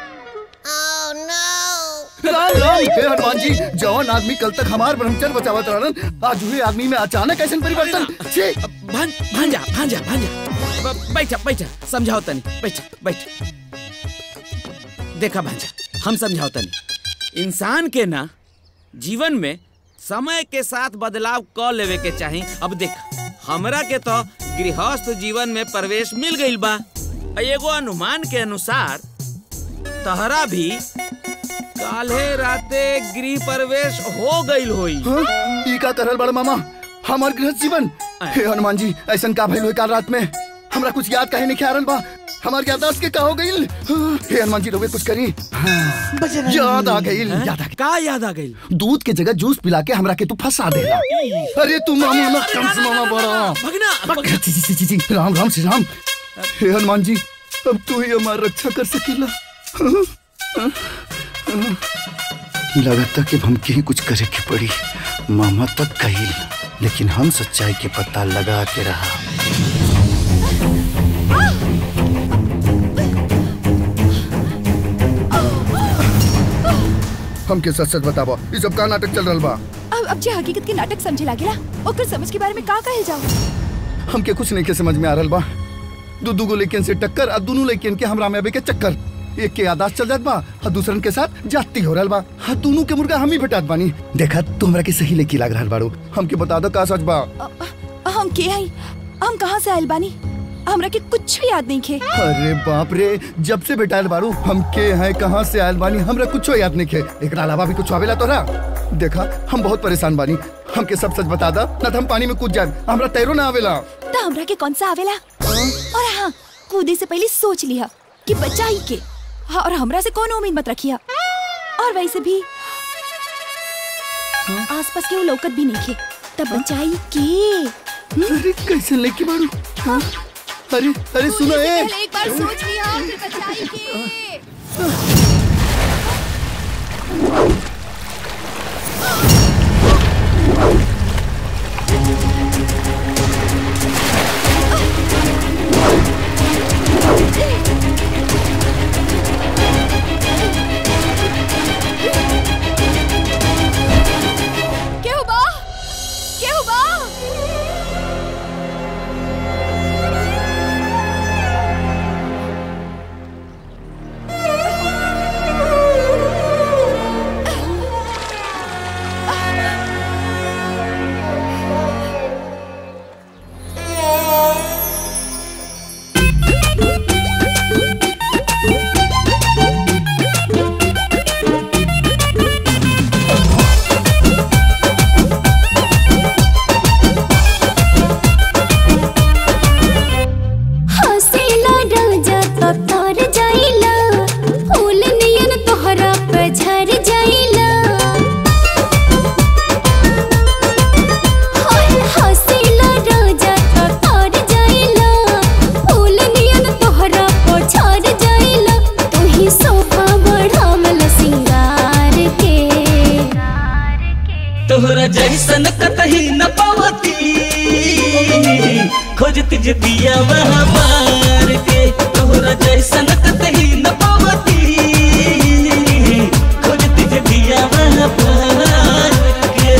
राम राम हे हनुमान जी जवान आदमी कल तक हमार ब्रह्मचर्य बचावत रहलन आज हुए आदमी में अचानक ऐसा परिवर्तन छी भान भांजा भांजा भांजा ब- बैठा बैठा समझाओ तनी बैठा बैठ देखा भांजा हम समझाओ तनी इंसान के ना जीवन में समय के साथ बदलाव क लेवे के चाही अब देख हमरा के तो गृहस्थ जीवन में प्रवेश मिल गईल बा आ एगो अनुमान के अनुसार तहरा भी काल्हे राते गृह प्रवेश हो गईल होई ई का करल बड़ मामा हमार गृहस्थ जीवन हे हनुमान जी ऐसन का भइल होई काल रात में हमरा कुछ याद काहे नहीं ख्याल बा हमार याददाश्त के का हो गईल हे हनुमान जी रोवे कुछ करी याद आ गईल याद आ का याद आ गईल दूध के जगह जूस पिला के हमरा के तू फंसा देला अरे तू मामा ना कम से मामा बड़ा भगना जी जी जी जी राम राम श्री राम हे हनुमान जी अब तू ही हमार रक्षा कर सकेला लगता कि हमके ही कुछ करे के पड़ी मामा तक कही लेकिन हम सच्चाई के पता लगा के रहा हमके सच सच बताबो ये सब का नाटक चल रहा बा अब अब जे हकीकत के नाटक समझे लागेला ओकर समझ के बारे में का कहे जाओ हमके कुछ नहीं के समझ में आ रहा बा दू दू गो लेकिन से टक्कर और दोनों लेकिन के हमरा में अबे के चक्कर एक के आदास चल जात बा और दूसरन के साथ जाती हो रहल बा हाँ दोनों के मुर्गा हम ही भेटात बानी देखा तू हमरा के सही लेके लाग रहल बाड़ू हमके बता दो का सच बा हम के हई हम कहाँ से आयल बानी हमरा के कुछ भी याद नहीं खे अरे बाप रे जब से बेटाइल बारू हम के हैं कहाँ से आयल बानी हमरा कुछ याद नहीं खे एकरा अलावा भी कुछ आवेला तोरा देखा हम बहुत परेशान बानी हमके सब सच बता दा ना तो हम पानी में कूद जाए हमरा तैरो ना आवेला तो हमरा के कौन सा आवेला और हाँ कूदे से पहले सोच लिया कि बच्चा ही के हाँ, और हमरा से कौन उम्मीद मत रखिया और वैसे भी आसपास के वो लौकत भी नहीं खे तब बचाई के अरे कैसे लेके बारू हाँ? अरे अरे सुनो ए पहले एक बार सोच लिया फिर बचाई के केहू बा केहू बा हसीला राजा तो तर जाइला फूल नियन तोहरा पे झर जाइला हाय हसीला राजा तो तर जाइला फूल नियन तोहरा पे झर जाइला तू ही सोफा बढ़ावल सिंगार के तोहरा जैसन कतही न पावती खोजत जे दिया वहाँ मार के तोहरा जैसन कतही न पावती खोजत जे दिया वहाँ मार के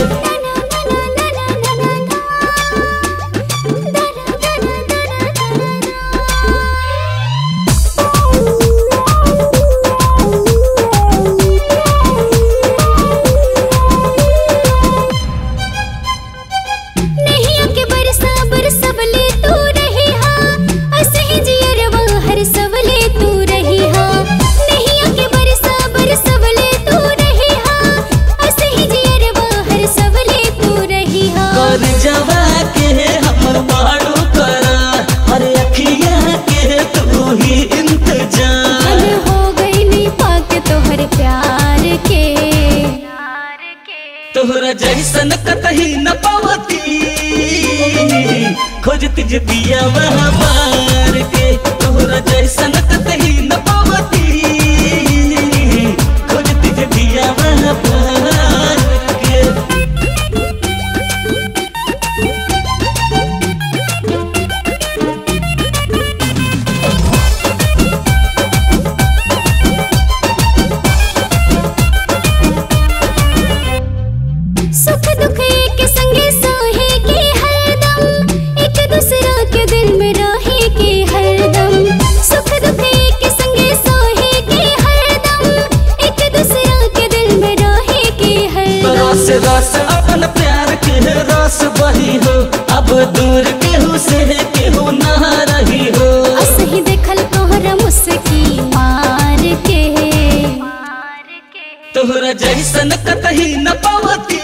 नहीं आके बरसा बरसवले तू रही हाँ ऐसे ही जियरवा हर सवले तू रही हाँ नहीं आके बरसा बरसवले तू रही हाँ ऐसे ही जियरवा हर सवले तू रही हाँ कर जवा के हमर बाड़ू करा हर अखिया के तू ही इंतजार मन हो गई नी पाके तोहर प्यार के तोहरा जैसन कतही न पावती खोजत जे दिया वहाँ मार के तोहरा जैसन कतही न पावती खोजत जे दिया वहाँ मार के सुख दुख एक संगे सोहे के हरदम एक दूसरा के दिल में रहे के हरदम सुख दुख एक संगे जैसन कतही न पावती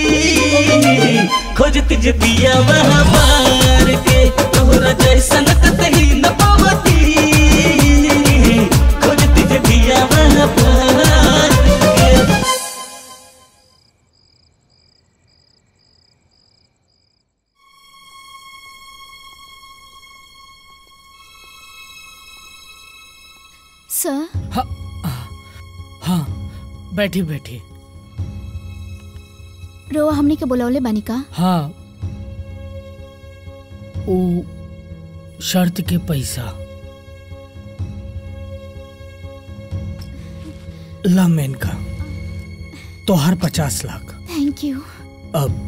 खोजती जे पिया वहाँ मार के तोहरा जैसन कतही न पावती खोजती जे पिया वहाँ मार के सर हाँ बैठी बैठी रोवा हमने के बुलौले बानी का हाँ वो शर्त के पैसा ला मेनका तो हर पचास लाख थैंक यू अब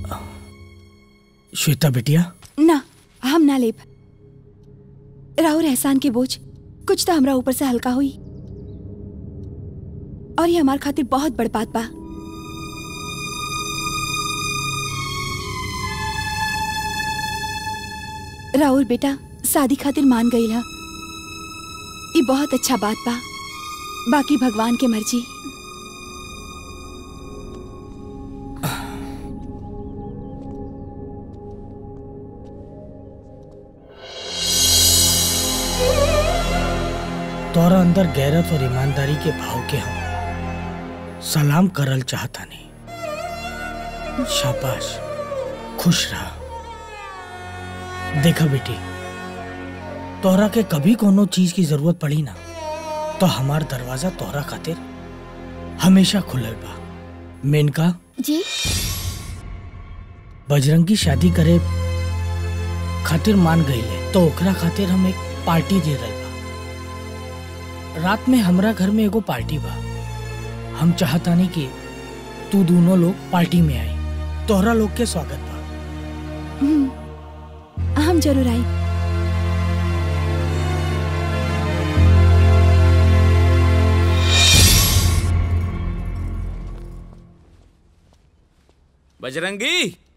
श्वेता बिटिया ना हम ना लेब राहुल एहसान के बोझ कुछ तो हमरा ऊपर से हल्का हुई और ये हमार खातिर बहुत बड़ बात बा राहुल बेटा शादी खातिर मान गई हा ये बहुत अच्छा बात बा बाकी भगवान के मर्जी तोरा अंदर गैरत और ईमानदारी के भाव के हम सलाम करल चाहता नहीं शाबाश खुश रहा देखा बेटी तोहरा के कभी कोनो चीज की जरूरत पड़ी ना तो हमार दरवाजा तोहरा खातिर हमेशा खुलल बा मेनका जी बजरंगी शादी करे खातिर मान गई है तो ओकरा खातिर हम एक पार्टी दे रहे बा रात में हमरा घर में एगो पार्टी बा हम चाहतानी कि तू दोनों लोग पार्टी में आई तोहरा लोग के स्वागत बा हम्म, हम जरूर आई बजरंगी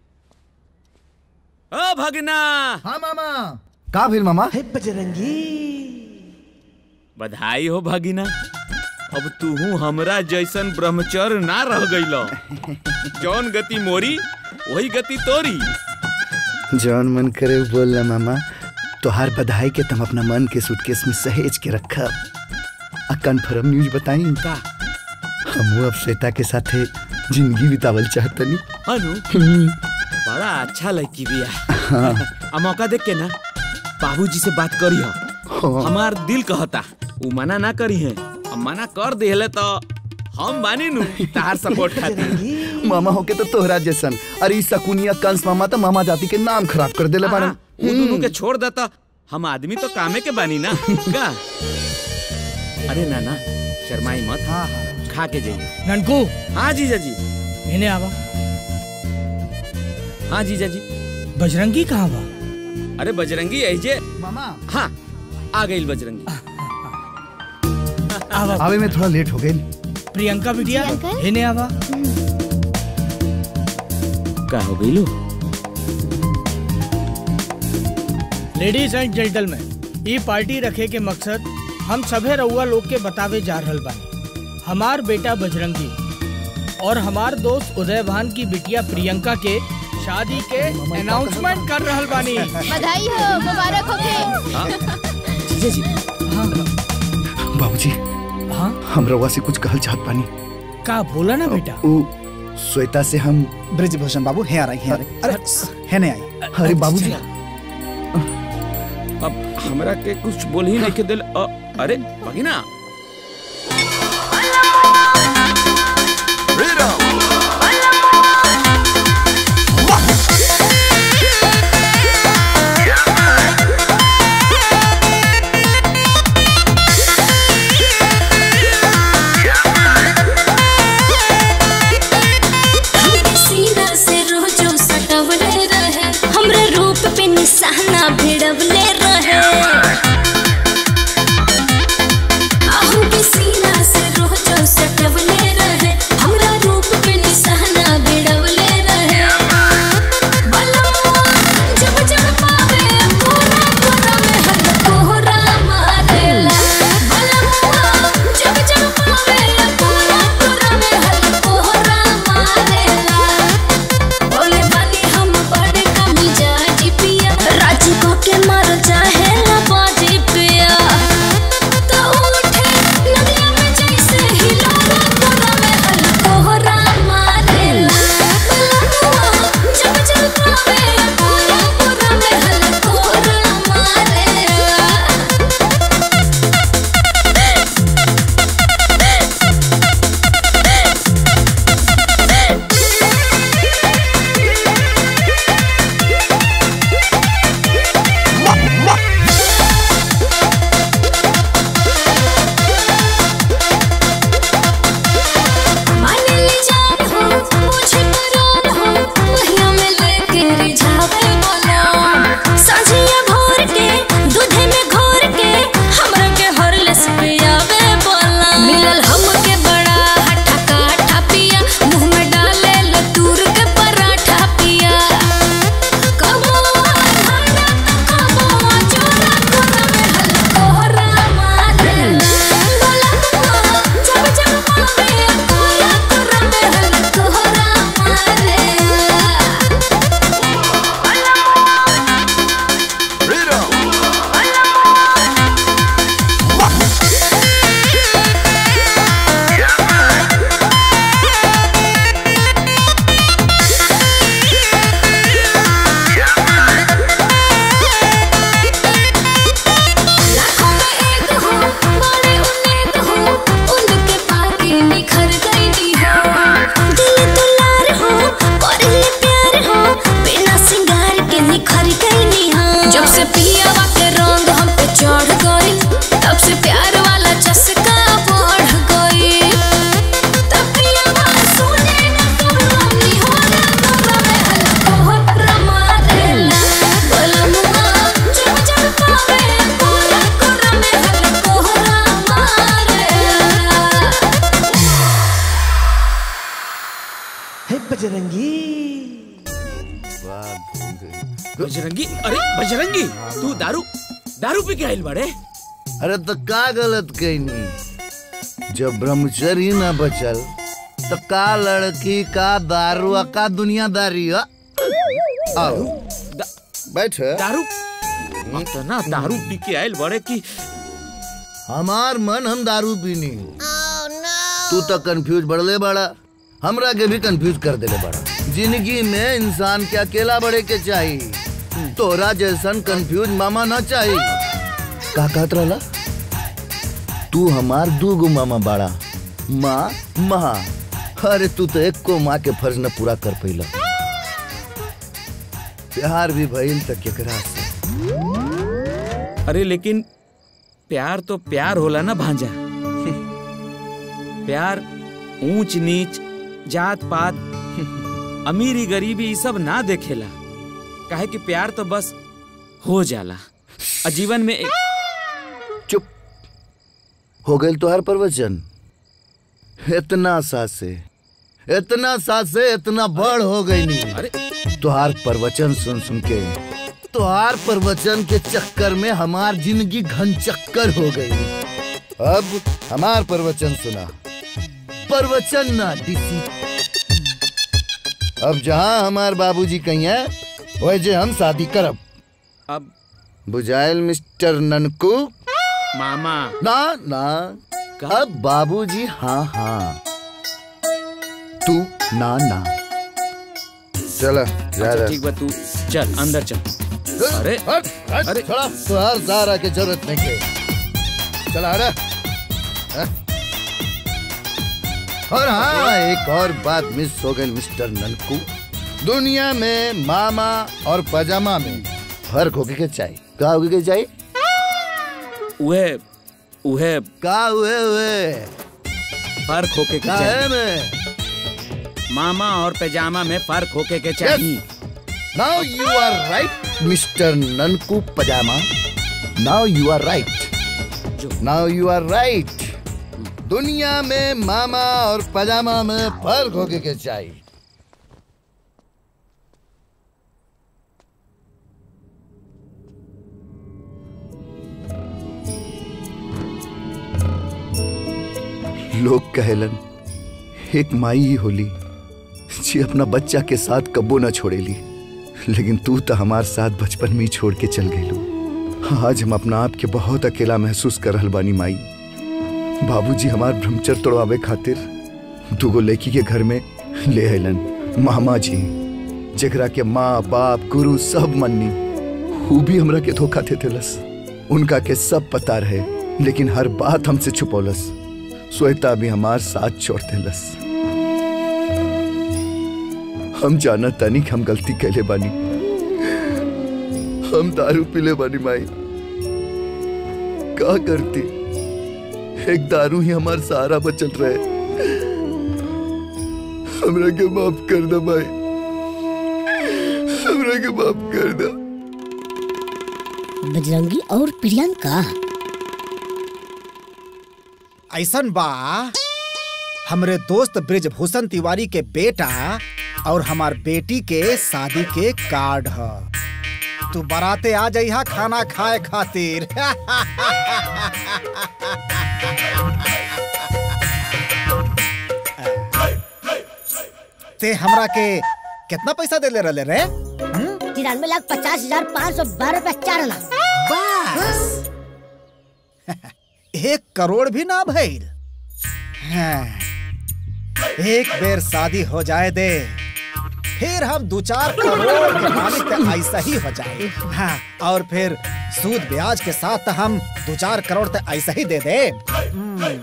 ओ भगना हाँ मामा का फिर मामा बजरंगी बधाई हो भगिना अब तू हमरा जैसन ब्रह्मचर्य ना रह गइल जौन गति मोरी वही गति तोरी जौन मन करे वो बोल ना मामा तोहार बधाई के तुम अपना मन के सूटकेस में सहेज के रखा आ कन्फर्म न्यूज बताई का हम अब श्वेता के साथे जिंदगी बितावल चाहतनी अनु बड़ा अच्छा लड़की बिया हाँ। आ मौका देख के ना बाबूजी से बात करी हो हाँ। हमार दिल कहता उ मना ना करी है अब मना कर देले तो हम बानी नु तार सपोर्ट खातिर मामा होके तो तोहरा जैसन अरे ई सकुनिया कंस मामा तो मामा जाति के नाम खराब कर देले बारन वो दोनों के छोड़ देता हम आदमी तो कामे के बानी ना का अरे नाना शर्माई मत हाँ हाँ खा के जाइए ननकू हाँ जीजा जी इन्हें आवा हाँ जीजा जी बजरंगी कहाँ बा अरे बजरंगी ऐजे मामा हाँ आ गई बजरंगी आवा आवे में थोड़ा लेट हो गई प्रियंका बिटिया इन्हें आवा का हो गई लो लेडीज एंड जेंटलमैन ई पार्टी रखे के मकसद हम सभे रउआ लोग के बतावे जा रहल बानी हमार बेटा बजरंगी और हमार दोस्त उदय भान की बिटिया प्रियंका के शादी के अनाउंसमेंट कर रहल बानी बधाई हो मुबारक हो जीजा जी बाबूजी हाँ हम रउआ से कुछ कहल चाहत पानी का बोला ना बेटा उ श्वेता से हम ब्रिजभूषण बाबू हे आ रही है अरे है नहीं आई अरे बाबूजी अब हमरा के कुछ बोल ही नहीं के दिल अ, अरे भगिना सीना से रोजो सटवले रहे हमरा रूप पे निशाना भिड़वले रहे आहू के सीना से रोजो सटवले रहे हमरा रूप पे निशाना भिड़वले रहे बलवा जब जब पावे पूरा पूरा में हर कोहरा मारेला बलवा जब जब पावे पूरा पूरा में हर बजरंगी अरे बजरंगी तू दारू दारू पी के आइल बड़े अरे तो का गलत कहनी जब ब्रह्मचर्य न बचल तो का लड़की का दारू आ, का दुनियादारी आ? आओ बैठ दारू इतना दारू पी के आइल बड़े की हमार मन हम दारू पीनी तू तो कंफ्यूज बढ़ले बड़ा हमरा के भी कंफ्यूज कर देले बड़ा जिंदगी में इंसान के अकेला बढ़े के चाहिए तोरा जैसन कंफ्यूज मामा ना चाहिए का कहत रहला तू हमार दू गो मामा बाड़ा माँ माँ अरे तू तो एक को माँ के फर्ज न पूरा कर पैला प्यार भी भइल त केकरा से अरे लेकिन प्यार तो प्यार होला ना भांजा प्यार ऊंच नीच जात पात अमीरी गरीबी ये सब ना देखेला काहे कि प्यार तो बस हो जाला और जीवन में एक चुप हो गए तो हर प्रवचन इतना सासे इतना सासे इतना बड़ हो गई नहीं तुहार प्रवचन सुन सुन के तुहार प्रवचन के चक्कर में हमार जिंदगी घन चक्कर हो गई अब हमार प्रवचन सुना प्रवचन ना डीसी अब जहाँ हमार बाबूजी कहीं है वही हम शादी करब अब बुझाइल मिस्टर ननकू मामा ना ना अब बाबूजी हाँ हाँ तू ना ना चल जा अच्छा, ठीक बा तू चल अंदर चल अरे अरे थोड़ा तुहार जारा के जरूरत नहीं के चला अरे हाँ? और हाँ एक और बात मिस हो गई मिस्टर ननकू दुनिया में मामा और पजामा में फर्क होके के चाहिए का होके के चाहिए उहे उहे का हुए हुए फर्क होके के का है चाहिए में मामा और पैजामा में फर्क होके के चाहिए now you are right mister Nanku पजामा now you are right now you are right दुनिया में मामा और पजामा में फर्क होके के चाहिए लोग कहलन एक माई ही होली जी अपना बच्चा के साथ कब्बो न छोड़ेली लेकिन तू तो हमार साथ बचपन में ही छोड़ के चल गई आज हम अपना आप के बहुत अकेला महसूस कर रहल बानी माई बाबूजी हमार ब्रह्मचर्य तोड़वावे खातिर दूगो लड़की के घर में ले अलन मामा जी जेकरा के माँ बाप गुरु सब मन्नी वो भी हमरा के धोखा दे देलस उनका के सब पता रहे लेकिन हर बात हमसे छुपौलस श्वेता भी हमार साथ छोड़ देलस हम जाना तानी कि हम गलती कैले बानी हम दारू पीले बानी माई का करती एक दारू ही हमार सहारा बचल रहे हमरा के माफ कर दे माई हमरा के माफ कर दे बजरंगी और प्रियंका ऐसन बा हमरे दोस्त ब्रिजभूषण तिवारी के बेटा और हमार बेटी के शादी के कार्ड ह तू बराते आ जइहा खाना खाए खातिर ते हमरा के कितना पैसा दे ले रहे रे तिरानवे लाख पचास हजार पाँच सौ बारह रुपया चार आना बस एक करोड़ भी ना भइल हाँ, एक बेर शादी हो जाए दे फिर हम दो चार करोड़ के मालिक तो ऐसा ही हो जाए हाँ, और फिर सूद ब्याज के साथ तो हम दो चार करोड़ तो ऐसा ही दे दे हम्म।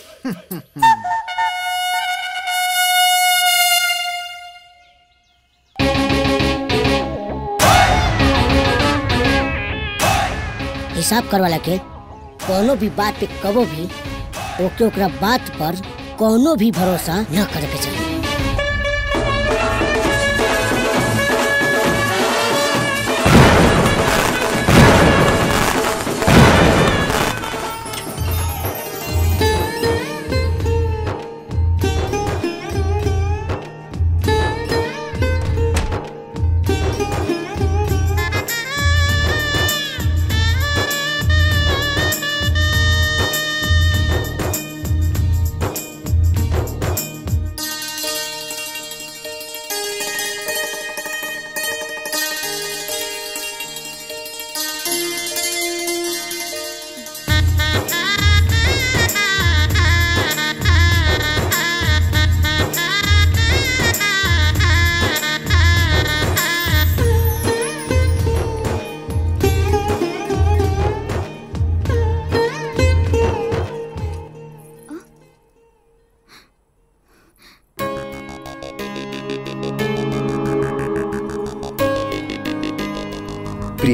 हिसाब करवाला के कोनो भी बात पे कबो भी ओके ओकरा बात पर कोनो भी भरोसा न करे के चाहिए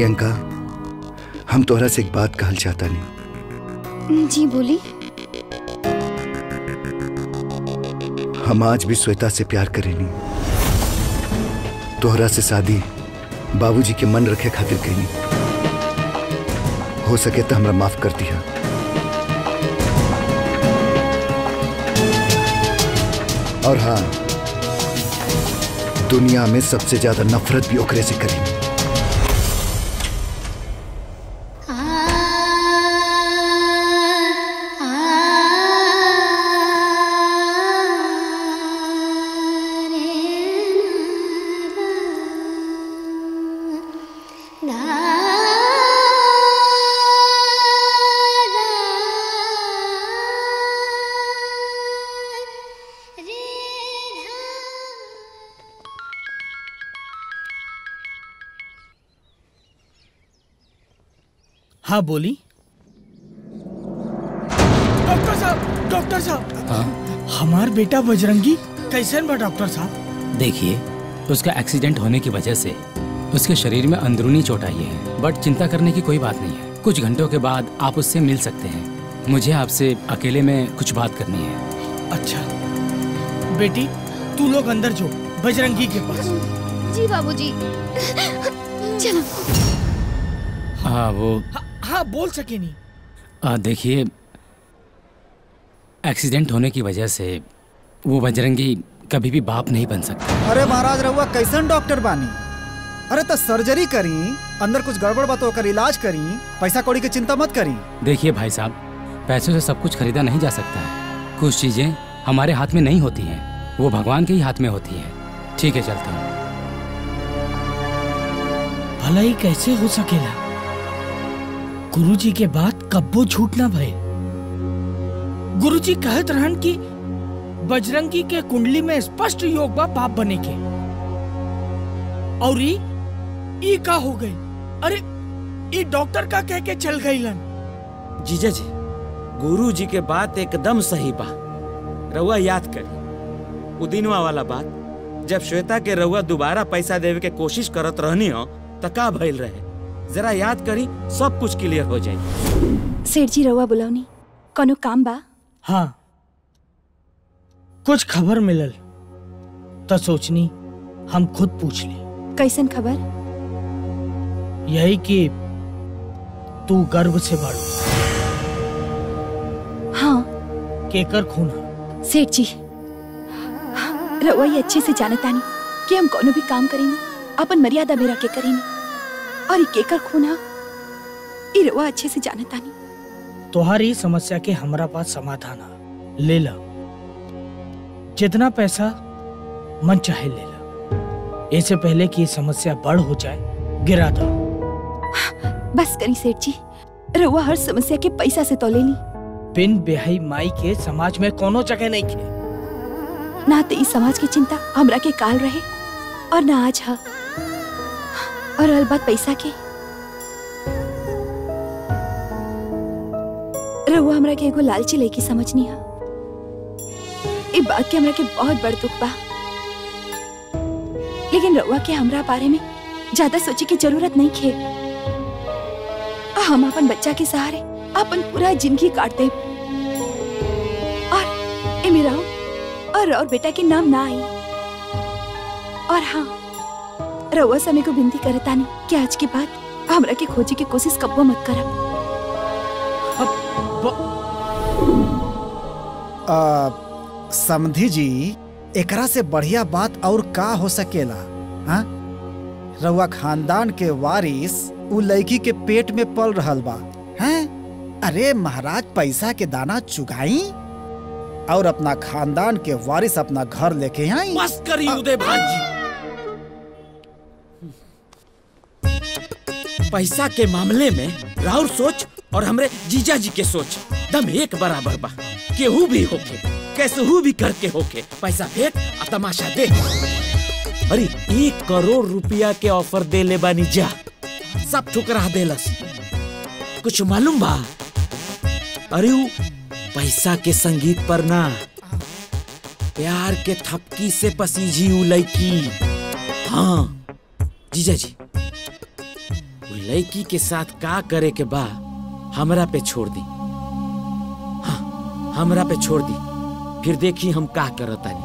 प्रियंका हम तोहरा से एक बात कहल चाहता नहीं जी बोली हम आज भी श्वेता से प्यार करेनी तोहरा से शादी बाबूजी के मन रखे खातिर कईनी हो सके तो हमरा माफ कर दिया और हाँ दुनिया में सबसे ज्यादा नफरत भी ओकरे से करेनी हाँ बोली डॉक्टर साहब डॉक्टर साहब हाँ हमार बेटा बजरंगी कैसन बा डॉक्टर साहब देखिए उसका एक्सीडेंट होने की वजह से उसके शरीर में अंदरूनी चोट आई है बट चिंता करने की कोई बात नहीं है कुछ घंटों के बाद आप उससे मिल सकते हैं मुझे आपसे अकेले में कुछ बात करनी है अच्छा बेटी तू लोग अंदर जो बजरंगी के पास जी बाबूजी चलो हाँ वो हाँ बोल सके नहीं आ, देखिए एक्सीडेंट होने की वजह से वो बजरंगी कभी भी बाप नहीं बन सकता अरे महाराज रहुआ कैसन डॉक्टर बानी अरे तो सर्जरी करी अंदर कुछ गड़बड़ बा तो ओकर इलाज करी पैसा कौड़ी की चिंता मत करी देखिए भाई साहब पैसों से सब कुछ खरीदा नहीं जा सकता है कुछ चीजें हमारे हाथ में नहीं होती हैं वो भगवान के ही हाथ में होती हैं ठीक है चलता हूँ भला ही कैसे हो सकेला गुरुजी के बाद कब्बो झूठ ना भय गुरुजी कहत रहन कि बजरंगी के कुंडली में स्पष्ट योग बा बाप बने के और ई ई का हो गई अरे ई डॉक्टर का कह के चल गईलन जीजा जी गुरु जी के बात एकदम सही बा रउआ याद करी उ दिनवा वाला बात जब श्वेता के रउआ दोबारा पैसा देवे के कोशिश करत रहनी हो त का भइल रहे जरा याद करी सब कुछ क्लियर हो जाई सेठ जी रउआ बुलौनी कोनो काम बा हाँ कुछ खबर मिलल तो सोचनी हम खुद पूछ ली कैसन खबर यही कि तू गर्व से बढ़ हाँ केकर खून सेठ जी रउआ ये अच्छे से जानतानी कि हम कोनो भी काम करेनी अपन मर्यादा में रख के करेनी और ये केकर खूना ये रउआ अच्छे से जानतानी तुम्हारी समस्या के हमारा पास समाधान है ले ला जितना पैसा मन चाहे ले ला इससे पहले कि ये समस्या बड़ हो जाए गिरा दो बस करी सेठ जी रउआ हर समस्या के पैसा से तो लेनी बिन बेहई माई के समाज में कोनो जगह नहीं खे ना तो इस समाज की चिंता हमरा के काल रहे और ना आज हा और रह बात पैसा के रहुआ हमरा के एगो लालची लड़की समझनी हा ई बात के हमरा के बहुत बड़ दुख बा लेकिन रउआ के हमरा बारे में ज्यादा सोचे की जरूरत नहीं खे हम अपन बच्चा के सहारे अपन पूरा जिंदगी काट दे और ए मेरा और और बेटा के नाम ना आई और हाँ रउआ समय को विनती करतानी कि आज के बाद हमरा के खोजे की कोशिश कब्बो मत करब आ, समधी जी एकरा से बढ़िया बात और का हो सकेला हाँ रउआ खानदान के वारिस उ लड़की के पेट में पल रहल बा हैं अरे महाराज पैसा के दाना चुगाई और अपना खानदान के वारिस अपना घर लेके आई बस करी उदय भाजी पैसा के मामले में राहुल सोच और हमरे जीजा जी के सोच दम एक बराबर बा केहू भी होके कैसहू भी करके होके पैसा फेंक आ तमाशा दे अरे एक करोड़ रुपया के ऑफर दे ले बानी जा सब ठुकरा देलस कुछ मालूम बा अरे उ पैसा के संगीत पर ना प्यार के थपकी से पसीजी उ लड़की हाँ जीजा जी उ लड़की के साथ का करे के बा हमरा पे छोड़ दी हाँ, हमरा पे छोड़ दी फिर देखी हम का करतानी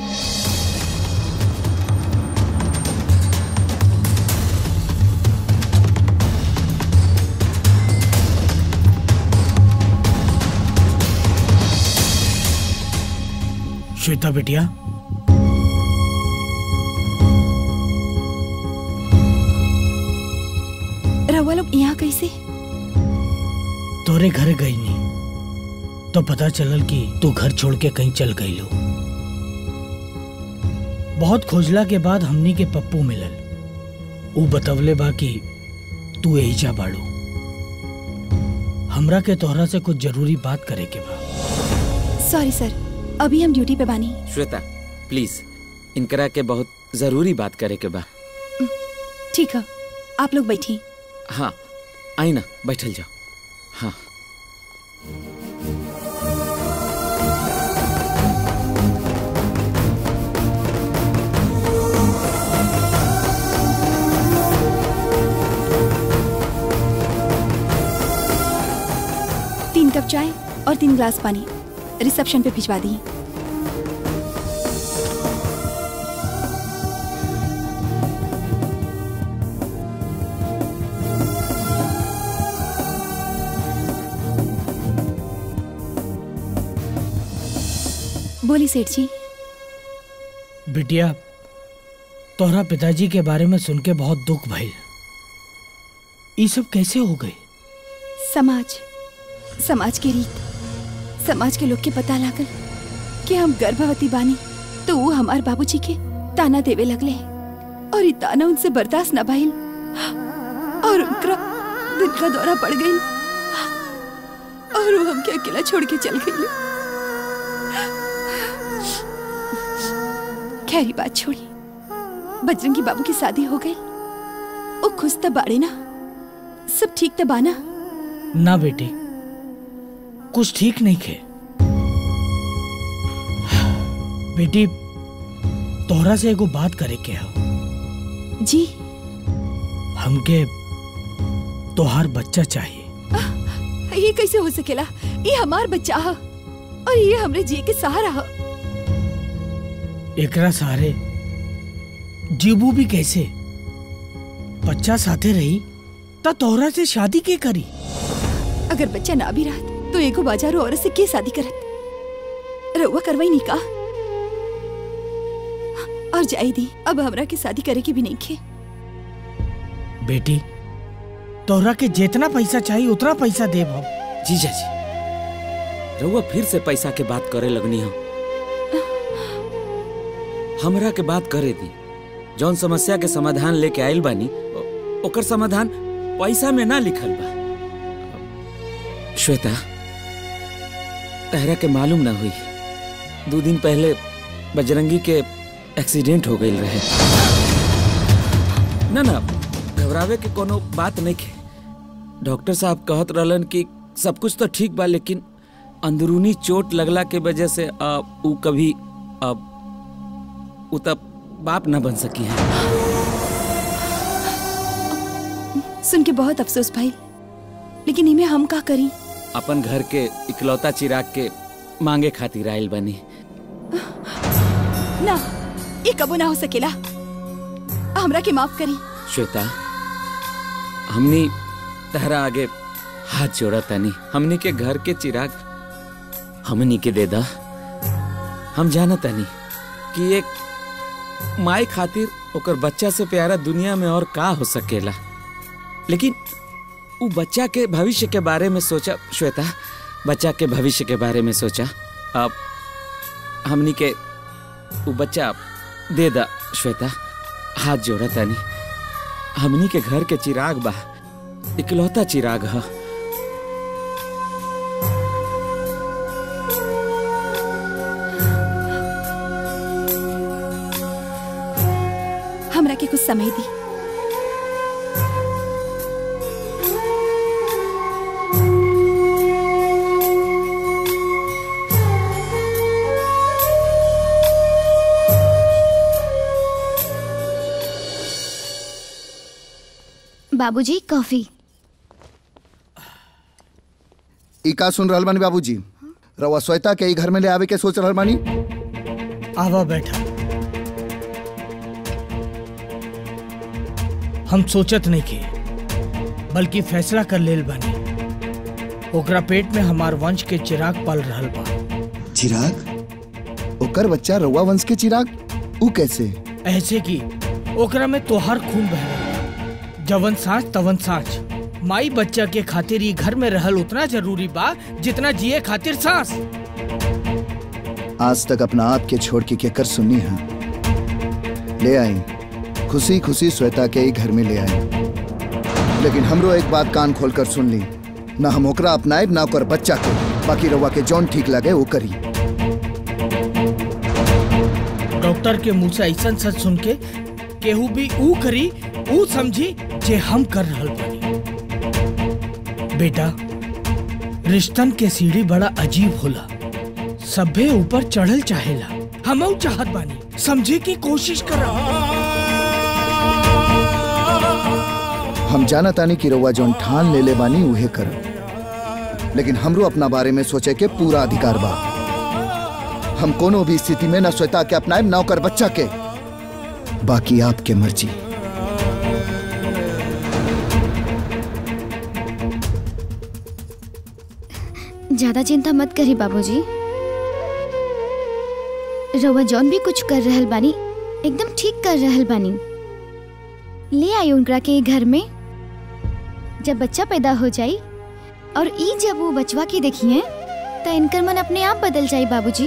श्वेता बिटिया रहुआ लोग यहाँ कैसे तोरे घर गई नहीं तो पता चलल कि तू घर छोड़ के कहीं चल गई लो बहुत खोजला के बाद हमनी के पप्पू मिलल ऊ बतवले बा कि तू यही जा बाड़ू हमरा के तोहरा से कुछ जरूरी बात करे के बा सॉरी सर अभी हम ड्यूटी पे बानी श्वेता प्लीज इनकरा के बहुत जरूरी बात करे के बा ठीक है आप लोग बैठिए हाँ आई ना बैठल जाओ हाँ तीन कप चाय और तीन ग्लास पानी रिसेप्शन पे भिजवा दी बोली सेठ जी बिटिया तोहरा पिताजी के बारे में सुन के बहुत दुख भइल ये सब कैसे हो गए समाज समाज के रीत समाज के लोग के पता लागल कि हम गर्भवती बानी तो वो हमार बाबूजी के ताना देवे लगले और ये ताना उनसे बर्दाश्त न भइल और उनका दिल का दौरा पड़ गई और वो हमके अकेला छोड़ के चल गई खैरी बात छोड़ी बजरंगी बाबू की शादी हो गई वो खुश तब बाड़े ना सब ठीक तब आना ना बेटी कुछ ठीक नहीं खे बेटी तोहरा से एगो बात करे के हो जी हमके तोहार बच्चा चाहिए ये कैसे हो सकेला ये हमार बच्चा है और ये हमरे जी के सहारा है एकरा सहारे जीबू भी कैसे बच्चा साथे रही त तोहरा से शादी के करी अगर बच्चा ना भी रहत तो एगो बाजारो औरत से के शादी करत रउआ करवाई नहीं का और जाई दी अब हमरा के शादी करे के भी नहीं खे बेटी तोहरा के जितना पैसा चाहिए उतना पैसा देब हम जीजा जी रउआ फिर से पैसा के बात करे लगनी हो हमरा के बात करे दी जौन समस्या के समाधान लेके आइल बानी ओ- ओकर समाधान पैसा में ना लिखल बा श्वेता तहरा के मालूम ना हुई दो दिन पहले बजरंगी के एक्सीडेंट हो गई रहे ना ना घबरावे के कोनो बात नहीं के डॉक्टर साहब कहत रहलन कि सब कुछ तो ठीक बा लेकिन अंदरूनी चोट लगला के वजह से आ, ऊ कभी आ, ऊ तब बाप ना बन सकी है सुन के बहुत अफसोस भाई लेकिन इमे हम का करी अपन घर के इकलौता चिराग के मांगे खातिर आयल बनी ना ये कबो ना हो सकेला हमरा के माफ करी श्वेता हमनी तहरा आगे हाथ जोड़ा तनी हमनी के घर के चिराग हमनी के दे दा हम जाना तनी कि एक माई खातिर ओकर बच्चा से प्यारा दुनिया में और का हो सकेला लेकिन उ बच्चा के भविष्य के बारे में सोचा श्वेता बच्चा के भविष्य के बारे में सोचा अब हमनी के उ बच्चा दे दा श्वेता हाथ जोड़ा तनी हमनी के घर के चिराग बा इकलौता चिराग ह हमरा के कुछ समय दी बाबूजी कॉफी ई का सुन रहल बानी बाबूजी रवा श्वेता के ई घर में ले आवे के सोच रहल बानी आवा बैठा हम सोचत नहीं के बल्कि फैसला कर लेल बानी ओकरा पेट में हमार वंश के चिराग पल रहल बा चिराग ओकर बच्चा रवा वंश के चिराग ऊ कैसे ऐसे कि ओकरा में तोहार खून बह रहल बा। जवन सांच तवन सांच माई बच्चा के खातिर ई घर में रहल उतना जरूरी बा जितना जिए खातिर सांस आज तक अपना आप के छोड़ के केकर सुननी है ले आई खुशी खुशी श्वेता के ही घर में ले आई लेकिन हमरो एक बात कान खोल कर सुन ली ना हम ओकरा अपनाए ना ओकर बच्चा के बाकी रवा के जौन ठीक लगे वो करी डॉक्टर के मुंह से ऐसा सच सुन के केहू भी ऊ करी ऊ समझी जे हम कर रहल बानी बेटा रिश्तन के सीढ़ी बड़ा अजीब होला सभे ऊपर चढ़ल चाहेला हम चाहत बानी समझे की कोशिश करा हम जाना तानी कि रवा जौन ठान ले ले बानी उहे कर लेकिन हमरो अपना बारे में सोचे के पूरा अधिकार बा हम कोनो भी स्थिति में न श्वेता के अपनाए न ओकर बच्चा के बाकी आपके मर्जी ज्यादा चिंता मत करी बाबूजी रउआ जौन भी कुछ कर रहल बानी एकदम ठीक कर रहल बानी ले आई उनकरा के घर में जब बच्चा पैदा हो जाई और ई जब वो बचवा के देखिए तो इनकर मन अपने आप बदल जाई बाबूजी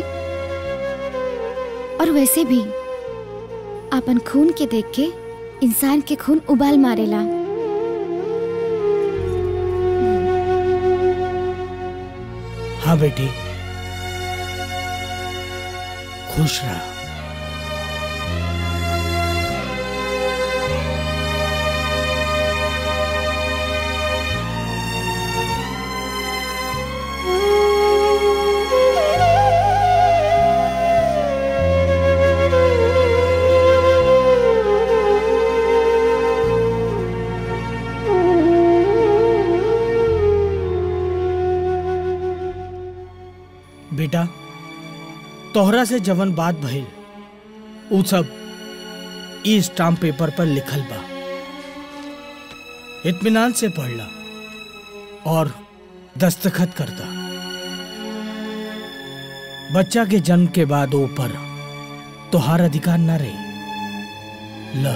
और वैसे भी अपन खून के देख के इंसान के खून उबाल मारेला हाँ बेटी खुश रहा बेटा तोहरा से जवन बात भइल उ सब ई स्टाम्प पेपर पर लिखल बा इत्मीनान से पढ़ला और दस्तखत करता बच्चा के जन्म के बाद ऊपर तोहार अधिकार न रही ल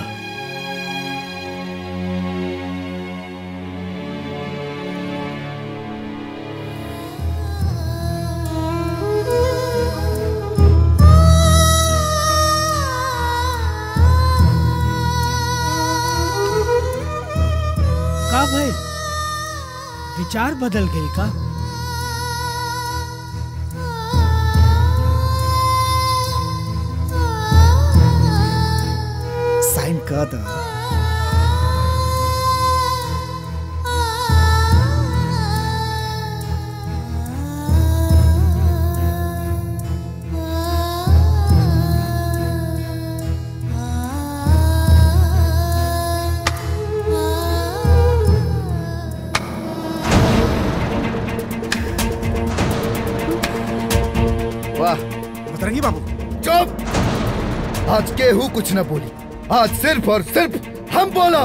का भाई विचार बदल गई का साइन कर दो वाह बतरंगी बाबू चुप आज केहू कुछ न बोली आज सिर्फ और सिर्फ हम बोला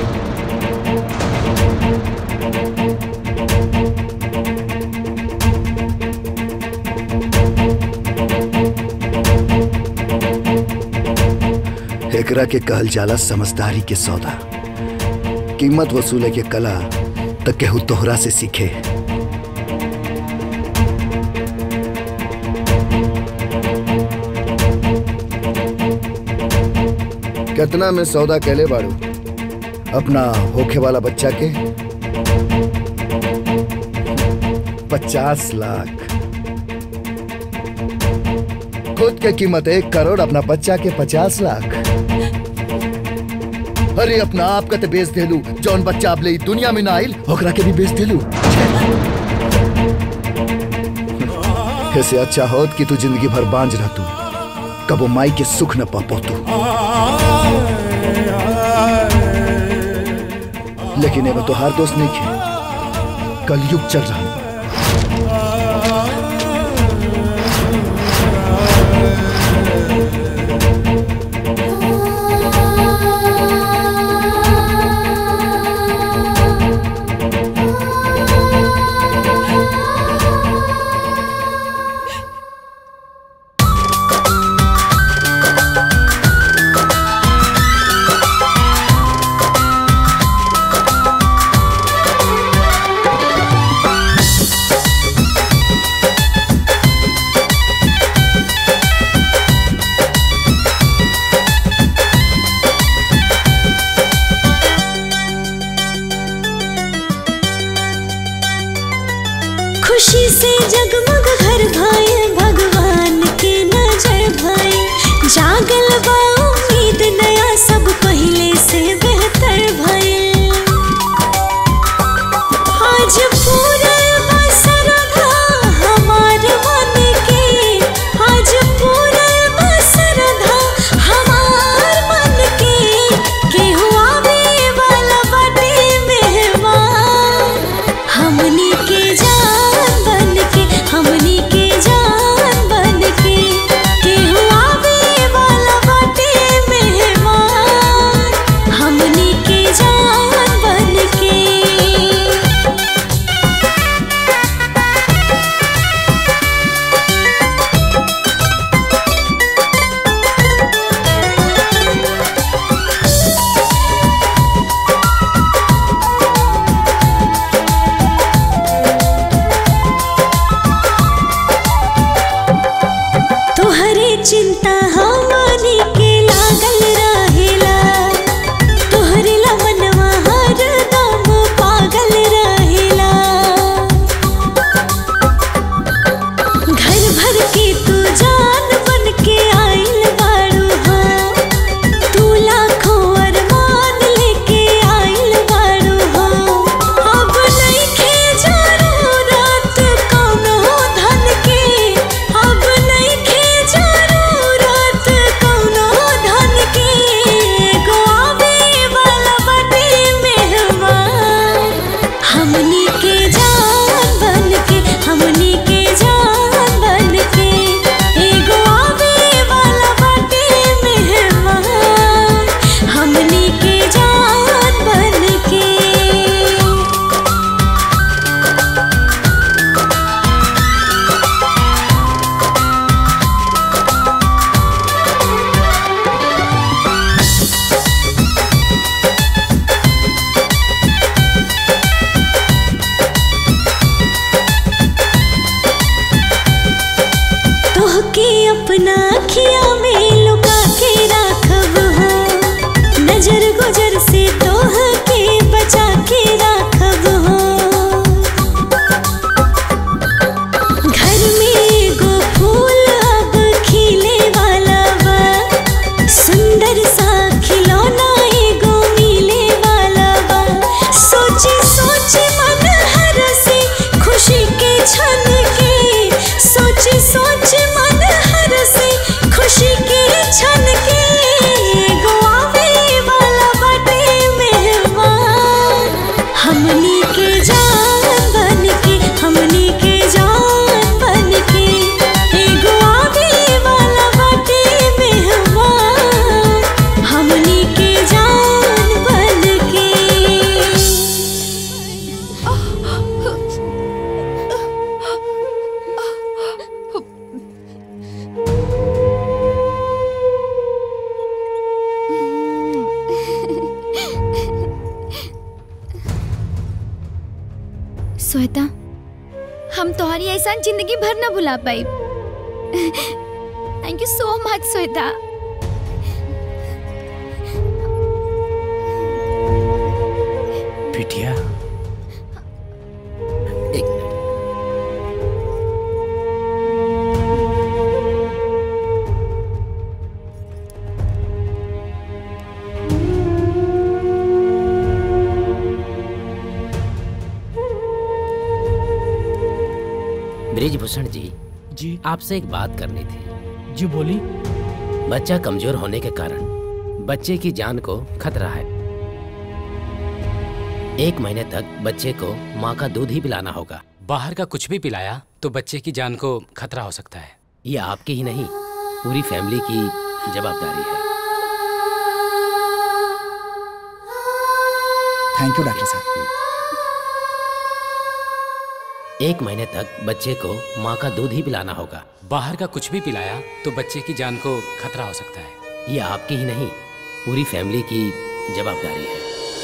एकरा के कहल जाला समझदारी के सौदा कीमत वसूले के कला त केहू तोहरा से सीखे कितना में सौदा कैले बाड़ू अपना होखे वाला बच्चा के पचास लाख खुद के कीमत एक करोड़ अपना बच्चा के पचास लाख अरे अपना आप का तो बेच देलू जौन बच्चा अब ले ई दुनिया में ना आइल ओकरा के भी बेच देलू ऐसे अच्छा होत कि तू जिंदगी भर बांझ रह तू कबो माई के सुख न पा तू लेकिन एमे तोहार दोस्त नहीं खे कलयुग चल रहा बा। खुशी से जगमग घर भाई भगवान के नजर भाई जागल बा उम्मीद नया सब पहले से बेहतर भाई आज पूरा बसरधा हमार मन के आज पूरा बसरधा हमार मन के केहू आवे वाला बाटे मेहमान हमनी के जान बन के हमनी के जान बन के केहू आवे वाला बाटे मेहमान हमनी के जान बन के तोहरे चिंता हमनी के लागल रहेला तोहरे लमनवा हरदम पागल रहेला घर भर के तू जान बन के आइल बाड़ू हो तू लाखों अरमान लेके आइल बाड़ू हो अब नइखे जरूरत कौनो धन के अब नइखे जरूरत कौनो धन के एगो आवे वाला बाटे मेहमान हमनी के जान बन के हमनी के जान बन के एगो आवे वाला बाटे मेहमान हमनी के जान बन के तोहके अपना अखिया में लुका के राखब हो नजर गुजर से तोहके बचा के राखब हो घर में एगो फूल अब खिले वाला बा सुंदर सा खिलौना एगो मिले वाला बा सोची सोची मन हर से खुशी के छन के सोची सोची मन हर से खुशी के छन के एगो आवे वाला बाटे मेहमान हमनी के जान बन के हमनी के जान बन के एगो आवे वाला बाटे मेहमान हमनी के जान बन के श्वेता हम तुम्हारी ऐसा जिंदगी भर न भुला पाई thank you so much Shweta बिटिया ब्रिजभूषण जी जी आपसे एक बात करनी थी जी बोली बच्चा कमजोर होने के कारण बच्चे की जान को खतरा है एक महीने तक बच्चे को माँ का दूध ही पिलाना होगा बाहर का कुछ भी पिलाया तो बच्चे की जान को खतरा हो सकता है ये आपकी ही नहीं पूरी फैमिली की जवाबदारी है थैंक यू डॉक्टर साहब एक महीने तक बच्चे को माँ का दूध ही पिलाना होगा बाहर का कुछ भी पिलाया तो बच्चे की जान को खतरा हो सकता है ये आपकी ही नहीं पूरी फैमिली की जवाबदारी है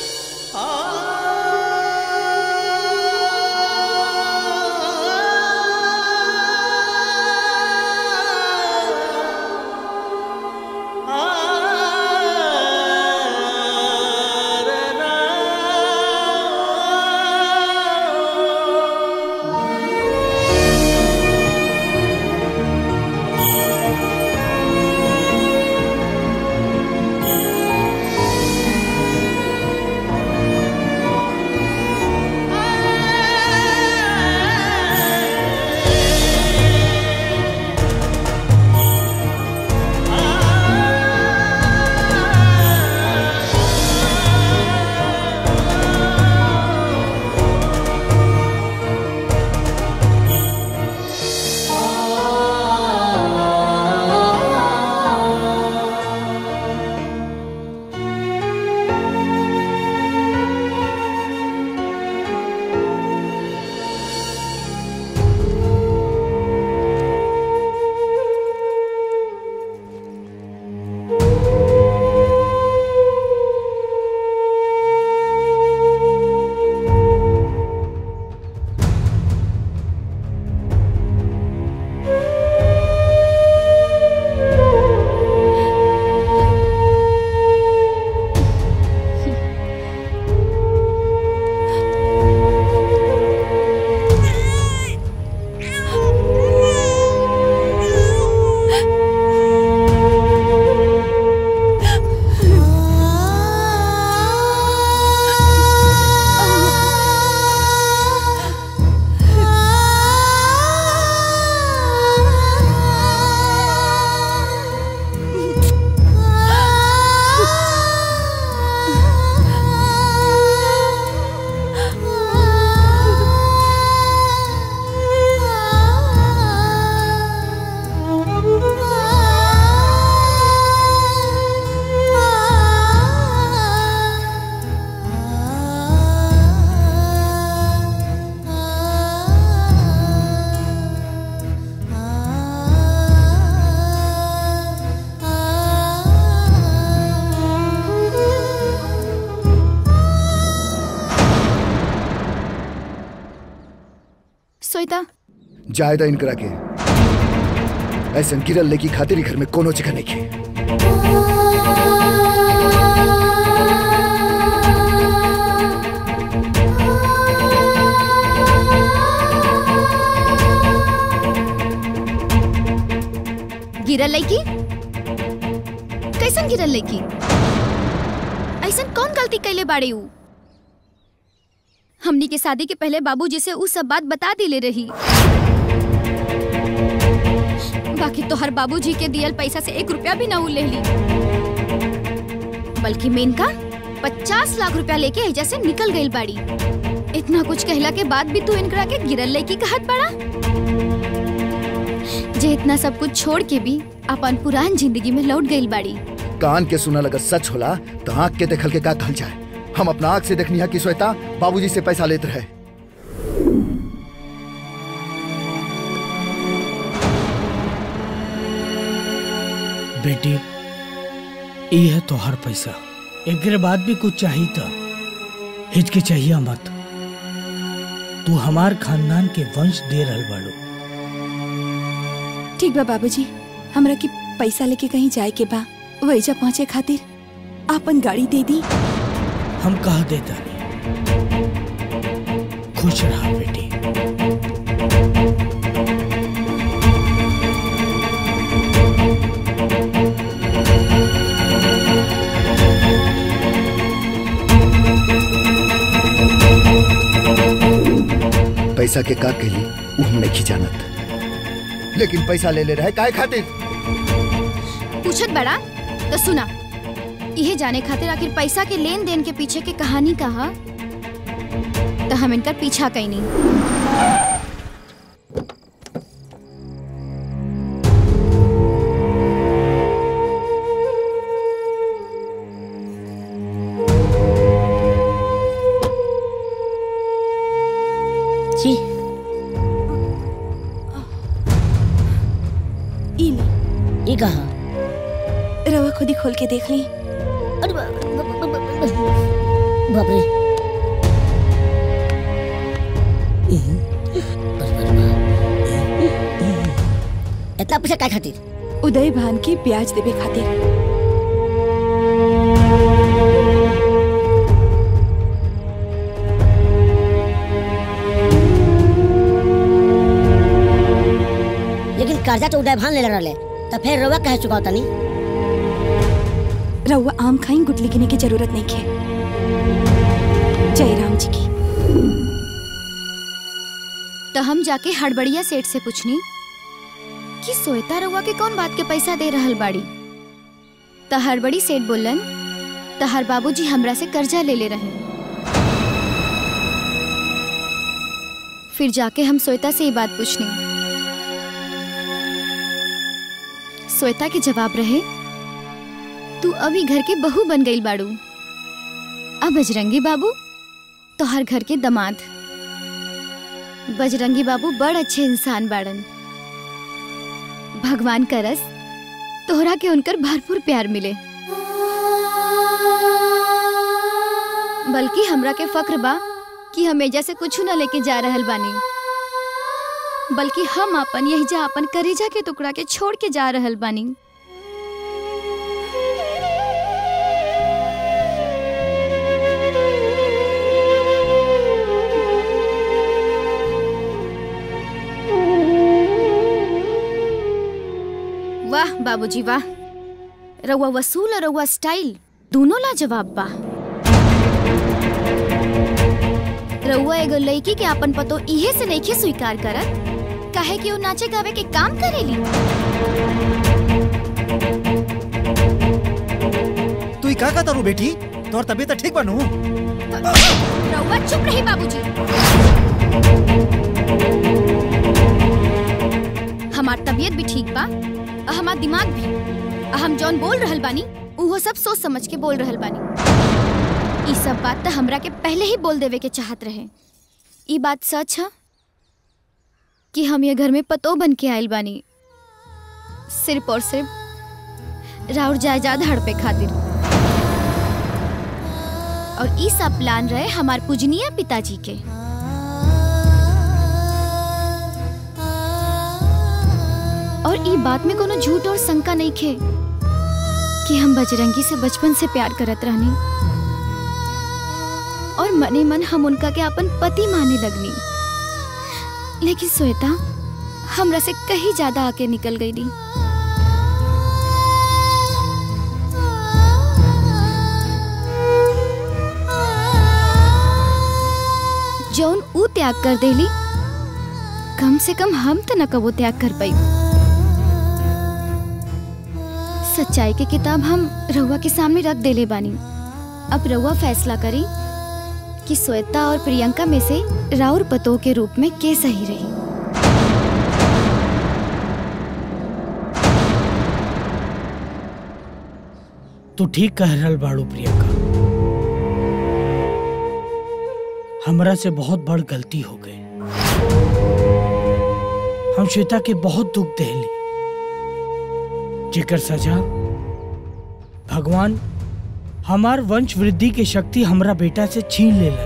श्वेता जायदा इनकरा के ऐसा गिरल लेकी खातिर ही घर में कोनो जगह नहीं की गिरल लड़की कैसन गिरल लड़की ऐसन कौन गलती कैले बाड़े ऊ हमनी के शादी के पहले बाबूजी से ऊ सब बात बता दिले रही बाकी तो हर बाबूजी के दियल पैसा से एक रुपया भी ना ऊ ले ली बल्कि मेनका पचास लाख रुपया लेके एजा से निकल गई बाड़ी इतना कुछ कहला के बाद भी तू इनकरा के गिरल लड़की कहत बड़ा जे इतना सब कुछ छोड़ के भी अपन पुरान जिंदगी में लौट गई बाड़ी कान के सुना अगर सच होला तो आंख के देखल के का कहल जाए हम अपना आंख से देखनी है कि श्वेता बाबूजी से पैसा लेते रहे बेटी ये है तोहर पैसा एकरे बाद भी कुछ चाहिए था हिचके चाहिए मत तू हमार खानदान के वंश दे रहल बाड़ू ठीक बा बाबूजी हमरा के पैसा लेके कहीं जाए के बा वैजा पहुँचे खातिर आपन गाड़ी दे दी हम कह देता नहीं खुश रहा बेटी पैसा के का कहली उ हम नहीं जानत लेकिन पैसा ले ले रहे काय खातिर पूछत बड़ा तो सुना यह जाने खातिर आखिर पैसा के लेन देन के पीछे के कहानी कहा तो हम इनका पीछा कहीं नहीं जी ई ले ये कहा रवा खुद ही खोल के देख ली अरे बा- बा- बा- बा- बा- बाप रे इतना पैसा काय खातिर उदय भान की ब्याज देवे खातिर लेकिन कर्जा तो उदय भान ले रहे तो फिर रोवा कह चुका होता नहीं रउआ आम खाई गुटली गिने की जरूरत नहीं है जय राम जी की तो हम जाके हड़बड़िया सेठ से पूछनी कि सोएता रउआ के कौन बात के पैसा दे रहल बाड़ी तो हड़बड़ी सेठ बोलन तहर बाबूजी हमरा से कर्जा ले ले रहे फिर जाके हम श्वेता से ये बात पूछनी श्वेता के जवाब रहे तू अभी घर के बहू बन गई बाड़ू अब बजरंगी बाबू तो हर घर के दमाद बजरंगी बाबू बड़ अच्छे इंसान बाड़न भगवान करस तोहरा के उनकर भरपूर प्यार मिले बल्कि हमरा के फक्र बा कि हम एजा से कुछ न लेके जा रहल बानी बल्कि हम अपन यही जा अपन करेजा के टुकड़ा के छोड़ के जा रहल बानी वाह बाबूजी वाह रउआ वसूल और रउआ स्टाइल दोनों लाजवाब बा रउआ एगो लड़की के अपन पतो इहे से नइखे स्वीकार करत काहे कि वो नाचे गावे के काम करेली तू ही का का तारू बेटी तोर तबीयत ठीक बनू रउआ चुप रही बाबूजी हमार तबीयत भी ठीक बा और हमार दिमाग भी और हम जौन बोल रहल बानी उहो सब सोच समझ के बोल रहल बानी ई सब बात तो हमरा के पहले ही बोल देवे के चाहत रहे ई बात सच है कि हम ये घर में पतो बन के आयल बानी सिर्फ और सिर्फ राउर जायदाद हड़पे खातिर और ई सब प्लान रहे हमार पूजनीय पिताजी के और ई बात में कोनो झूठ और शंका नहीं खे कि हम बजरंगी से बचपन से प्यार करत रहनी और मने मन हम उनका के अपन पति माने लगनी लेकिन श्वेता हमरा से कहीं ज्यादा आके निकल गई दी जौन ऊ त्याग कर देली कम से कम हम तो न कबो त्याग कर पाई सच्चाई के किताब हम रउआ के सामने रख देले बानी अब रउआ फैसला करी कि श्वेता और प्रियंका में से राउर पतो के रूप में के सही रही तू ठीक कह रहल बाड़ू प्रियंका हमरा से बहुत बड़ गलती हो गई हम श्वेता के बहुत दुख देली जेकर सजा भगवान हमार वंश वृद्धि के शक्ति हमरा बेटा से छीन लेलन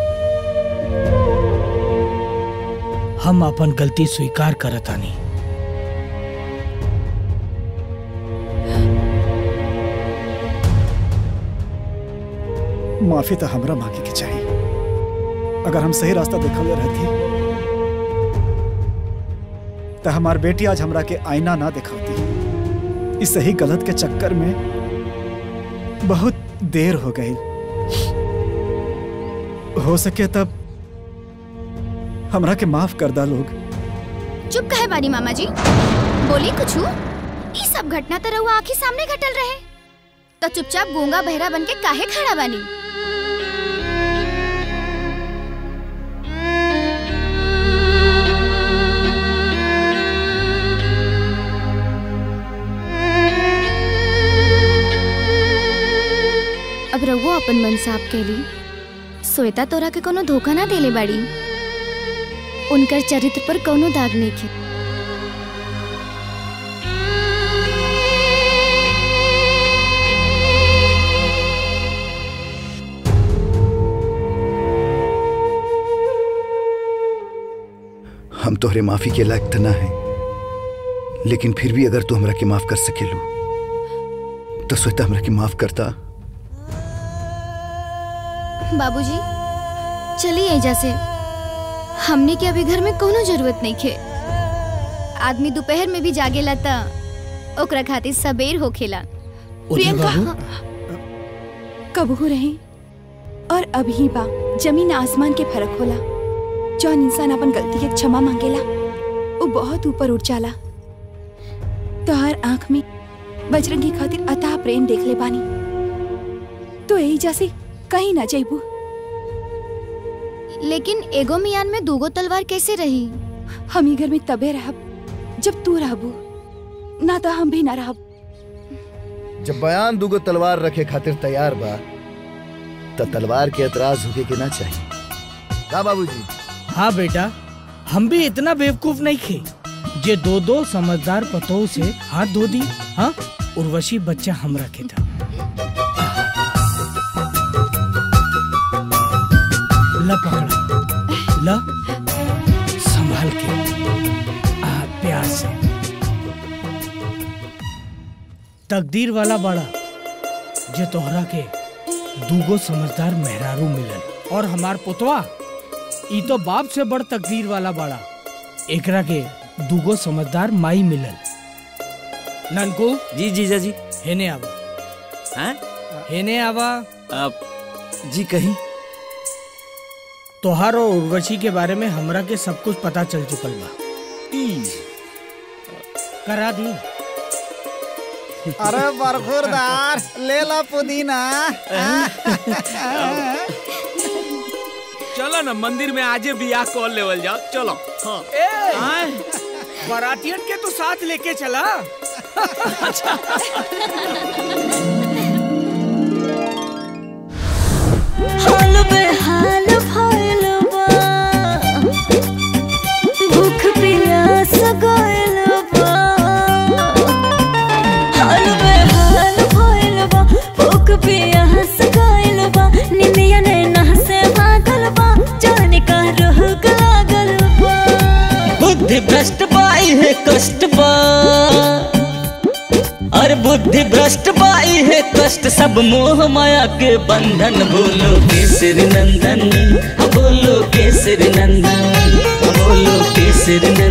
हम अपन गलती स्वीकार करतानी माफी तो हमरा मांगे के चाहिए अगर हम सही रास्ता देखल रहती तो हमार बेटी आज हमरा के आईना ना दिखाती इस सही गलत के चक्कर में बहुत देर हो गई हो सके तब हमरा के माफ कर दा लोग चुप कहे बानी मामा जी बोली कुछ ई सब घटना तो रउआ आंखी सामने घटल रहे तो चुपचाप गूंगा बहरा बन के काहे खड़ा बानी अपन मन साफ कैली श्वेता तोरा के कोनो धोखा ना देले बाड़ी उनकर चरित्र पर कोनो दाग नहीं खे हम तोहरे माफी के लायक त ना है लेकिन फिर भी अगर तू हमरा के माफ कर सकेलू तो श्वेता हमरा के माफ करता बाबूजी चलिए एजा से हमने के अभी घर में कोनो जरूरत नहीं खे आदमी दोपहर में भी जागेला त ओकरा खातिर सबेर होखेला प्रियंका कबहू रहे और अभी बा जमीन आसमान के फर्क होला जौन इंसान अपन गलती के क्षमा मांगेला वो बहुत ऊपर उठ जाला तो हर आंख में बजरंगी खातिर अताह प्रेम देख ले बानी तो यही जैसे कहीं ना जाइबू लेकिन एगो मियान में दूगो तलवार कैसे रही हम ही घर में तबे रहब जब तू रहबू ना तो हम भी ना रहब जब बयान दुगो तलवार रखे खातिर तैयार बा त तलवार के एतराज होके के ना चाहिए का बाबूजी हाँ बेटा हम भी इतना बेवकूफ नहीं खे जे दो दो समझदार पतों से हाथ धो दी हाँ उर्वशी बच्चा हम रखे था ला पकड़ा ला संभाल के आ प्यार से तकदीर वाला बड़ा जे तोहरा के दूगो समझदार मेहरारू मिलल और हमार पुतवा ई तो बाप से बड़ तकदीर वाला बड़ा एकरा के दूगो समझदार माई मिलल ननकू जी जीजा जी हेने आवा हैं हेने आवा अब जी कहीं तोहार और उर्वशी के बारे में हमरा के सब कुछ पता चल चुकल बा करा दी अरे बरखुरदार ले ला पुदीना चलो ना मंदिर में आजे बियाह कॉल लेवल जाओ चलो हाँ बरातियन के तो साथ लेके चला हाल बेहाल भइल बा भूख प्यास गइल बा हाल बेहाल भइल बा भूख प्यास गइल बा निमिया नैना से भागल बा जाने का रोग लागल बा बुद्धि भ्रष्ट बाई है कष्ट बा और बुद्धि भ्रष्ट बाई है कष्ट सब मोह माया के बंधन बोलो केसरी नंदन बोलो केसरी नंदन बोलो केसरी नंदन